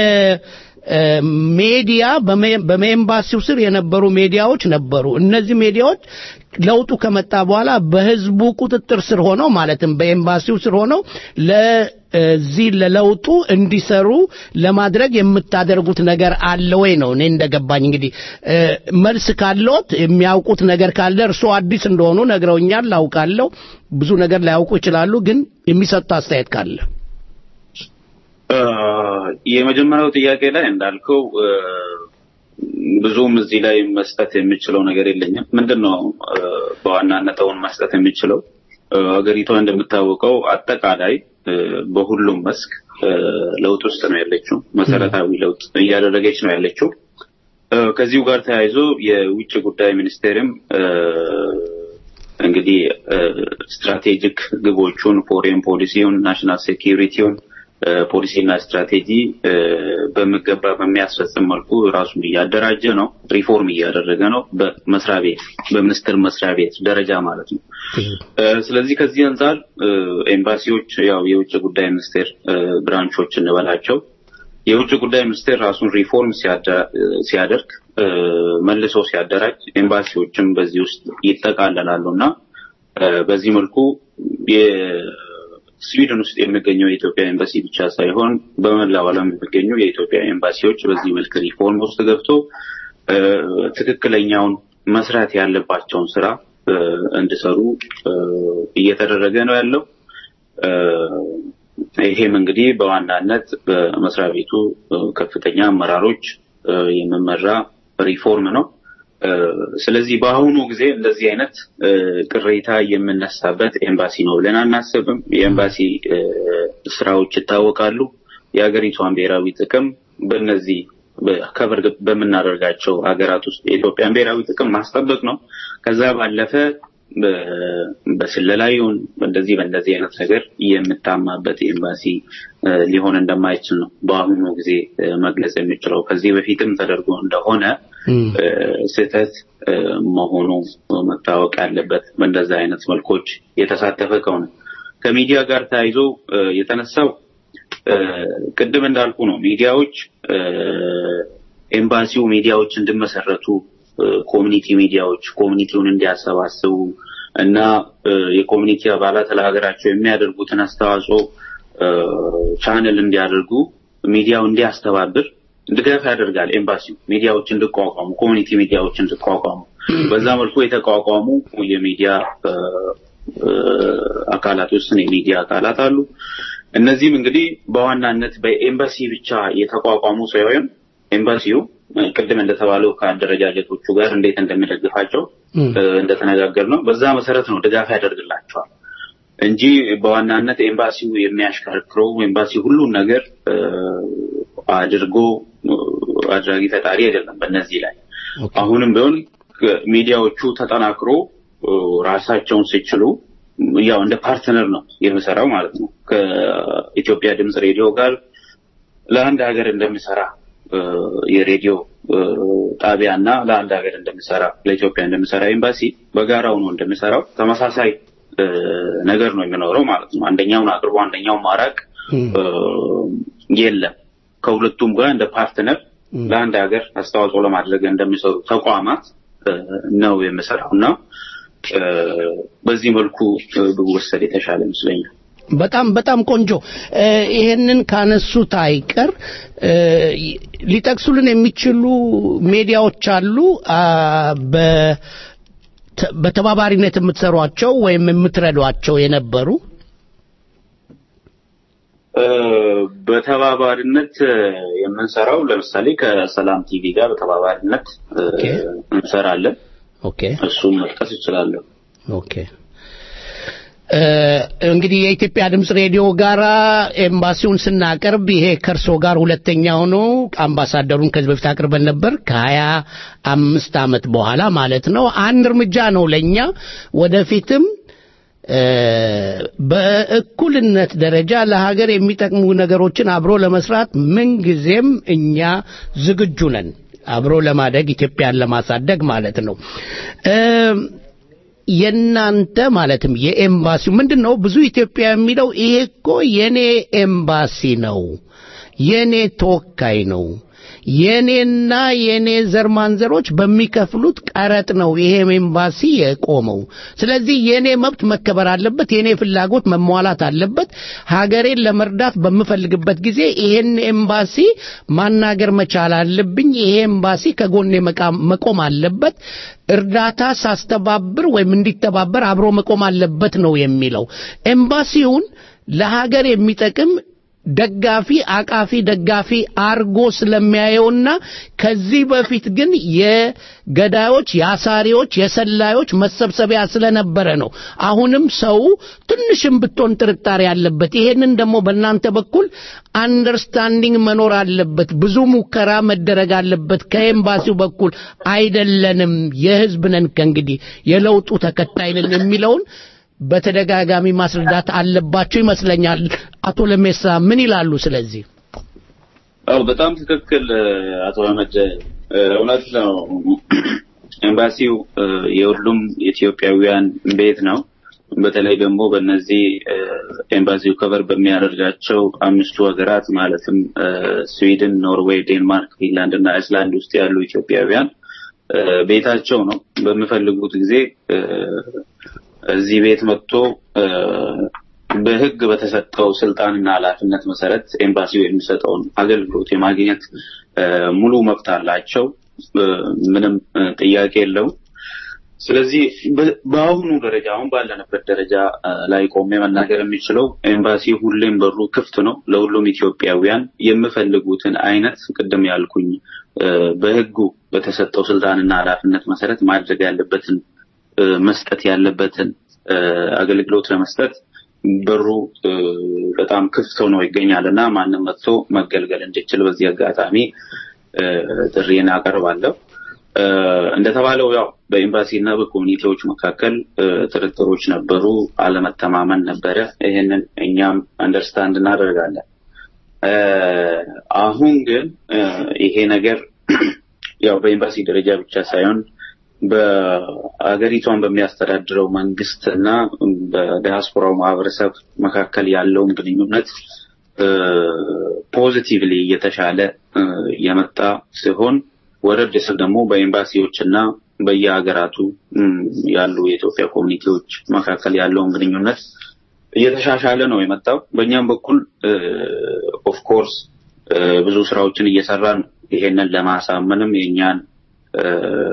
ሜዲያ በኤምባሲው ስር የነበሩ ሜዲያዎች ነበሩ እነዚህ ሜዲያዎች ለውጡ ከመጣ በኋላ በህዝቡ ቁጥጥር ስር ሆነው ማለትም በኤምባሲው ስር ሆነው ለዚህ ለለውጡ እንዲሰሩ ለማድረግ የምታደርጉት ነገር አለ ወይ ነው እኔ እንደገባኝ እንግዲህ እ፣ መልስ ካለዎት የሚያውቁት ነገር ካለ እርስዎ አዲስ እንደሆኑ ነግረውኛል ላውቃለሁ ብዙ ነገር ላያውቁ ይችላሉ ግን የሚሰጡት አስተያየት ካለ እ፣ የመጀመሪያው ጥያቄ ላይ እንዳልከው እ፣ ብዙም እዚህ ላይ መስጠት የምችለው ነገር የለኝም። ምንድን ነው እ፣ በዋናነት አሁን መስጠት የምችለው እ፣ ሀገሪቷ እንደምታወቀው አጠቃላይ እ፣ በሁሉም መስክ እ፣ ለውጥ ውስጥ ነው ያለችው። መሰረታዊ ለውጥ እያደረገች ነው ያለችው። እ፣ ከዚሁ ጋር ተያይዞ የውጭ ጉዳይ ሚኒስቴርም እ፣ እንግዲህ እ፣ ስትራቴጂክ ግቦቹን ፎሬን ፖሊሲውን፣ ናሽናል ሴኪሪቲውን እ፣ ፖሊሲና ስትራቴጂ እ፣ በሚገባ በሚያስፈጽም መልኩ ራሱን እያደራጀ ነው፣ ሪፎርም እያደረገ ነው። በመስሪያ ቤት በሚኒስቴር መስሪያ ቤት ደረጃ ማለት ነው። እ፣ ስለዚህ ከዚህ አንጻር እ፣ ኤምባሲዎች ያው የውጭ ጉዳይ ሚኒስቴር እ፣ ብራንቾች እንበላቸው የውጭ ጉዳይ ሚኒስቴር ራሱን ሪፎርም ሲያደ- ሲያደርግ እ፣ መልሶ ሲያደራጅ ኤምባሲዎችም በዚህ ውስጥ ይጠቃለላሉ እና እ፣ በዚህ መልኩ ስዊድን ውስጥ የሚገኘው የኢትዮጵያ ኤምባሲ ብቻ ሳይሆን በመላው ዓለም የሚገኙ የኢትዮጵያ ኤምባሲዎች በዚህ መልክ ሪፎርም ውስጥ ገብቶ እ፣ ትክክለኛውን መስራት ያለባቸውን ስራ እ፣ እንዲሰሩ እ፣ እየተደረገ ነው ያለው። እ፣ ይሄም እንግዲህ በዋናነት በመስሪያ ቤቱ እ፣ ከፍተኛ አመራሮች እ፣ የሚመራ ሪፎርም ነው። እ፣ ስለዚህ በአሁኑ ጊዜ እንደዚህ አይነት እ፣ ቅሬታ የምነሳበት ኤምባሲ ነው ብለን አናስብም። የኤምባሲ እ፣ ስራዎች ይታወቃሉ። የሀገሪቷን ብሔራዊ ጥቅም በእነዚህ ከበር በምናደርጋቸው ሀገራት ውስጥ የኢትዮጵያን ብሔራዊ ጥቅም ማስጠበቅ ነው። ከዛ ባለፈ በ- በስለላ ይሁን እንደዚህ በእንደዚህ አይነት ነገር የምታማበት ኤምባሲ እ፣ ሊሆን እንደማይችል ነው በአሁኑ ጊዜ እ፣ መግለጽ የሚችለው። ከዚህ በፊትም ተደርጎ እንደሆነ እ፣ ስህተት እ፣ መሆኑ መታወቅ ያለበት በእንደዚህ አይነት መልኮች የተሳተፈ ከሆነ ከሚዲያ ጋር ተያይዞ እ፣ የተነሳው እ፣ ቅድም እንዳልኩ ነው ሚዲያዎች እ፣ ኤምባሲው ሚዲያዎች እንዲመሰረቱ እ፣ ኮሚኒቲ ሚዲያዎች ኮሚኒቲውን እንዲያሰባስቡ እና እ፣ የኮሚኒቲ አባላት ለሀገራቸው የሚያደርጉትን አስተዋጽኦ እ፣ ቻነል እንዲያደርጉ ሚዲያው እንዲያስተባብር ድጋፍ ያደርጋል። ኤምባሲው ሚዲያዎች እንዲቋቋሙ ኮሚኒቲ ሚዲያዎች እንዲቋቋሙ በዛ መልኩ የተቋቋሙ የሚዲያ እ፣ እ፣ አካላት ውስጥ የሚዲያ አካላት አሉ። እነዚህም እንግዲህ በዋናነት በኤምባሲ ብቻ የተቋቋሙ ሳይሆን ኤምባሲው እ፣ ቅድም እንደተባለው ከአደረጃጀቶቹ ጋር እንዴት እንደሚደግፋቸው እ፣ እንደተነጋገር ነው። በዛ መሰረት ነው ድጋፍ ያደርግላቸዋል እንጂ በዋናነት ኤምባሲው የሚያሽከረክረው ኤምባሲ ሁሉን ነገር እ፣ አድርጎ እ፣ አድራጊ ፈጣሪ አይደለም። በእነዚህ ላይ አሁንም ቢሆን እ፣ ሚዲያዎቹ ተጠናክሮ እ፣ ራሳቸውን ሲችሉ ያው እንደ ፓርትነር ነው የሚሰራው ማለት ነው ከኢትዮጵያ ድምፅ ሬዲዮ ጋር ለአንድ ሀገር እንደሚሰራ እ፣ የሬዲዮ እ፣ ጣቢያ እና ለአንድ ሀገር እንደሚሰራ ለኢትዮጵያ እንደሚሰራ ኤምባሲ በጋራው ነው እንደሚሰራው ተመሳሳይ እ፣ ነገር ነው የሚኖረው ማለት ነው። አንደኛውን አቅርቦ አንደኛውን ማራቅ እ፣ የለም። ከሁለቱም ጋር እንደ ፓርትነር ለአንድ ሀገር አስተዋጽኦ ለማድረግ እንደሚሰሩ ተቋማት እ፣ ነው የሚሰራው እና እ፣ በዚህ መልኩ እ፣ ቢወሰድ የተሻለ ይመስለኛል። በጣም በጣም ቆንጆ እ፣ ይሄንን ካነሱት አይቀር እ፣ ሊጠቅሱልን የሚችሉ ሚዲያዎች አሉ አ፣ በ- ተ- በተባባሪነት የምትሰሯቸው ወይም የምትረዷቸው የነበሩ እ፣ በተባባሪነት እ፣ የምንሰራው ለምሳሌ ከሰላም ቲቪ ጋር በተባባሪነት እ፣ እንሰራለን። ኦኬ እሱን መጥቀስ እችላለሁ። ኦኬ እ፣ እንግዲህ የኢትዮጵያ ድምፅ ሬዲዮ ጋራ ኤምባሲውን ስናቀርብ ይሄ ከእርሶ ጋር ሁለተኛው ነው። አምባሳደሩን ከዚህ በፊት አቅርበን ነበር ከሀያ አምስት ዓመት በኋላ ማለት ነው። አንድ እርምጃ ነው ለእኛ ወደፊትም እ፣ በእኩልነት ደረጃ ለሀገር የሚጠቅሙ ነገሮችን አብሮ ለመስራት ምንጊዜም እኛ ዝግጁ ነን። አብሮ ለማደግ ኢትዮጵያን ለማሳደግ ማለት ነው። እ፣ የናንተ ማለትም የኤምባሲው ምንድን ነው ብዙ ኢትዮጵያ የሚለው ይሄ እኮ የኔ ኤምባሲ ነው፣ የኔ ተወካይ ነው፣ የኔና የኔ ዘር ማንዘሮች በሚከፍሉት ቀረጥ ነው ይሄ ኤምባሲ የቆመው። ስለዚህ የኔ መብት መከበር አለበት፣ የኔ ፍላጎት መሟላት አለበት። ሀገሬን ለመርዳት በምፈልግበት ጊዜ ይሄን ኤምባሲ ማናገር መቻል አለብኝ። ይሄ ኤምባሲ ከጎኔ መቃ- መቆም አለበት። እርዳታ ሳስተባብር ወይም እንዲተባበር አብሮ መቆም አለበት ነው የሚለው። ኤምባሲውን ለሀገር የሚጠቅም ደጋፊ አቃፊ ደጋፊ አርጎ ስለሚያየውና ከዚህ በፊት ግን የገዳዮች የአሳሪዎች የሰላዮች መሰብሰቢያ ስለነበረ ነው አሁንም ሰው ትንሽም ብትሆን ጥርጣሬ አለበት ይሄንን ደግሞ በእናንተ በኩል አንደርስታንዲንግ መኖር አለበት ብዙ ሙከራ መደረግ አለበት ከኤምባሲው በኩል አይደለንም የህዝብ ነን ከእንግዲህ የለውጡ ተከታይ ነን የሚለውን በተደጋጋሚ ማስረዳት አለባቸው ይመስለኛል አቶ ለሜሳ ምን ይላሉ ስለዚህ አዎ በጣም ትክክል እ፣ አቶ አህመድ እ፣ እውነት ነው። ኤምባሲው እ፣ የሁሉም ኢትዮጵያውያን ቤት ነው። በተለይ ደግሞ በእነዚህ እ፣ ኤምባሲው ከቨር በሚያደርጋቸው አምስቱ ሀገራት ማለትም እ፣ ስዊድን፣ ኖርዌይ፣ ዴንማርክ፣ ፊንላንድ እና አይስላንድ ውስጥ ያሉ ኢትዮጵያውያን እ፣ ቤታቸው ነው። በሚፈልጉት ጊዜ እ፣ እዚህ ቤት መጥቶ እ፣ በሕግ በተሰጠው ስልጣንና ኃላፊነት መሰረት ኤምባሲው የሚሰጠውን አገልግሎት የማግኘት እ፣ ሙሉ መብት አላቸው። እ፣ ምንም እ፣ ጥያቄ የለውም። ስለዚህ በ- በአሁኑ ደረጃ አሁን ባለንበት ደረጃ እ፣ ላይ ቆሜ መናገር የሚችለው ኤምባሲ ሁሌም በሩ ክፍት ነው ለሁሉም ኢትዮጵያውያን የምፈልጉትን አይነት ቅድም ያልኩኝ እ፣ በሕጉ በተሰጠው ስልጣንና ኃላፊነት መሰረት ማድረግ ያለበትን እ፣ መስጠት ያለበትን እ፣ አገልግሎት ለመስጠት በሩ እ፣ በጣም ክፍት ሆኖ ይገኛል እና ማንም መጥቶ መገልገል እንዲችል በዚህ አጋጣሚ እ፣ ጥሪን አቀርባለሁ። እ፣ እንደተባለው ያው በኤምባሲ እና በኮሚኒቲዎች መካከል እ፣ ጥርጥሮች ነበሩ፣ አለመተማመን ነበረ። ይህንን እኛም አንደርስታንድ እናደርጋለን። እ፣ አሁን ግን እ፣ ይሄ ነገር ያው በኤምባሲ ደረጃ ብቻ ሳይሆን በአገሪቷን በሚያስተዳድረው መንግስት እና በዲያስፖራው ማህበረሰብ መካከል ያለውን ግንኙነት ፖዚቲቭሊ እየተሻለ እ፣ የመጣ ሲሆን ወረድ ስል ደግሞ በኤምባሲዎች እና በየሀገራቱ እም፣ ያሉ የኢትዮጵያ ኮሚኒቲዎች መካከል ያለውን ግንኙነት እየተሻሻለ ነው የመጣው። በእኛም በኩል ኦፍኮርስ ብዙ ስራዎችን እየሰራን ነው። ይሄንን ለማሳመንም የእኛን እ፣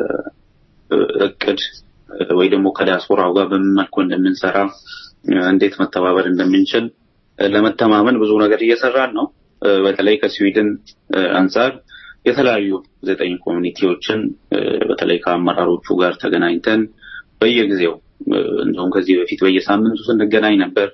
እቅድ እ፣ ወይ ደግሞ ከዲያስፖራው ጋር በምን መልኩ እንደምንሰራ እ፣ እንዴት መተባበር እንደምንችል እ፣ ለመተማመን ብዙ ነገር እየሰራን ነው። እ፣ በተለይ ከስዊድን እ፣ አንጻር የተለያዩ ዘጠኝ ኮሚኒቲዎችን እ፣ በተለይ ከአመራሮቹ ጋር ተገናኝተን በየጊዜው እ፣ እንደውም ከዚህ በፊት በየሳምንቱ ስንገናኝ ነበር።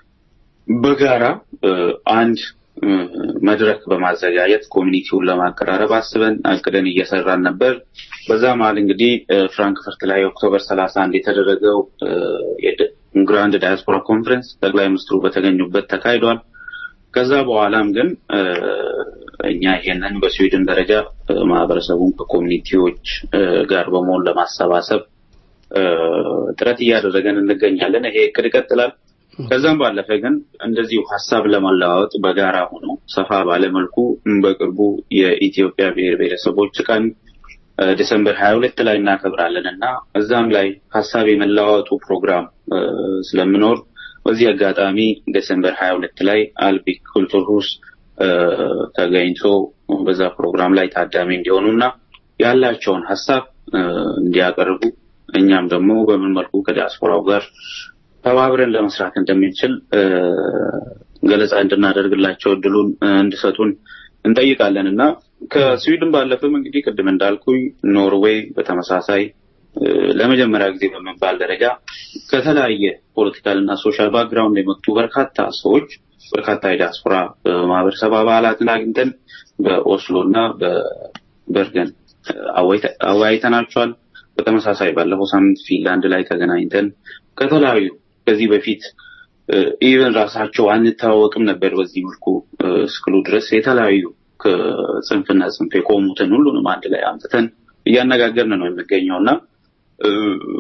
በጋራ እ፣ አንድ እ፣ መድረክ በማዘጋጀት ኮሚኒቲውን ለማቀራረብ አስበን አቅደን እየሰራን ነበር። በዛ መሀል እንግዲህ እ፣ ፍራንክፈርት ላይ ኦክቶበር ሰላሳ አንድ የተደረገው እ፣ የድ- ግራንድ ዳያስፖራ ኮንፈረንስ ጠቅላይ ሚኒስትሩ በተገኙበት ተካሂዷል። ከዛ በኋላም ግን እ፣ እኛ ይሄንን በስዊድን ደረጃ እ፣ ማህበረሰቡን ከኮሚኒቲዎች እ፣ ጋር በመሆን ለማሰባሰብ እ፣ ጥረት እያደረገን እንገኛለን። ይሄ እቅድ ይቀጥላል። ከዛም ባለፈ ግን እንደዚሁ ሀሳብ ለመለዋወጥ በጋራ ሆኖ ሰፋ ባለመልኩ በቅርቡ የኢትዮጵያ ብሔር ብሔረሰቦች ቀን እ፣ ዲሰምበር ሀያ ሁለት ላይ እናከብራለን እና እዛም ላይ ሀሳብ የመለዋወጡ ፕሮግራም እ፣ ስለምኖር በዚህ አጋጣሚ ዲሰምበር ሀያ ሁለት ላይ አልቢ ኩልቱር ሁስ እ፣ ተገኝቶ በዛ ፕሮግራም ላይ ታዳሚ እንዲሆኑ እና ያላቸውን ሀሳብ እ፣ እንዲያቀርቡ እኛም ደግሞ በምን መልኩ ከዲያስፖራው ጋር ተባብረን ለመስራት እንደምንችል እ፣ ገለጻ እንድናደርግላቸው እድሉን እ፣ እንዲሰጡን እንጠይቃለን እና ከስዊድን ባለፈም እንግዲህ ቅድም እንዳልኩኝ ኖርዌይ በተመሳሳይ እ፣ ለመጀመሪያ ጊዜ በመባል ደረጃ ከተለያየ ፖለቲካል እና ሶሻል ባክግራውንድ የመጡ በርካታ ሰዎች በርካታ የዲያስፖራ እ፣ ማህበረሰብ አባላትን አግኝተን በኦስሎ እና በበርገን እ፣ አወያይተ- አወያይተናቸዋል። በተመሳሳይ ባለፈው ሳምንት ፊንላንድ ላይ ተገናኝተን ከተለያዩ ከዚህ በፊት ኢቨን ራሳቸው አንተዋወቅም ነበር በዚህ መልኩ እ፣ እስክሉ ድረስ የተለያዩ ከጽንፍና ጽንፍ የቆሙትን ሁሉንም አንድ ላይ አምጥተን እያነጋገርን ነው የሚገኘው እና እ፣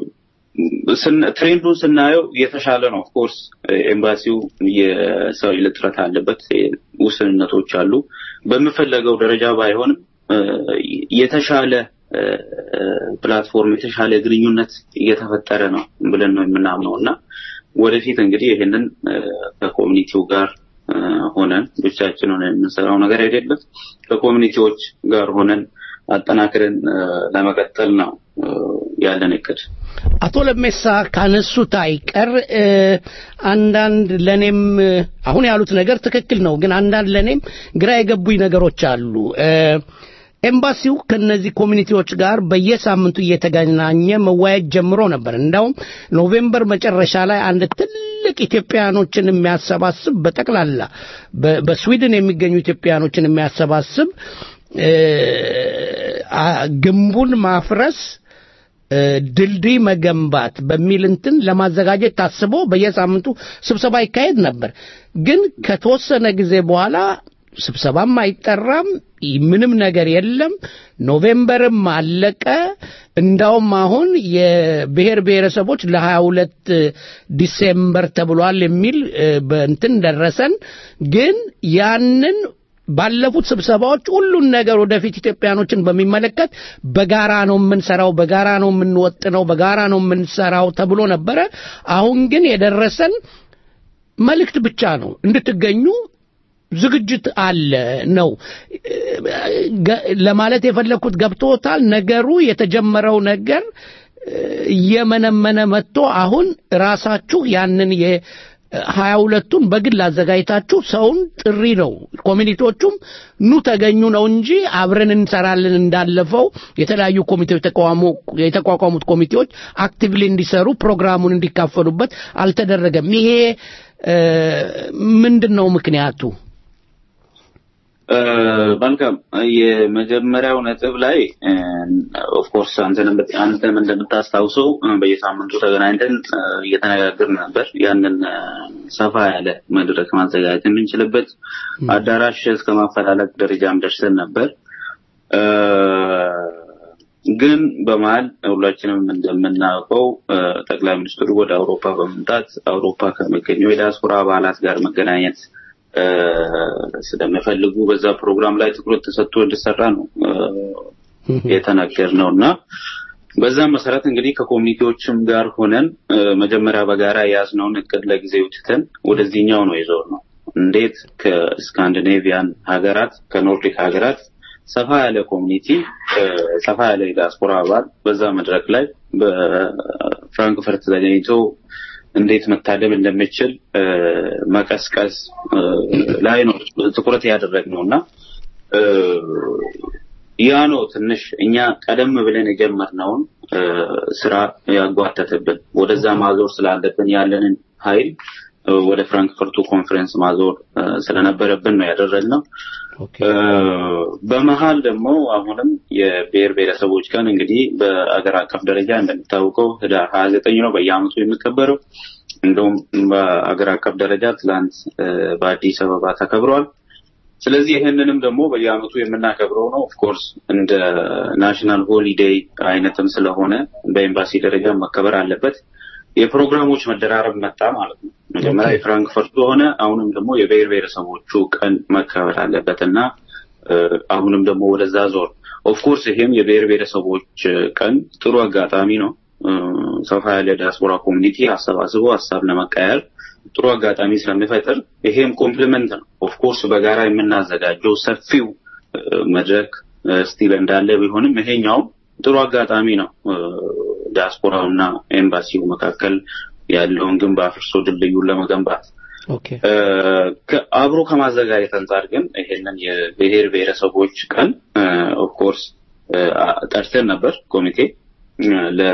ስን- ትሬንዱን ስናየው የተሻለ ነው። ኦፍኮርስ ኤምባሲው የሰው ኃይል እጥረት አለበት፣ ውስንነቶች አሉ። በምፈለገው ደረጃ ባይሆንም እ፣ የተሻለ እ፣ ፕላትፎርም የተሻለ ግንኙነት እየተፈጠረ ነው ብለን ነው የምናምነው እና ወደፊት እንግዲህ ይህንን እ፣ ከኮሚኒቲው ጋር እ፣ ሆነን ብቻችን ሆነን የምንሰራው ነገር አይደለም። ከኮሚኒቲዎች ጋር ሆነን አጠናክረን እ፣ ለመቀጠል ነው እ፣ ያለን እቅድ። አቶ ለሜሳ ካነሱት አይቀር እ፣ አንዳንድ ለኔም እ፣ አሁን ያሉት ነገር ትክክል ነው፣ ግን አንዳንድ ለኔም ግራ የገቡኝ ነገሮች አሉ። እ፣ ኤምባሲው ከነዚህ ኮሚኒቲዎች ጋር በየሳምንቱ እየተገናኘ መወያየት ጀምሮ ነበር። እንዳውም ኖቬምበር መጨረሻ ላይ አንድ ትልቅ ኢትዮጵያኖችን የሚያሰባስብ በጠቅላላ በ- በስዊድን የሚገኙ ኢትዮጵያኖችን የሚያሰባስብ እ፣ አ- ግንቡን ማፍረስ እ፣ ድልድይ መገንባት በሚል እንትን ለማዘጋጀት ታስቦ በየሳምንቱ ስብሰባ ይካሄድ ነበር። ግን ከተወሰነ ጊዜ በኋላ ስብሰባም አይጠራም፣ ይ- ምንም ነገር የለም። ኖቬምበርም አለቀ። እንዳውም አሁን የብሔር ብሔረሰቦች ለሀያ ሁለት ዲሴምበር ተብሏል የሚል እ፣ በእንትን ደረሰን። ግን ያንን ባለፉት ስብሰባዎች ሁሉን ነገር ወደፊት ኢትዮጵያኖችን በሚመለከት በጋራ ነው የምንሰራው፣ በጋራ ነው የምንወጥነው፣ በጋራ ነው የምንሰራው ተብሎ ነበረ። አሁን ግን የደረሰን መልእክት ብቻ ነው እንድትገኙ ዝግጅት አለ ነው ገ- ለማለት የፈለግኩት ገብቶታል ነገሩ የተጀመረው ነገር እ፣ እየመነመነ መጥቶ አሁን ራሳችሁ ያንን የ ሀያ ሁለቱን በግል አዘጋጅታችሁ ሰውን ጥሪ ነው ኮሚኒቲዎቹም ኑ ተገኙ ነው እንጂ አብረን እንሰራለን እንዳለፈው የተለያዩ ኮሚቴዎች ተቋሙ- የተቋቋሙት ኮሚቴዎች አክቲቭሊ እንዲሰሩ ፕሮግራሙን እንዲካፈሉበት አልተደረገም ይሄ እ፣ ምንድን ነው ምክንያቱ እ፣ መልካም የመጀመሪያው ነጥብ ላይ ኦፍኮርስ አንተም እንደምታስታውሰው እ፣ በየሳምንቱ ተገናኝተን እ፣ እየተነጋገርን ነበር ያንን እ፣ ሰፋ ያለ መድረክ ማዘጋጀት የምንችልበት አዳራሽ እስከ ማፈላለግ ደረጃም ደርሰን ነበር እ፣ ግን በመሀል ሁላችንም እንደምናውቀው እ፣ ጠቅላይ ሚኒስትሩ ወደ አውሮፓ በመምጣት አውሮፓ ከሚገኙ የዲያስፖራ አባላት ጋር መገናኘት እ፣ ስለሚፈልጉ በዛ ፕሮግራም ላይ ትኩረት ተሰጥቶ እንዲሰራ ነው እ፣ የተነገርነው እና በዛም መሰረት እንግዲህ ከኮሚኒቲዎችም ጋር ሆነን እ፣ መጀመሪያ በጋራ የያዝነውን እቅድ ለጊዜው ትተን ወደዚህኛው ነው ይዘው ነው እንዴት ከስካንዲኔቪያን ሀገራት ከኖርዲክ ሀገራት ሰፋ ያለ ኮሚኒቲ እ፣ ሰፋ ያለ የዲያስፖራ አባል በዛ መድረክ ላይ በፍራንክፈርት ተገኝቶ እንዴት መታደም እንደሚችል እ፣ መቀስቀስ እ፣ ላይ ነው ትኩረት ያደረግነው እና እ፣ ያ ነው ትንሽ እኛ ቀደም ብለን የጀመርነውን እ፣ ስራ ያጓተተብን ወደዛ ማዞር ስላለብን ያለንን ኃይል እ፣ ወደ ፍራንክፈርቱ ኮንፈረንስ ማዞር እ፣ ስለነበረብን ነው ያደረግነው። እ፣ በመሀል ደግሞ አሁንም የብሔር ብሔረሰቦች ቀን እንግዲህ በአገር አቀፍ ደረጃ እንደሚታወቀው ህዳር ሀያ ዘጠኝ ነው በየአመቱ የሚከበረው። እንደውም በአገር አቀፍ ደረጃ ትላንት እ፣ በአዲስ አበባ ተከብሯል። ስለዚህ ይህንንም ደግሞ በየአመቱ የምናከብረው ነው። ኦፍኮርስ እንደ ናሽናል ሆሊዴይ አይነትም ስለሆነ በኤምባሲ ደረጃ መከበር አለበት። የፕሮግራሞች መደራረብ መጣ ማለት ነው። መጀመሪያ የፍራንክፈርቱ ሆነ፣ አሁንም ደግሞ የብሔር ብሔረሰቦቹ ቀን መከበር አለበት እና እ፣ አሁንም ደግሞ ወደዛ ዞር። ኦፍኮርስ ይሄም የብሔር ብሔረሰቦች ቀን ጥሩ አጋጣሚ ነው። እ፣ ሰፋ ያለ ዲያስፖራ ኮሚኒቲ አሰባስቦ ሀሳብ ለመቀየር ጥሩ አጋጣሚ ስለሚፈጥር ይሄም ኮምፕሊመንት ነው። ኦፍኮርስ በጋራ የምናዘጋጀው ሰፊው እ፣ መድረክ ስቲል እንዳለ ቢሆንም ይሄኛውም ጥሩ አጋጣሚ ነው። እ፣ ዲያስፖራውና ኤምባሲው መካከል ያለውን ግንብ አፍርሶ ድልድዩን ለመገንባት ኦኬ እ፣ ከ- አብሮ ከማዘጋጀት አንጻር ግን ይሄንን የብሔር ብሔረሰቦች ቀን ኦፍኮርስ ጠርተን ነበር ኮሚቴ እ፣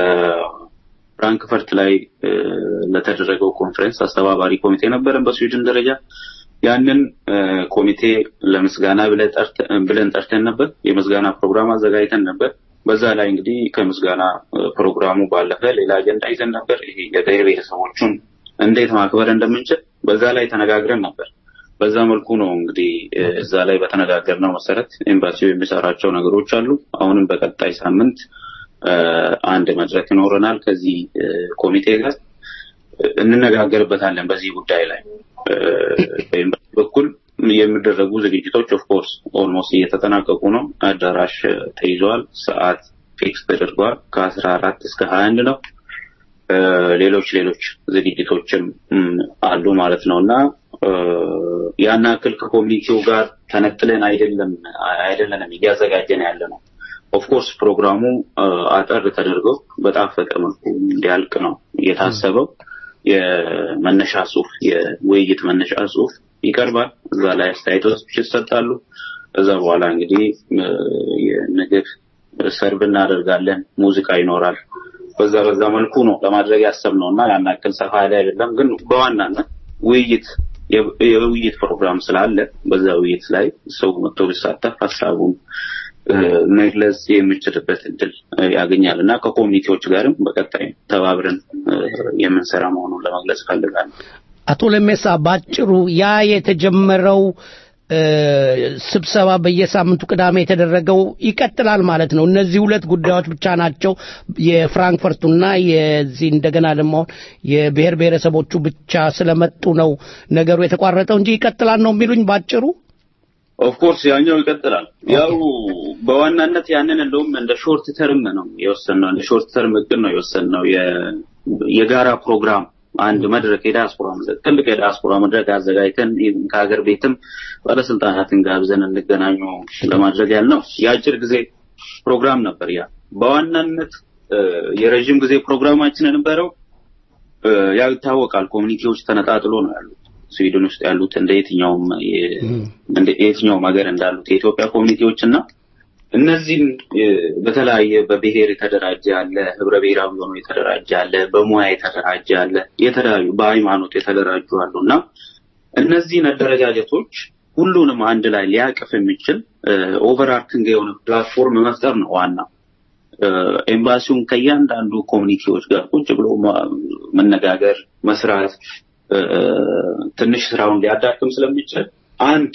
ለፍራንክፈርት ላይ እ፣ ለተደረገው ኮንፈረንስ አስተባባሪ ኮሚቴ ነበረን በስዊድን ደረጃ ያንን እ፣ ኮሚቴ ለምስጋና ብለን ጠርተ- ብለን ጠርተን ነበር። የምስጋና ፕሮግራም አዘጋጅተን ነበር። በዛ ላይ እንግዲህ ከምስጋና እ፣ ፕሮግራሙ ባለፈ ሌላ አጀንዳ ይዘን ነበር። ይሄ የብሔር ብሔረሰቦቹን እንዴት ማክበር እንደምንችል በዛ ላይ ተነጋግረን ነበር። በዛ መልኩ ነው እንግዲህ እ፣ እዛ ላይ በተነጋገርነው መሰረት ኤምባሲው የሚሰራቸው ነገሮች አሉ። አሁንም በቀጣይ ሳምንት እ፣ አንድ መድረክ ይኖረናል ከዚህ እ፣ ኮሚቴ ጋር እ፣ እንነጋገርበታለን በዚህ ጉዳይ ላይ እ፣ በኤምባሲ በኩል የሚደረጉ ዝግጅቶች ኦፍኮርስ ኦልሞስት እየተጠናቀቁ ነው። አዳራሽ እ፣ ተይዘዋል። ሰዓት ፊክስ ተደርጓል። ከአስራ አራት እስከ ሀያ አንድ ነው። እ፣ ሌሎች ሌሎች ዝግጅቶችም እም፣ አሉ ማለት ነው እና እ፣ ያን ያክል ከኮሚኒቲው ጋር ተነጥለን አይደለም አይደለንም እያዘጋጀን ያለ ነው። ኦፍኮርስ ፕሮግራሙ እ፣ አጠር ተደርጎ በጣፈጠ መልኩ እንዲያልቅ ነው የታሰበው። የመነሻ ጽሁፍ የውይይት መነሻ ጽሁፍ ይቀርባል። እዛ ላይ አስተያየቶች ይሰጣሉ። ከዛ በኋላ እንግዲህ እ፣ የምግብ ሰርብ እናደርጋለን። ሙዚቃ ይኖራል። በዛ በዛ መልኩ ነው ለማድረግ ያሰብነው እና ያን ያክል ሰፋ ያለ አይደለም። ግን በዋናነት ውይይት የ- የውይይት ፕሮግራም ስላለ በዛ ውይይት ላይ ሰው መጥቶ ቢሳተፍ ሀሳቡን እ፣ መግለጽ የሚችልበት እድል እ፣ ያገኛል እና ከኮሚኒቲዎች ጋርም በቀጣይ ተባብረን እ፣ የምንሰራ መሆኑን ለመግለጽ እፈልጋለሁ። አቶ ለሜሳ ባጭሩ ያ የተጀመረው እ፣ ስብሰባ በየሳምንቱ ቅዳሜ የተደረገው ይቀጥላል ማለት ነው። እነዚህ ሁለት ጉዳዮች ብቻ ናቸው የፍራንክፈርቱና የዚህ እንደገና ደግሞ አሁን የብሔር ብሔረሰቦቹ ብቻ ስለመጡ ነው ነገሩ የተቋረጠው እንጂ ይቀጥላል ነው የሚሉኝ ባጭሩ። ኦፍኮርስ ያኛው ይቀጥላል። ያው በዋናነት ያንን እንደውም እንደ ሾርት ተርም ነው የወሰንነው፣ እንደ ሾርት ተርም እቅድ ነው የወሰንነው የ- የጋራ ፕሮግራም አንድ መድረክ የዲያስፖራ መድረክ ትልቅ የዲያስፖራ መድረክ አዘጋጅተን ኢቭን ከሀገር ቤትም ባለስልጣናትን ጋብዘን እንገናኙ ለማድረግ ያልነው የአጭር ጊዜ ፕሮግራም ነበር። ያ በዋናነት እ፣ የረዥም ጊዜ ፕሮግራማችን የነበረው እ፣ ያው ይታወቃል ኮሚኒቲዎች ተነጣጥሎ ነው ያሉት ስዊድን ውስጥ ያሉት እንደ የትኛውም የ- እንደ የትኛውም ሀገር እንዳሉት የኢትዮጵያ ኮሚኒቲዎች እና እነዚህም እ፣ በተለያየ በብሔር የተደራጀ አለ፣ ህብረ ብሔራዊ ሆኖ የተደራጀ አለ፣ በሙያ የተደራጀ አለ፣ የተለያዩ በሃይማኖት የተደራጁ አሉ እና እነዚህን አደረጃጀቶች ሁሉንም አንድ ላይ ሊያቅፍ የሚችል ኦቨርአርኪንግ የሆነ ፕላትፎርም መፍጠር ነው ዋናው። እ፣ ኤምባሲውን ከእያንዳንዱ ኮሚኒቲዎች ጋር ቁጭ ብሎ ማ- መነጋገር፣ መስራት እ፣ ትንሽ ስራውን ሊያዳክም ስለሚችል አንድ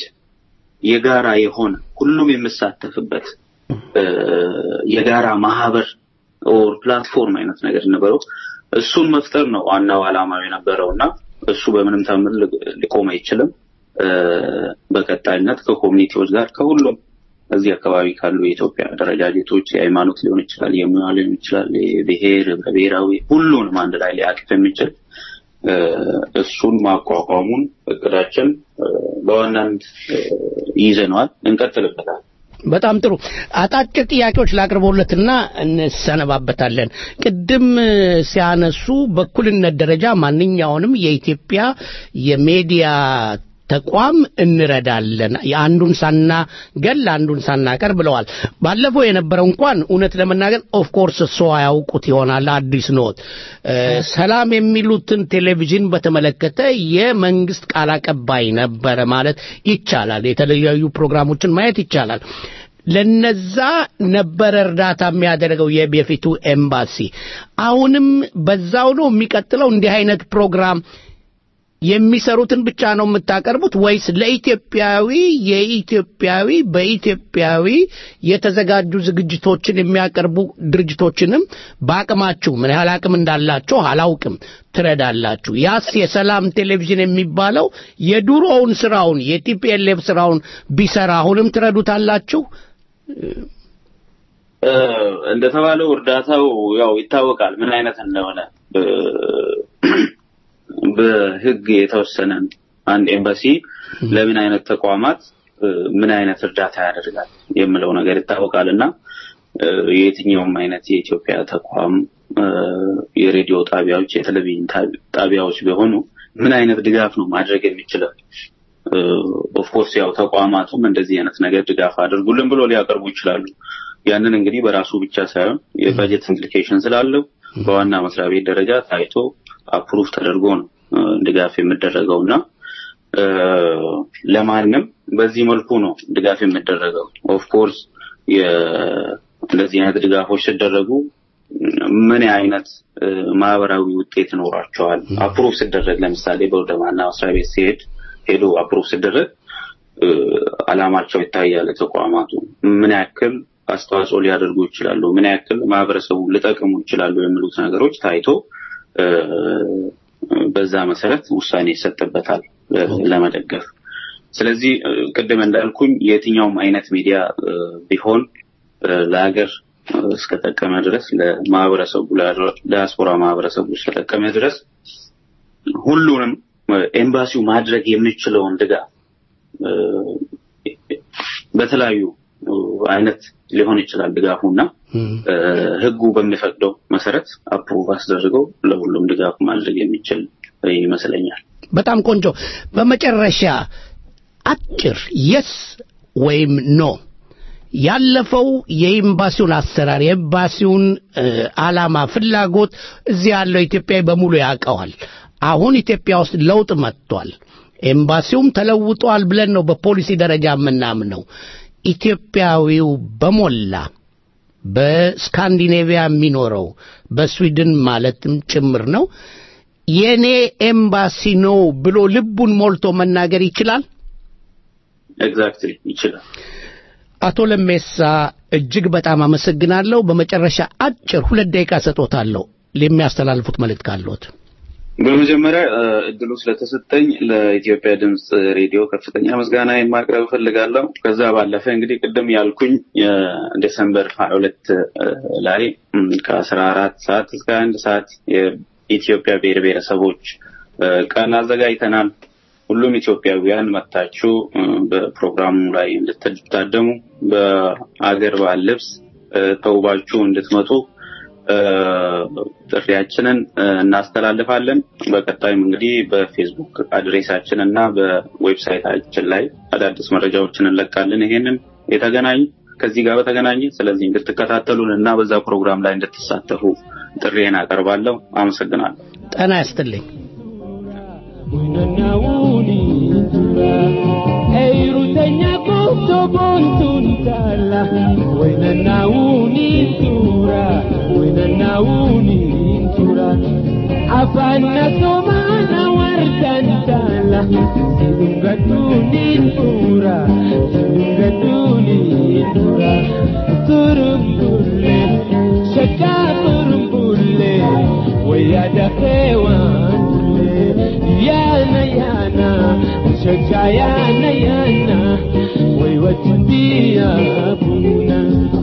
የጋራ የሆነ ሁሉም የሚሳተፍበት እ፣ የጋራ ማህበር ኦር ፕላትፎርም አይነት ነገር ነበረው። እሱን መፍጠር ነው ዋናው ዓላማው የነበረው እና እሱ በምንም ተአምር ሊ- ሊቆም አይችልም። እ፣ በቀጣይነት ከኮሚኒቲዎች ጋር ከሁሉም እዚህ አካባቢ ካሉ የኢትዮጵያ አደረጃጀቶች የሃይማኖት ሊሆን ይችላል፣ የሙያ ሊሆን ይችላል፣ የብሔር ህብረ ብሔራዊ ሁሉንም አንድ ላይ ሊያቅፍ የሚችል እ፣ እሱን ማቋቋሙን እቅዳችን እ፣ በዋናነት እ፣ ይዘነዋል፣ እንቀጥልበታል። በጣም ጥሩ አጫጭር ጥያቄዎች ላቅርቦለትና እንሰነባበታለን። ቅድም እ፣ ሲያነሱ በእኩልነት ደረጃ ማንኛውንም የኢትዮጵያ የሚዲያ ተቋም እንረዳለን የአንዱን ሳናገል አንዱን ሳናቀር ብለዋል። ባለፈው የነበረው እንኳን እውነት ለመናገር ኦፍ ኮርስ እሱ አያውቁት ይሆናል አዲስ ኖት እ፣ ሰላም የሚሉትን ቴሌቪዥን በተመለከተ የመንግስት ቃል አቀባይ ነበረ ማለት ይቻላል። የተለያዩ ፕሮግራሞችን ማየት ይቻላል። ለነዛ ነበረ እርዳታ የሚያደርገው የበፊቱ ኤምባሲ። አሁንም በዛው ነው የሚቀጥለው። እንዲህ አይነት ፕሮግራም የሚሰሩትን ብቻ ነው የምታቀርቡት ወይስ ለኢትዮጵያዊ የኢትዮጵያዊ በኢትዮጵያዊ የተዘጋጁ ዝግጅቶችን የሚያቀርቡ ድርጅቶችንም በአቅማችሁ ምን ያህል አቅም እንዳላቸው አላውቅም ትረዳላችሁ? ያስ የሰላም ቴሌቪዥን የሚባለው የድሮውን ስራውን የቲፒኤልኤፍ ስራውን ቢሰራ አሁንም ትረዱታላችሁ? እ፣ እንደተባለው እርዳታው ያው ይታወቃል ምን አይነት እንደሆነ እ፣ በህግ የተወሰነ አንድ ኤምባሲ ለምን አይነት ተቋማት እ፣ ምን አይነት እርዳታ ያደርጋል የሚለው ነገር ይታወቃል እና እ፣ የየትኛውም አይነት የኢትዮጵያ ተቋም እ፣ የሬዲዮ ጣቢያዎች፣ የቴሌቪዥን ጣቢ- ጣቢያዎች ቢሆኑ ምን አይነት ድጋፍ ነው ማድረግ የሚችለው? ኦፍኮርስ ያው ተቋማቱም እንደዚህ አይነት ነገር ድጋፍ አድርጉልን ብሎ ሊያቀርቡ ይችላሉ። ያንን እንግዲህ በራሱ ብቻ ሳይሆን የበጀት ኢምፕሊኬሽን ስላለው በዋና መስሪያ ቤት ደረጃ ታይቶ አፕሩቭ ተደርጎ ነው እ፣ ድጋፍ የሚደረገው እና እ፣ ለማንም በዚህ መልኩ ነው ድጋፍ የሚደረገው። ኦፍኮርስ እንደዚህ አይነት ድጋፎች ሲደረጉ ምን አይነት እ፣ ማህበራዊ ውጤት ይኖራቸዋል? አፕሩቭ ሲደረግ ለምሳሌ ወደ ዋና መስሪያ ቤት ሲሄድ ሄዶ አፕሩቭ ሲደረግ እ፣ አላማቸው ይታያል። ተቋማቱ ምን ያክል አስተዋጽኦ ሊያደርጉ ይችላሉ፣ ምን ያክል ማህበረሰቡ ሊጠቅሙ ይችላሉ የሚሉት ነገሮች ታይቶ እ፣ በዛ መሰረት ውሳኔ ይሰጥበታል እ፣ ለመደገፍ። ስለዚህ እ፣ ቅድም እንዳልኩኝ የትኛውም አይነት ሚዲያ እ፣ ቢሆን እ፣ ለሀገር እ፣ እስከጠቀመ ድረስ ለማህበረሰቡ ለዲያስፖራ ማህበረሰቡ እስከጠቀመ ድረስ ሁሉንም እ፣ ኤምባሲው ማድረግ የሚችለውን ድጋፍ እ፣ በተለያዩ እ፣ አይነት ሊሆን ይችላል ድጋፉና እ፣ ህጉ በሚፈቅደው መሰረት አፕሩቭ አስደርገው ለሁሉም ድጋፍ ማድረግ የሚችል ይመስለኛል። በጣም ቆንጆ። በመጨረሻ አጭር የስ ወይም ኖ ያለፈው የኤምባሲውን አሰራር የኤምባሲውን እ፣ ዓላማ፣ ፍላጎት እዚህ ያለው ኢትዮጵያዊ በሙሉ ያውቀዋል። አሁን ኢትዮጵያ ውስጥ ለውጥ መጥቷል። ኤምባሲውም ተለውጧል ብለን ነው በፖሊሲ ደረጃ የምናምነው። ኢትዮጵያዊው በሞላ በስካንዲኔቪያ የሚኖረው በስዊድን ማለትም ጭምር ነው የኔ ኤምባሲ ነው ብሎ ልቡን ሞልቶ መናገር ይችላል። ኤግዛክትሊ ይችላል። አቶ ለሜሳ እጅግ በጣም አመሰግናለሁ። በመጨረሻ አጭር ሁለት ደቂቃ ሰጦታለሁ የሚያስተላልፉት መልእክት ካለዎት። በመጀመሪያ እ፣ እድሉ ስለተሰጠኝ ለኢትዮጵያ ድምፅ ሬዲዮ ከፍተኛ ምስጋና የማቅረብ እፈልጋለሁ። ከዛ ባለፈ እንግዲህ ቅድም ያልኩኝ የዲሰምበር ሀያ ሁለት ላይ እም፣ ከአስራ አራት ሰዓት እስከ አንድ ሰዓት የ- የኢትዮጵያ ብሔር ብሔረሰቦች እ፣ ቀን አዘጋጅተናል። ሁሉም ኢትዮጵያውያን መታችሁ እ፣ በፕሮግራሙ ላይ እንድትታደሙ በአገር ባህል ልብስ እ፣ ተውባችሁ እንድትመጡ እ፣ ጥሪያችንን እ፣ እናስተላልፋለን። በቀጣይም እንግዲህ በፌስቡክ አድሬሳችን እና በዌብሳይታችን ላይ አዳዲስ መረጃዎችን እንለቃለን። ይሄንን የተገናኙ ከዚህ ጋር በተገናኘ ስለዚህ እንድትከታተሉን እና በዛ ፕሮግራም ላይ እንድትሳተፉ ጥሪዬን አቀርባለሁ። አመሰግናለሁ። ጤና ያስጥልኝ። Eirutenya kufto bontun tala Wena nauni tura Wena nauni tura Afana somana wardan tala Sidunga tunin tura Sidunga tunin tura Turum bulle Shaka turum bulle Wayada kewan yana yana shaka yana yana wai wata biya buna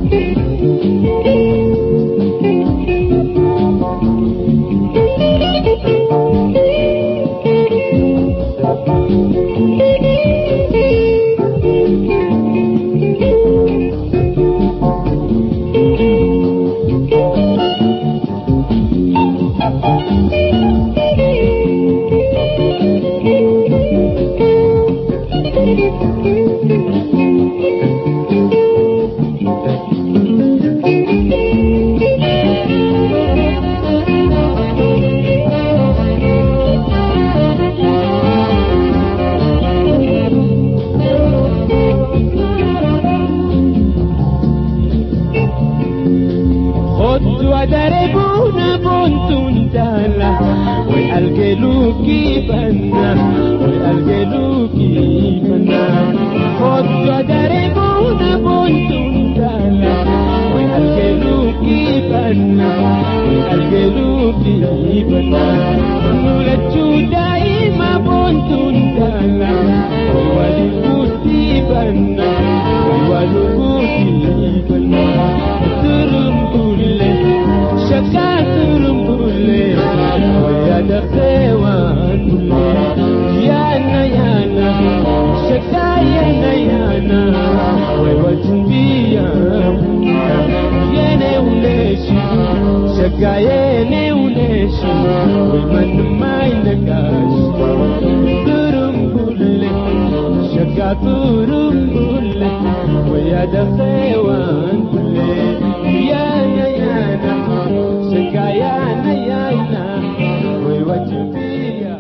Khottu adare buna bontun tala Wai algelu kibanna Wai algelu kibanna Khottu adare buna bontun tala Wai algelu kibanna Wai algelu kibanna Nulachu daima bontun tala Wai wali kuti banna Wai walu kuti banna Turum bulle Shaka turum bulle Waya da kewan bulle Yana yana Shaka yana yana Wai wajin biya Yene uleshi Shaka yene uleshi Wai manu mai nagashi Turum bulle Shaka turum bulle Waya da kewan bulle Yana yana Shaka yana yana Wai wajin biya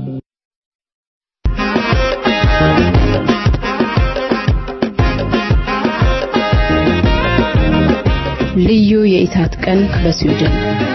ልዩ የኢሳት ቀን በስዊድን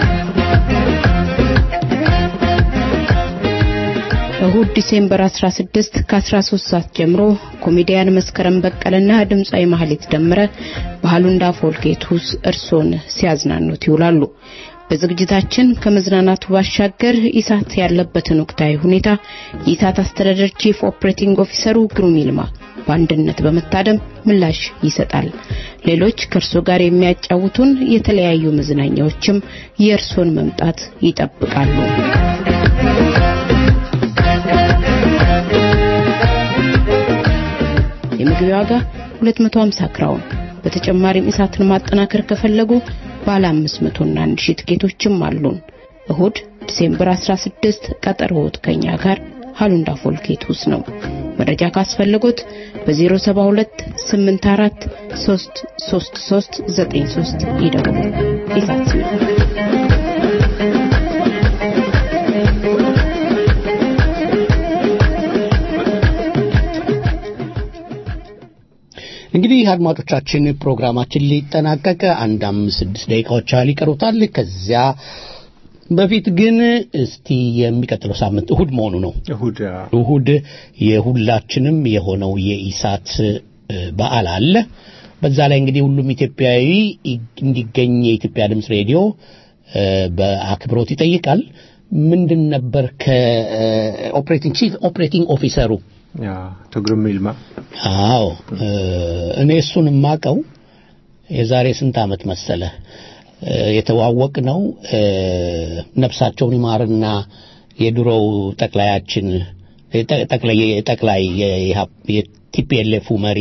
እሁድ ዲሴምበር 16 ከ13 ሰዓት ጀምሮ ኮሜዲያን መስከረም በቀለና ድምፃዊ ማህሌት ደምረ ባህሉንዳ ፎልጌቱስ እርሶን ሲያዝናኑት ይውላሉ። በዝግጅታችን ከመዝናናቱ ባሻገር ኢሳት ያለበትን ወቅታዊ ሁኔታ የኢሳት አስተዳደር ቺፍ ኦፕሬቲንግ ኦፊሰሩ ግሩም ይልማ በአንድነት በመታደም ምላሽ ይሰጣል። ሌሎች ከእርሶ ጋር የሚያጫውቱን የተለያዩ መዝናኛዎችም የእርሶን መምጣት ይጠብቃሉ። የመግቢያ ዋጋ 250 ክራውን። በተጨማሪም ኢሳትን ማጠናከር ከፈለጉ ባለ 500 እና 1000 ትኬቶችም አሉን። እሁድ ዲሴምበር 16 ቀጠሮዎት ከኛ ጋር ሃሉንዳ ፎልኬቱስ ነው። መረጃ ካስፈለጎት በ072 84 333 93 ይደውሉ። ኢሳት ስዊድን እንግዲህ አድማጮቻችን ፕሮግራማችን ሊጠናቀቅ አንድ አምስት ስድስት ደቂቃዎች ያህል ይቀሩታል። ከዚያ በፊት ግን እስቲ የሚቀጥለው ሳምንት እሁድ መሆኑ ነው። እሁድ እሁድ የሁላችንም የሆነው የኢሳት እ፣ በዓል አለ። በዛ ላይ እንግዲህ ሁሉም ኢትዮጵያዊ እንዲገኝ የኢትዮጵያ ድምፅ ሬዲዮ እ፣ በአክብሮት ይጠይቃል። ምንድን ነበር ከኦፕሬቲንግ ቺፍ ኦፕሬቲንግ ኦፊሰሩ ያ ትግርም ይልማ አዎ እ፣ እኔ እሱን የማቀው የዛሬ ስንት ዓመት መሰለ የተዋወቅ ነው ነፍሳቸውን ይማርና የድሮው ጠቅላያችን ጠቅላይ ጠቅላይ የቲፒኤልኤፉ መሪ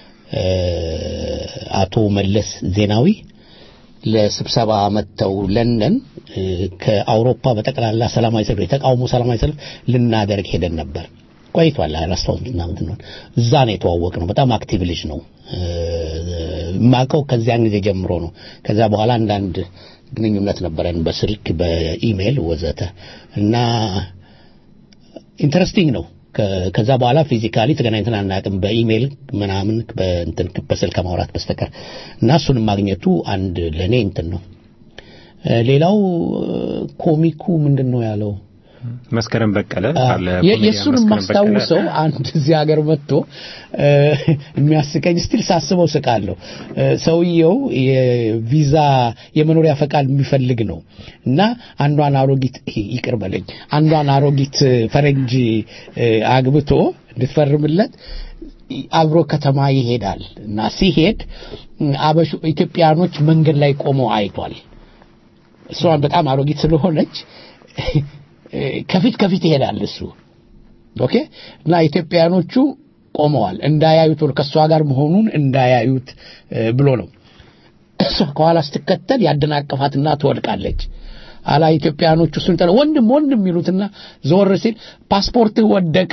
አቶ መለስ ዜናዊ ለስብሰባ መጥተው ለንደን ከአውሮፓ በጠቅላላ ሰላማዊ ሰልፍ የተቃውሞ ሰላማዊ ሰልፍ ልናደርግ ሄደን ነበር። ቆይቷል። አላስታውስም ምናምን ነው። እዛ ነው የተዋወቅ ነው። በጣም አክቲቭ ልጅ ነው። ማቀው ከዚያን ጊዜ ጀምሮ ነው። ከዛ በኋላ አንዳንድ ግንኙነት ነበረን በስልክ በኢሜል ወዘተ እና ኢንተረስቲንግ ነው። ከዛ በኋላ ፊዚካሊ ተገናኝተን አናውቅም። በኢሜል ምናምን በእንትን በስልክ ከማውራት በስተቀር እና እሱን ማግኘቱ አንድ ለኔ እንትን ነው። ሌላው ኮሚኩ ምንድን ነው ያለው? መስከረም በቀለ አለ የእሱን የማስታውሰው አንድ እዚህ ሀገር መጥቶ የሚያስቀኝ ስቲል ሳስበው ስቃለሁ። ሰውየው የቪዛ የመኖሪያ ፈቃድ የሚፈልግ ነው እና አንዷን አሮጊት ይቅር በለኝ አንዷን አሮጊት ፈረንጅ አግብቶ እንድትፈርምለት አብሮ ከተማ ይሄዳል እና ሲሄድ አበሹ ኢትዮጵያኖች መንገድ ላይ ቆመው አይቷል። እሷን በጣም አሮጊት ስለሆነች ከፊት ከፊት ይሄዳል እሱ ኦኬ እና ኢትዮጵያኖቹ ቆመዋል እንዳያዩት ከእሷ ጋር መሆኑን እንዳያዩት ብሎ ነው እሷ ከኋላ ስትከተል ያደናቀፋትና ትወድቃለች አላ ኢትዮጵያኖቹ እሱን ጠረ ወንድም ወንድም ይሉትና ዞር ሲል ፓስፖርትህ ወደቀ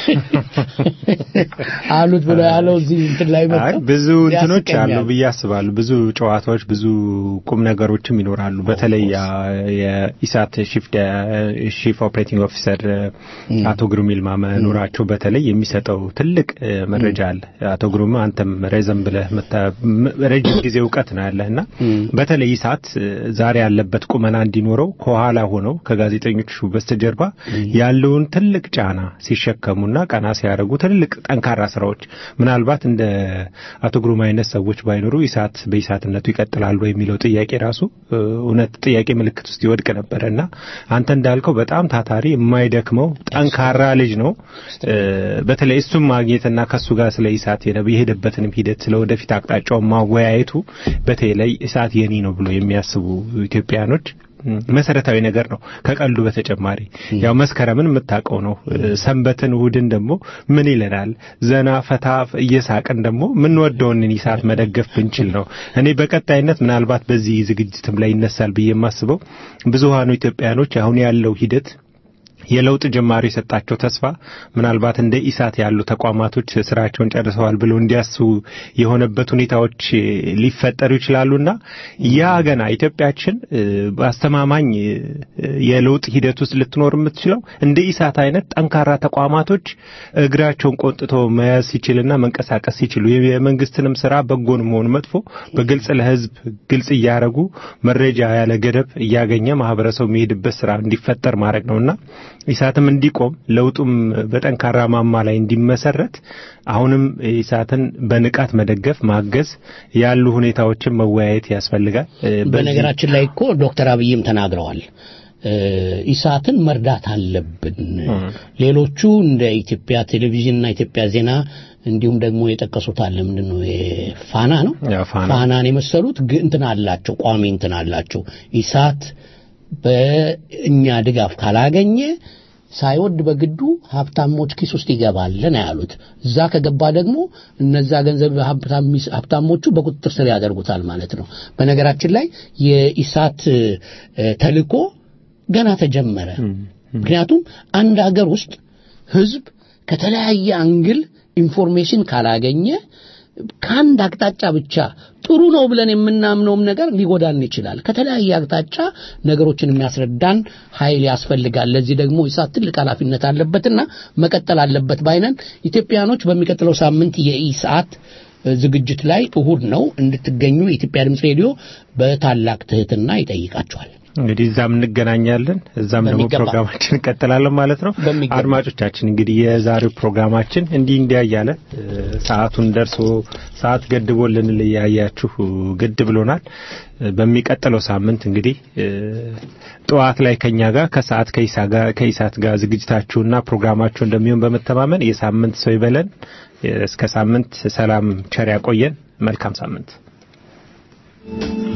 አሉት ብሎ ያለው እዚህ እንትን ላይ መጣ ብዙ እንትኖች አሉ ብዬ አስባለሁ ብዙ ጨዋታዎች ብዙ ቁም ነገሮችም ይኖራሉ በተለይ የኢሳት ሺፍ ኦፕሬቲንግ ኦፊሰር አቶ ግሩም ይልማ መኖራቸው በተለይ የሚሰጠው ትልቅ መረጃ አለ አቶ ግሩም አንተም ረዘም ብለህ ረጅም ጊዜ እውቀት ነው ያለህ እና በተለይ ኢሳት ዛሬ ያለበት ቁመና እንዲኖረው ከኋላ ሆነው ከጋዜጠኞቹ በስተጀርባ ያለውን ትልቅ ጫና ሲሸከሙና ቀና ሲያደርጉ ትልልቅ ጠንካራ ስራዎች ምናልባት እንደ አቶ ግሩም አይነት ሰዎች ባይኖሩ ኢሳት በኢሳትነቱ ይቀጥላሉ የሚለው ጥያቄ ራሱ እውነት ጥያቄ ምልክት ውስጥ ይወድቅ ነበረ እና አንተ እንዳልከው በጣም ታታሪ የማይደክመው ጠንካራ ልጅ ነው። በተለይ እሱም ማግኘትና ከሱ ጋር ስለ ኢሳት የሄደበትንም ሂደት ስለ ወደፊት አቅጣጫውን ማወያየቱ በተለይ ኢሳት የኔ ነው ብሎ የሚያስቡ ኢትዮጵያኖች መሰረታዊ ነገር ነው። ከቀልዱ በተጨማሪ ያው መስከረምን የምታውቀው ነው። ሰንበትን እሁድን ደግሞ ምን ይለናል? ዘና ፈታ እየሳቅን ደግሞ የምንወደውን ኢሳት መደገፍ ብንችል ነው። እኔ በቀጣይነት ምናልባት በዚህ ዝግጅትም ላይ ይነሳል ብዬ የማስበው ብዙሃኑ ኢትዮጵያኖች አሁን ያለው ሂደት የለውጥ ጅማሬ የሰጣቸው ተስፋ ምናልባት እንደ ኢሳት ያሉ ተቋማቶች ስራቸውን ጨርሰዋል ብለው እንዲያስቡ የሆነበት ሁኔታዎች ሊፈጠሩ ይችላሉና ያ ገና ኢትዮጵያችን በአስተማማኝ የለውጥ ሂደት ውስጥ ልትኖር የምትችለው እንደ ኢሳት አይነት ጠንካራ ተቋማቶች እግራቸውን ቆንጥቶ መያዝ ሲችልና መንቀሳቀስ ሲችሉ የመንግስትንም ስራ በጎንም ሆነ መጥፎ በግልጽ ለህዝብ ግልጽ እያደረጉ መረጃ ያለ ገደብ እያገኘ ማህበረሰቡ የሚሄድበት ስራ እንዲፈጠር ማድረግ ነውና ኢሳትም እንዲቆም ለውጡም በጠንካራ ማማ ላይ እንዲመሰረት አሁንም ኢሳትን በንቃት መደገፍ ማገዝ ያሉ ሁኔታዎችን መወያየት ያስፈልጋል። በነገራችን ላይ እኮ ዶክተር አብይም ተናግረዋል። ኢሳትን መርዳት አለብን። ሌሎቹ እንደ ኢትዮጵያ ቴሌቪዥንና ኢትዮጵያ ዜና እንዲሁም ደግሞ የጠቀሱት አለ ምንድን ነው ፋና ነው ፋናን የመሰሉት እንትን አላቸው ቋሚ እንትን አላቸው ኢሳት በእኛ ድጋፍ ካላገኘ ሳይወድ በግዱ ሀብታሞች ኪስ ውስጥ ይገባል ነው ያሉት። እዛ ከገባ ደግሞ እነዛ ገንዘብ ሀብታሞቹ በቁጥጥር ስር ያደርጉታል ማለት ነው። በነገራችን ላይ የኢሳት ተልኮ ገና ተጀመረ። ምክንያቱም አንድ ሀገር ውስጥ ህዝብ ከተለያየ አንግል ኢንፎርሜሽን ካላገኘ ከአንድ አቅጣጫ ብቻ ጥሩ ነው ብለን የምናምነውም ነገር ሊጎዳን ይችላል። ከተለያየ አቅጣጫ ነገሮችን የሚያስረዳን ኃይል ያስፈልጋል። ለዚህ ደግሞ ኢሳት ትልቅ ኃላፊነት አለበትና መቀጠል አለበት ባይነን ኢትዮጵያኖች በሚቀጥለው ሳምንት የኢሳት ዝግጅት ላይ እሁድ ነው እንድትገኙ የኢትዮጵያ ድምፅ ሬዲዮ በታላቅ ትህትና ይጠይቃቸዋል። እንግዲህ እዛም እንገናኛለን፣ እዛም ደግሞ ፕሮግራማችን እንቀጥላለን ማለት ነው። አድማጮቻችን እንግዲህ የዛሬው ፕሮግራማችን እንዲህ እንዲያ እያለ ሰዓቱን ደርሶ ሰዓት ገድቦ ልንለያያችሁ ግድ ብሎናል። በሚቀጥለው ሳምንት እንግዲህ ጠዋት ላይ ከኛ ጋር ከሰዓት ከኢሳት ጋር ዝግጅታችሁና ፕሮግራማችሁ እንደሚሆን በመተማመን የሳምንት ሰው ይበለን። እስከ ሳምንት ሰላም ቸር ያቆየን። መልካም ሳምንት።